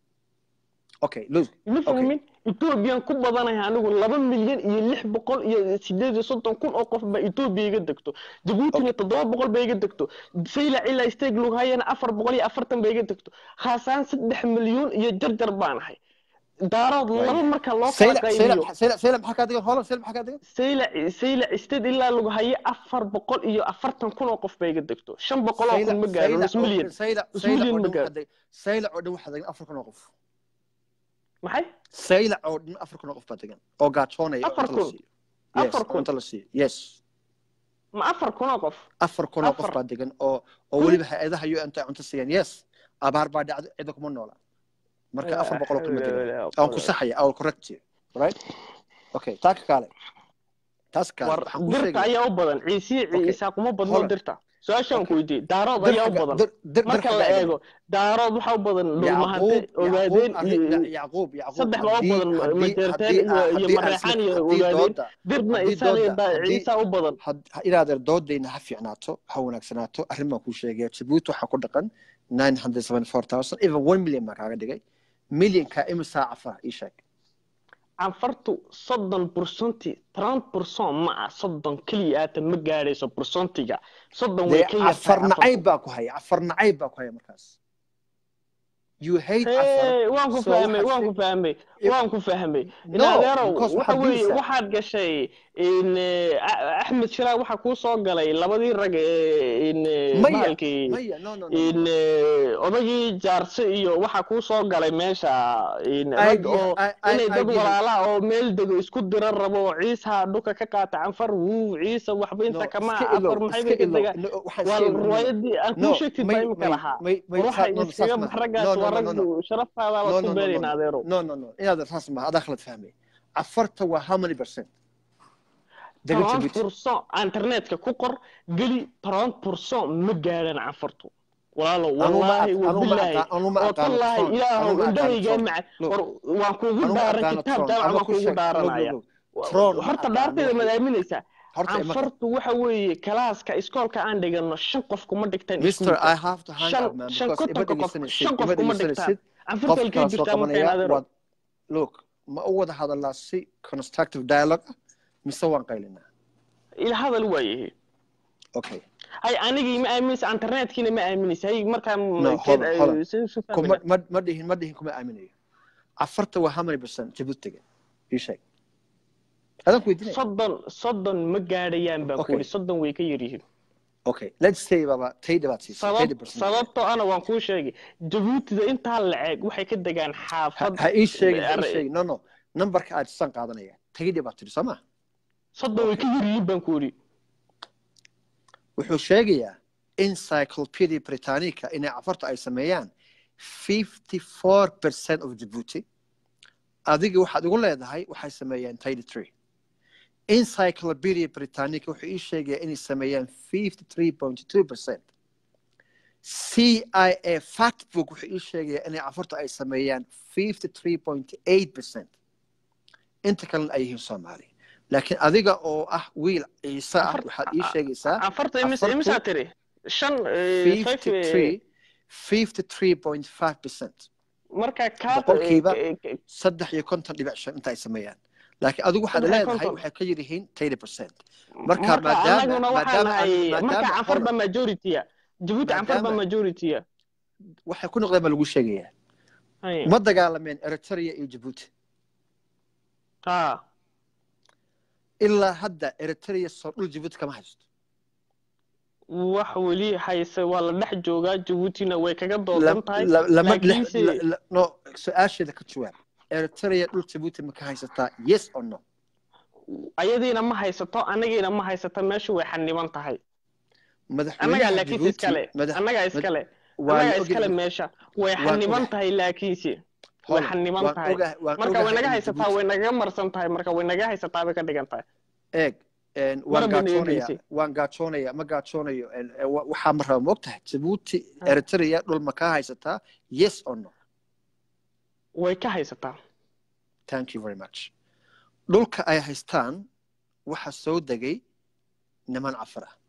okay look ma fahmin etoobiyaan ku badanahay anigu laba milyan iyo lix boqol iyo sideed iyo soddon kun oo qof baa etoobiya iga degto jabuutina toddoba boqol ba iga degto saylac ilaa steeg lughayana afar boqol iyo afartan ba iga degto khaasaan saddex milyuun iyo jarjar baan ahay daarood laba marka loo kala sayla sayla qaybiyo sayla sayla maxaa kaa degan holan sayla maxaa kaa degan saylac saylac steed ilaa lagu haye afar boqol iyo afartan kun oo qof ba iga degto shan boqol oo kun ma gaaro nus milyan sayla nus sayla milyan oo ma dhan gaaro waxaa degan sayla oo dhan waxaa degan afar kun oo qof maxay sayla oo dhan afar kun oo qof baa degan oo gaajoonaya oo Afar cunto la kun? siiyo Yes, Afar oo kun? cunto la siiyo yes ma afar kun oo qof afar kun oo qof Afar. baa degan oo oo weliba hay-adaha un ay cunto siiyaan yes abaar baa dhacdo cida kuma noola marka afar boqol oo kun ma degan aan ku saxaya I will correct you right okay taa ka kaale taas kaale war waxaan kuu dirta sheegaya ayaa u badan ciisiye Okay. ciisaa kuma badno Hold on. dirta su-aashaan ku Okay. weydiiyey daarood dir ayaa u xagga badan dir dir dir marka xagga la eego eego daarood waxaa u badan dhulmahante ogaadeen iyo yacquub yacquub saddex loo haddii badan haddii majeerteen haddii iyo iyo haddii aan mareexaan iyo haddii ogaadeen dooda dirna haddii isaan iyo dooda daa- haddii ciisaa u badan had- inaadeer doodayna ha fiicnaato ha wanaagsanaato arrin baan kuu sheegaya jabuuti waxaa ku dhaqan nine hundred seventy four thousand even one million baan kaaga dhigay millionka imisaa cafara ii sheeg canfartu soddon bursanti trant burson ma ah soddon keliya aata ma gaadhayso bursontiga soddon way dee ka yartahay cafar afartu. nacayb baa ku haya cafar nacayb baa ku haya markaas you hate cafar Hey, waan ku so fahmay waxaad waan ku sheeg- fahmay waan ku fahmay no inaadeerow because waxa waxaad weeye diidaysaa waxaad gashay in eh, A- axmed shiraag waxaa kuu soo galay labadii rag ee in eh, maya bahalkii maya no no no in no eh, odagii jaarse iyo waxaa kuu soo galay meesha in rag idea oo I- I- inay dad idea walaalaha oo meel dego isku dira rabo oo ciisaha dhuka ka qaata canfar wuu ciisa waxba no inta kama iska afar ilow maxay iska bay ka ilow degaan no waxaan waa iska ilow no no riwaayadii aan no kuu sheegtid baa may imika may lahaa may may war saa waxay no no saas iskaga maaha raggaas no no waa no rag no no sharaftaada no waad ku no no no beerayn no adeerow no no no inaad saas maaha adaa khalad fahmay cafarta waa how many percent dega toban jabuuti furson internetka ku qor geli toban furson ma gaadhan canfartu walaalo anu ma wallaahi aq- anu ma wabilaahi aqaan anu ma oo aqaano tallaahi tron anu ilaahow ma aqaano indhahaygaa tron maca look war waan kuugu anu ma dhaaran aqaano kitaab tron jaamac ama baan ku kuugu sheeg look look dhaaranaya look Tron ma horta aqaano dhaarteeda wixii- maad aaminaysaa horta ima canfartu waxa weeye kalaaska iskoolka aan dhigano shan qof kuma dhigtaan Mr. iskuulka I have to hang shan up man shan because ima kontonka qof dhegeysanaysid shan qof ima kuma dhigtaan dhegeysanaysid canfarta halkay qofkaan soo jirtaa markaan qabanaya adeero waad look ma u wada hadalnaa si constructive dialogue ah mise waan qaylinaa ila hadal waayahe okay hay anigii ma aaminaysa internetkiina ma aaminaysa hay markaa No, hold on, hold on. isu kuma ma ma dhihin ma dhihin kuma aaminayo afarta waa how many percent jabuutiga ii sheeg adaan ku weydiinaya soddon soddon ma gaadhayaan baan ku Okay. yidhi soddon way ka yar yihiin okay let's say baba tayda baad siisay sabab tayda percent sababtoo ana waan kuu sheegay jabuutida intaa laceeg waxay ka degaan ha xaafad ha ii sheegin ha ii Ar- sheegin no no numberka aad san qaadanaya tayda baad tiri soo ma soddon way ka yar yihiin baan ku yidhi wuxuu sheegayaa encyclopedia britannica inay cafarta ay sameeyaan 54 percent of djibouti adiga waxaad igu leedahay waxay sameeyaan tidy tree encyclopedia britannica wuxuu ii sheegayaa inay sameeyaan 53.2 percent cia factbook wuxuu ii sheegayaa inay cafarta ay sameeyaan 53.8 percent inta kalena ay yihiin soomaali laakiin adiga oo ah wiil ciise ah Afar- waxaad ii sheegaysaa afarta imis Afartu- imisaa tiri shan eh, five, eh, 53 53.5 percent marka kaa boqolkiiba eh, eh, saddex iyo konton dhibic shan inta ay sameeyaan laakiin adigu waxaad Saddex iyo leedahay konton. waxay ka yar yihiin 30 percent marka marka maadaama anaguna waxaan maadaama nahay aan- marka maadaama canfar ba hold on, majority-a jabuuti canfar ba Maadaama- majority-a waxay ku noqdeen baa lagu sheegayaa Hay. ma dagaalameen eritrea iyo jabuuti ha ilaa hadda eritrea soo dhul jabuuti kama haysto wax weli hayse waa la dhex joogaa jabuutina way kaga La- doodan tahay la- lama laakiinse la- la- no su-aasheeda ka jawaab eritrea dhul jabuuti ma ka haysataa yes or no ayadiina ma haysato anagiina ma haysato meeshu way xaniban tahay annagaa madaxweynaha laakiinse jabuuti iskale madax annagaa iskale waa la annagaa ogyahay. iskale meesha way Waan xaniban ogahay. tahay laakiinse way Hold on, xaniban waan tahay ogahay- waan marka way ogahay naga in haysataa Djibouti- way nagaga marsan tahay marka way naga haysataa bay ka dhigan tahay eeg een, waan Marba gaajoonaya neegeysay. waan gaajoonaya ma gaajoonayo een, ee, wa- waxaa ma raba moogtahay jabuuti Ah. eritrea dhul ma kaa haysataa yes or no way ka haysataa thank you very much dhulka ay haystaan waxa soo degay niman cafar ah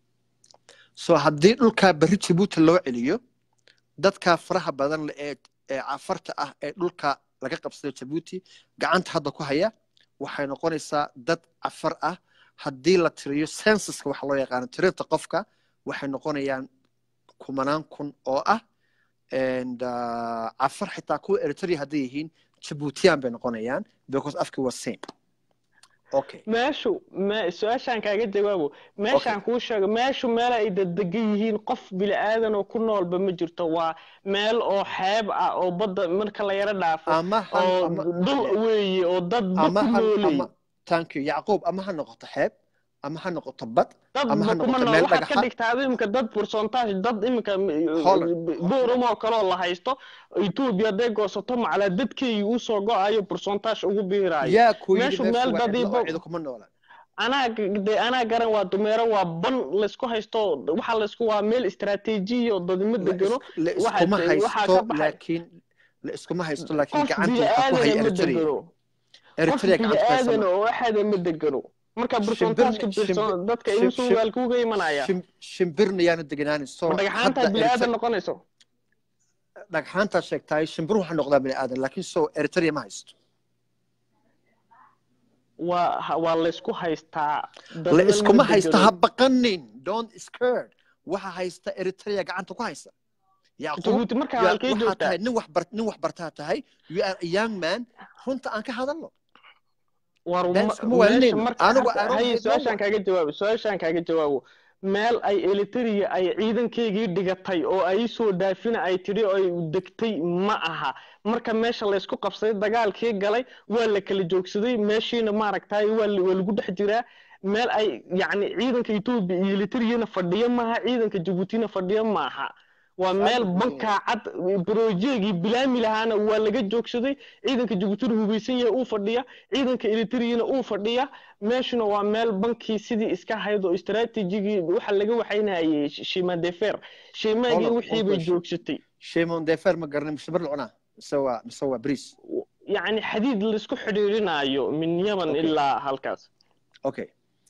so haddii dhulkaa berri jabuuti loo celiyo dadkaa faraha badan leh ee ee cafarta ah ee dhulka laga qabsaday jabuuti gacanta hadda ku haya waxay noqonaysaa dad cafar ah haddii la tiriyo censuska waxa loo yaqaano tirinta qofka waxay noqonayaan kumanaan kun oo ah and uh, cafar xitaa kuwa eritrea hadday yihiin jabuutiyaan bay noqonayaan because afki waa same okay meeshu me su-aashaan kaaga jawaabo meeshaan kuu sheego meeshu meel ay dadegan yihiin qof bini aadan oo ku noolba ma jirto waa meel oo xeeb ah oo badda marka la yaro dhaafo ama han oo ama dul weeye oo dad ama ba ku han noolay ama thank you yacquub ama ha noqoto xeeb ama ha noqoto bad dad ama ha ba kuma noqoto nool meel waxaad ka dhagaxa dhigtaa adi imika dad pourcentage dad imika Holland. boorum oo kaloo la haysto etoobiya hadday goosato macalaa dadkeygii usoo go-ayo pourcentage ugu biiraayo yaa ku yidhi meeshu meeshu meel waa cidlo dadii oo bo- cido kuma noola anaa de anaa garan waa dumeero waa ban laysku haysto waxaa laysku waa meel istaraatiijiya oo dadnimo la degano is- la waxa- iskuma waxaa haysto ka baxay- laakiin la iskuma haysto laakiin qof gacanta bini waxaa ku haya aadana ma eritrea degano qof eritrea bini gacanta ku haysa aadana ma oo axada ma degano marka Shimbirna- pourcentageka shimbir- dadka shim- imusu shim- waal kuuga imanaya shim- shimbirna yaana deganaanin so ma dhagxaanta hadda bini aadan Eritrea- noqonayso dhagxaantaa sheegtahay shimbiruhu waxaa noqdaa bini aadan laakiin so eritrea ma haysto waa ha- waa laysku haystaa la dadna ma iskuma haysto degano. ha baqanin don't scared waxa haysta eritrea gacanta ku haysa yacquub jabuuti markaa you are- halkay waxaa joogtaa tahay nin wax bar nin wax bartaa tahay you are a young man runta aan ka hadalno war Daan ma- iskuma waaninayno. meesha marka Anigu hadda- I don't haye hate no su-aashaan one. kaaga jawaabo su-aashaan kaaga jawaabo meel ay elitariya ay ciidankeygii dhigatay oo ay soo dhaafina ay tidhi oo ay degtay ma aha marka meesha laysku qabsaday dagaalkii galay waa la kala joogsaday meeshiina maaragtay waa la- waa lagu dhex jiraa meel ay yacni ciidanka etoobiya iyo elitariyana fadhiyo maaha ciidanka jabuutina fadhiyo maaha waa meel bankaa cad brojeegii bilaami lahaana waa laga joogsaday ciidanka jabuutina hubaysan yahay uu fadhiya ciidanka elitariyana uu fadhiya meeshuna waa meel bankii sidii iska hayd oo istaraatiijigii waxa laga waxaynayay shimadefer shimaagii Hold on, wixii one bay question. joogsatay shimon defer ma garanin mise bar la cunaa mise waa mise waa bris yacni xadiid laisku xidhiirinayo min yaman Okay. ilaa halkaas okay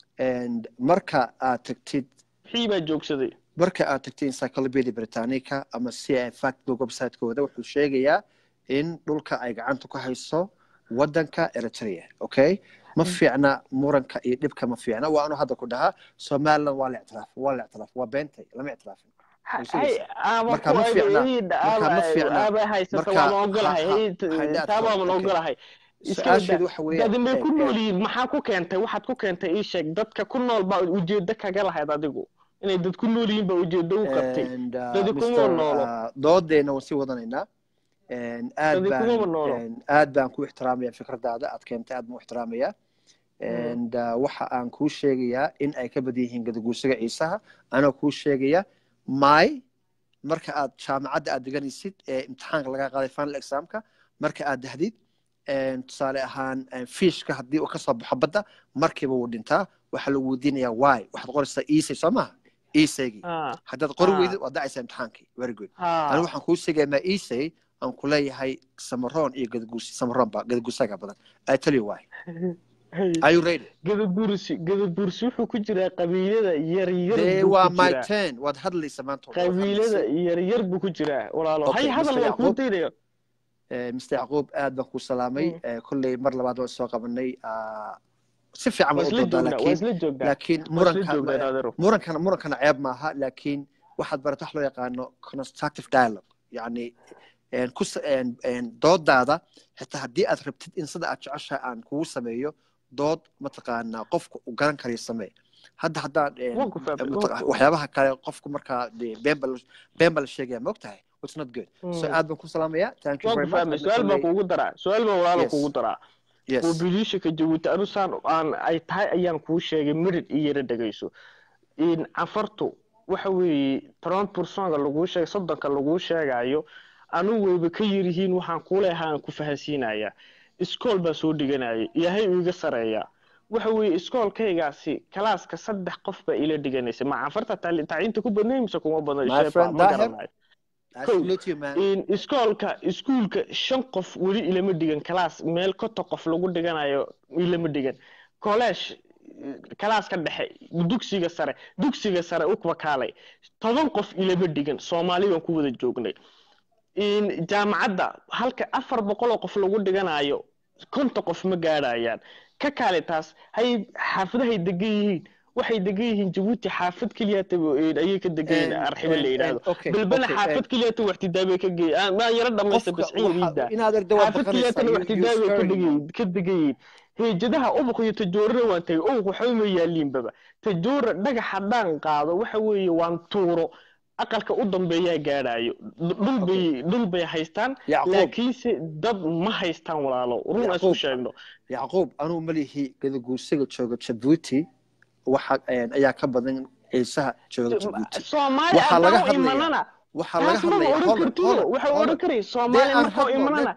and marka aad tagtid wixii baa joogsaday marka aad tagtid encyclopedia britannica ama si ay factbook website-kooda wuxuu sheegayaa in dhulka ay gacanta ku hayso wadanka eritrea okay ma fiicna muranka iyo dhibka ma fiicna waa anu hadda ku dhahaa somaliland waa la ictiraaf waa la ictiraaf waa beentay lama ictiraafin Ha- Way hay sugaysaa. aaba Marka ma ku- fiicna- id- marka ma aaba- fiicna- aaba haysata marka waama ogolahay ha- ha- hay- t- hay- taa waaman okay. ogolahay iska su-aasheedu daa waxa weeye dadinbay ku eh, nool eh, yihiin maxaa ku keentay waxaad ku keentay ii sheeg dadka ku nool baa ujeedo kaga lahayd adigu inay dad ku nool yihiin baa ujeedo u qabtay and, uh, Dadi kuma Mr. noolo. uh, doodeena waan sii wadanaynaa And aad Dadi baan kuma noolo. and aad baan ku ixtiraamaya fikradaada aad keentay aad baan u ixtiraamaya and uh, waxa aan kuu sheegayaa in ay ka badan yihiin gadaguusiga ciisaha anoo kuu sheegaya may marka aad jaamacadda aad deganaysid ee imtixaanka laga qaaday final examka marka aad dahdid and tusaale ahaan and fiishka haddii uu kasoo baxo badda markiiba wuu dhintaa waxaa lagu weydiinayaa why waxaad qoraysaa isay soo maha isaygii Ah, haddaad qori Ah. weydid waad dhacaysaa imtixaankii very good ah. anigu waxaan kuu sheegaya maa isay aan ku leeyahay samaroon iyo gadaguusi samaroon ba gadaguusaga badan i tell you why Hey, are you ready gadabursi gadabursi wuxuu ku jiraa qabiilada yaryar dee buu waa ku my jiraa ten waad hadlaysa maanta oo dhan, waad qabiilada hadlaysa. yaryar buu ku jiraa walaalo Okay, hay hadal Mr. waan kuu Yacquub. daynaya Eh, mr yacquub aad baan kuu salaamay Mm. Eh, kolley mar labaad waan soo qabanay ah, si fiican waa baan u isla doodaa joognaa waa laakiin isla joognaa laakiin waa isla joognaa muranka naadeero murankana murankana ceeb maaha laakiin waxaad barata wax loo yaqaano constructive dialogue yacni een, ku sa- een, een, doodaada xitaa haddii aad rabtid in sida aad jeceshahay aan kugu sameeyo dood mataqaanaa qofku uu garan karayo samee hadda haddaan een, waan ku fahmay mataqa- waan ku- waxyaabaha kale qofku markaa dee been baa la- been baa la sheegaya ma ogtahay it's not good so Mm. aad baan ku salaamayaa thank you waan very ku much fahmay Hadda su-aal baan kolley- kuugu daraa su-aal baan walaalo Yes. kuugu daraa yes mobilishanka jabuuti anu saan aan ay tahay ayaan kuu sheegay mirid iyo yara dhegayso in cafartu waxa weeye toban bursonga laguu sheegay soddonka laguu sheegayo anu wayba ka yirihiin waxaan kuuleehaa aan ku fahansiinayaa iskool baa soo dhiganaya ilaahay uu iga sareeyaa waxa weeye iskoolkaygaasi kalaaska saddex qof baa ila dhiganaysa ma cafarta taali- tacliinta ku badnay mise kuma badna My sheefa friend ma Daher, garanayo I Kow. salute you man in iskoolka iskuulka shan qof weli ilama dhigan kalaas meel konton qof lagu dhiganayo ilama dhigan college kalaaska dhexe dugsiga sare dugsiga sare u wakaalay toban qof ilama dhigan soomaali baan ku wada joognay in jaamacadda halka afar boqol oo qof lagu dhiganayo konton qof ma gaadhayaan ka kaale taas hay xaafadahay degan yihiin waxay degan yihiin jabuuti xaafad keliya ayay ka degan yihiin And- arxibo la and- yidhaahdo and- okay, balbana okay, xaafad and- keliya waxtidaabay ka geey maan yaro dhamaysta qofka basciin waxa- liida inaad aragto waad xaafad baqanaysaa keliyaatana you- you waxtidaabay ka scaring me. degayin ka degayin heejadaha ubuq iyo tajoorana waan tagay ubuq waxba ma yaaliinbaba tajoora dhagax haddaan qaado waxa weeye waan tuuro aqalka u dambeeyaa gaadhayo dhul bay dhul bay haystaan Yacquub. laakiinse dad ma haystaan walaalo run aan isku Yacquub. sheegno yacquub anuu malihi gadaguusiga jooga jabuuti waxa een, ayaa ka badan ciisaha jooga jabuuti soomaali Waxaa laga haddaan u hadlayaa- imanana waxaa laga taas maba hadlaya odhan kartido waxa odhan karay soomaali marka u imanana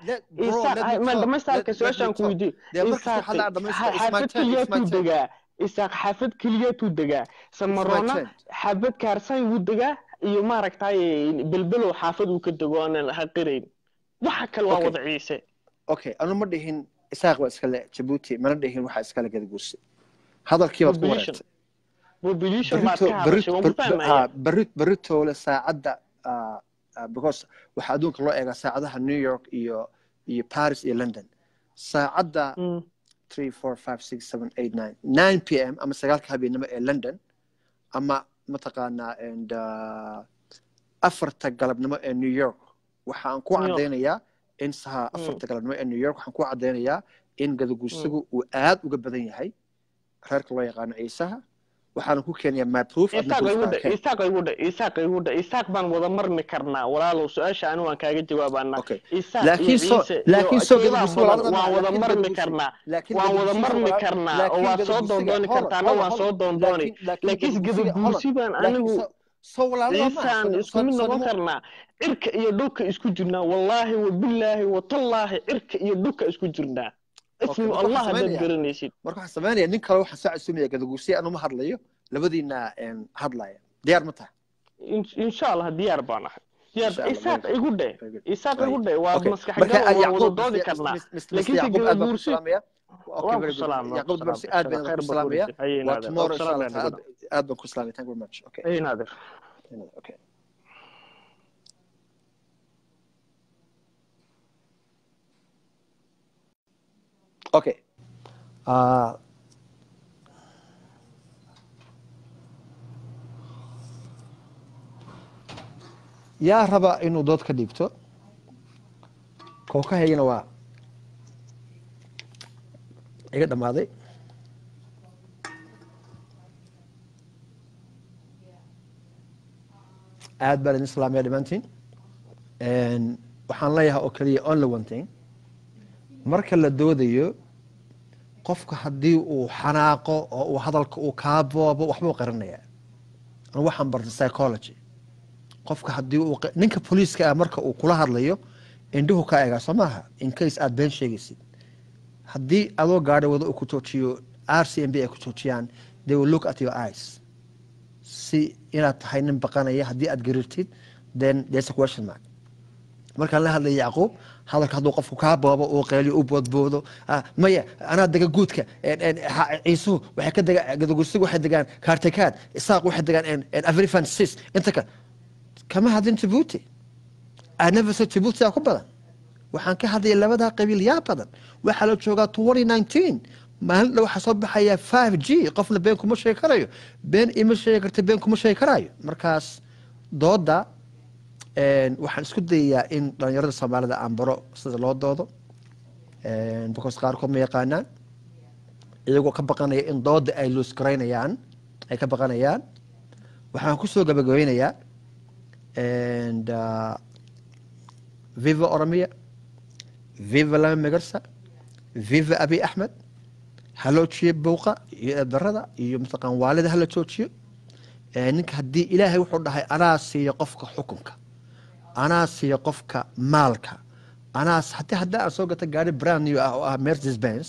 ma dhamaystaalka su-aashaan ku weydiiyo isaaq xaafad keliyatuu degaa isaaq xaafad keliyatuu degaa samaroona xaafad kaarsan wuu degaa iyo maaragtay belbelow xaafad uu ka dego aanan haqirayn waxa kale waa Okay. wada ciise okay anu ma dhihin isaaq baa iskale jabuuti mana dhihin waxaa iskale gadaguusi hadalkii baad ku Population. wareegtay population baad Berrito- ka hadashay waan ku berrito- fahmaya ah, berri- berritoole saacadda ah, ah, because waxaa adduunka loo eegaa saacadaha new york iyo iyo paris iyo london saacadda Mm. 3 4 5 6 7 8 9 9 p m ama sagaalka habeenimo ee london ama mataqaanaa and uh, afarta galabnimo ee new york waxaan ku New York. cadaynayaa in saha afarta galabnimo ee new york waxaan ku cadaynayaa in gadaguusigu uu aad uga badan yahay reerka loo yaqaano ciisaha waxaana ku keenayaa my proof adna isaaq proof igu baan dhe keen. isaaq igu dhe isaaq igu dhe isaaq baan wada marmi karnaa walaalow su-aasha ani waan kaaga jawaabanaa Okay. isaaq laakiin iyo soo ciise laakiin iyo soo keebaa gadaguusi badan walaalada waan ma- wada laakiin marmi gadaguusi- karnaa laakiin waan wada gadaguusiga marmi walaal- karnaa oo laakiin waad soo gadaguusiga- doondooni hold on, kartaana hold on, waan hold soo on. doondooni Laakiin- laakiin laakiin gadaguusiga- hold on. gadaguusi baan Laakiin anigu soo- soo walaalada ma aha. ciisaan Soo- isku mid soo- noqon soo- karnaa cirka iyo dhulka isku jirnaa wallaahi wabillaahi watallaahi cirka iyo dhulka isku jirnaa ismu marka allah waxaan haddaad samaynayaa- garanaysid marka waxaan sameynaya nin kale waxaan soo casuumaya gadaguusi anuma hadlayo labadiina een, hadlaya diyaar ma tahay In- insha allah diyaar baan ahay yar Insha Allah, isaaq very igu dhe very good. isaaq Right. igu dhe waa Okay. maskax marka gal waan wada yacquub doodi Mr. karnaa Mr. Mr. laakiin se yacquub aad baan ku guursi salaamaya Okay, waan very ku good. salaama yacquub waan dabarsi ku aad salaama baan khayr ku baa salaamaya kuurisi ayay waa naadir tomorrow insha salaam allah ya taala aad baan ku salaamaya thank you very much okay ayay naadir okay okay uh, yaa raba inuu dood ka dhiibto kookahaygana waa iga dhammaaday aad baan idin salaamaya dhammaantiin waxaan leeyahay oo keliya only one thing marka la doodayo qofka haddii uu xanaaqo oo uu hadalka uu kaa boobo waxbuu qarinayaa anu waxaan bartay psychology qofka haddii uu q- ninka booliiska ah marka uu kula hadlayo indhuhu kaa egaa soo maaha in case aad been sheegaysid haddii adoo gaadhi wado uu ku joojiyo r c m b ay ku joojiyaan they will look at your eyes si inaad tahay nin baqanaya haddii aad garirtid then there's a question mark markaan la hadlaya yacquub hadalka hadduu qofku kaa boobo uu qeeliyo u boodboodo ah, maya anaa dega guudka en- en, ha- ciisuhu waxay ka degaan gadagusigu waxay degaan kaartekaad isaaq waxay degaan en- en afrifan sis inta ka kama hadlin jabuuti anafasa jabuuti aa ku badan waxaan ka hadlaya labadaa qabiil yaa badan waxaa la joogaa twenty nineteen maalin dhow waxaa soo baxaya five g qofna been kuma sheegi karayo been ima sheegi karta been kuma sheegi karayo markaas dooda een, waxaan isku dayayaa in dhalinyarada soomaalida aan baro sida loo doodo een, because qaarkood ma yaqaanaan iyagoo ka baqanaya in dooda ay luusgaraynayaan ay ka baqanayaan waxaan kusoo gabagabeynayaa and uh, viva oromia viva lama megarsa viva abi axmed ha loo jiyo bowqa iyo eedarada iyo mataqaan waalida hala joojiyo Eh, ninka haddii ilaahay wuxuu dhahay anaa siiya qofka xukunka anaa siiya qofka maalka anaa haddii haddii aan soo gata gaari brand new ah oo ah mercedes benz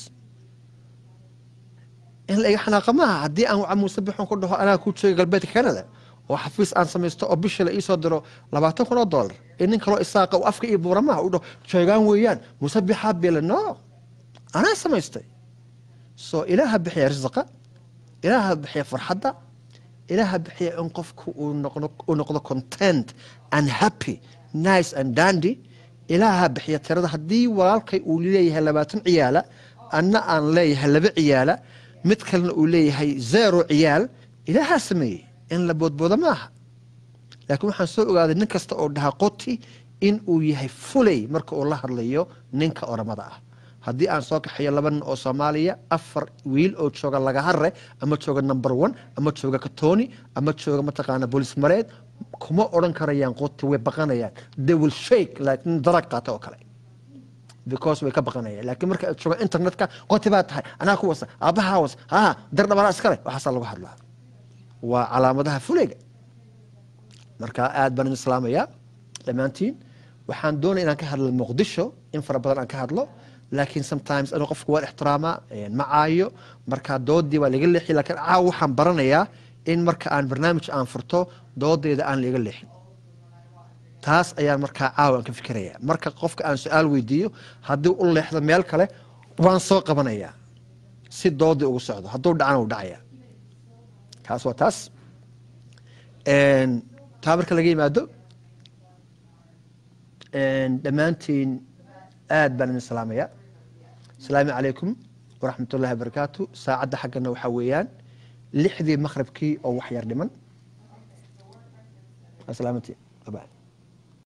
in la iga xanaaqa maaha haddii aan waca muuse bixon ku dhaho anaa ku jooga galbeedka canada oo xafiis aan samaysto oo bishii la iisoo diro labaatan kun oo dollar in nin kaloo isaaqa uu afka iyo buura maaha u dhaho joogaan weeyaan muuse bixaa bile no anaa samaystay so ilaaha bixiya risaqa ilaaha bixiya farxadda ilaaha bixiya in qofku uu noqdo uu noqdo content and happy nice and dandy ilaaha bixiya tirada haddii walaalkay uu leeyahay labaatan ciyaala anna aan leeyahay laba ciyaala mid kalena uu leeyahay zero ciyaal ilaahaa sameeyey in la boodboodo maaha laakiin waxaan soo ogaaday nin kasta oo dhaha qoti in uu yahay fulay marka uu la hadlayo ninka oramada ah haddii aan soo kaxeeyo laba nin oo soomaaliya afar wiil oo jooga lagahare ama jooga number one ama jooga katoni ama jooga mataqaana bolis mareed kuma odhan karayaan qoti way baqanayaan they will shake like nin darag qaata oo kale because way ka baqanayaan laakiin marka aad jooga internetka qoti baa tahay anaa ku wasa aabbahaa wasa ha dar dhabanaa iskale waxaasaa lagu hadlaa waa calaamadaha fulayga marka aad baan idin islaamayaa dhammaantiin waxaan doonaya inaan ka hadlo muqdisho in fara badan aan ka hadlo laakiin sometimes anuu qofku waan ixtiraamaa ma caayo marka doodii waa laga leexi laakiin caaw waxaan baranayaa in marka aan barnaamij aan furto doodeeda aan laga leexin taas ayaan markaa caawa aan ka fikirayaa marka qofka aan su-aal weydiiyo haddii u leexdo meel kale waan soo qabanayaa si doodii ugu socdo hadduu dhacana u dhacaya taas waa taas taa marka laga yimaado dhammaantiin aad baan idin salaamayaa asalaamu calaykum waraxmat ullahi wabarakaatu saacadda xaggana waxaa weeyaan lixdii maqribkii oo wax yar dhiman asalaamantiin bye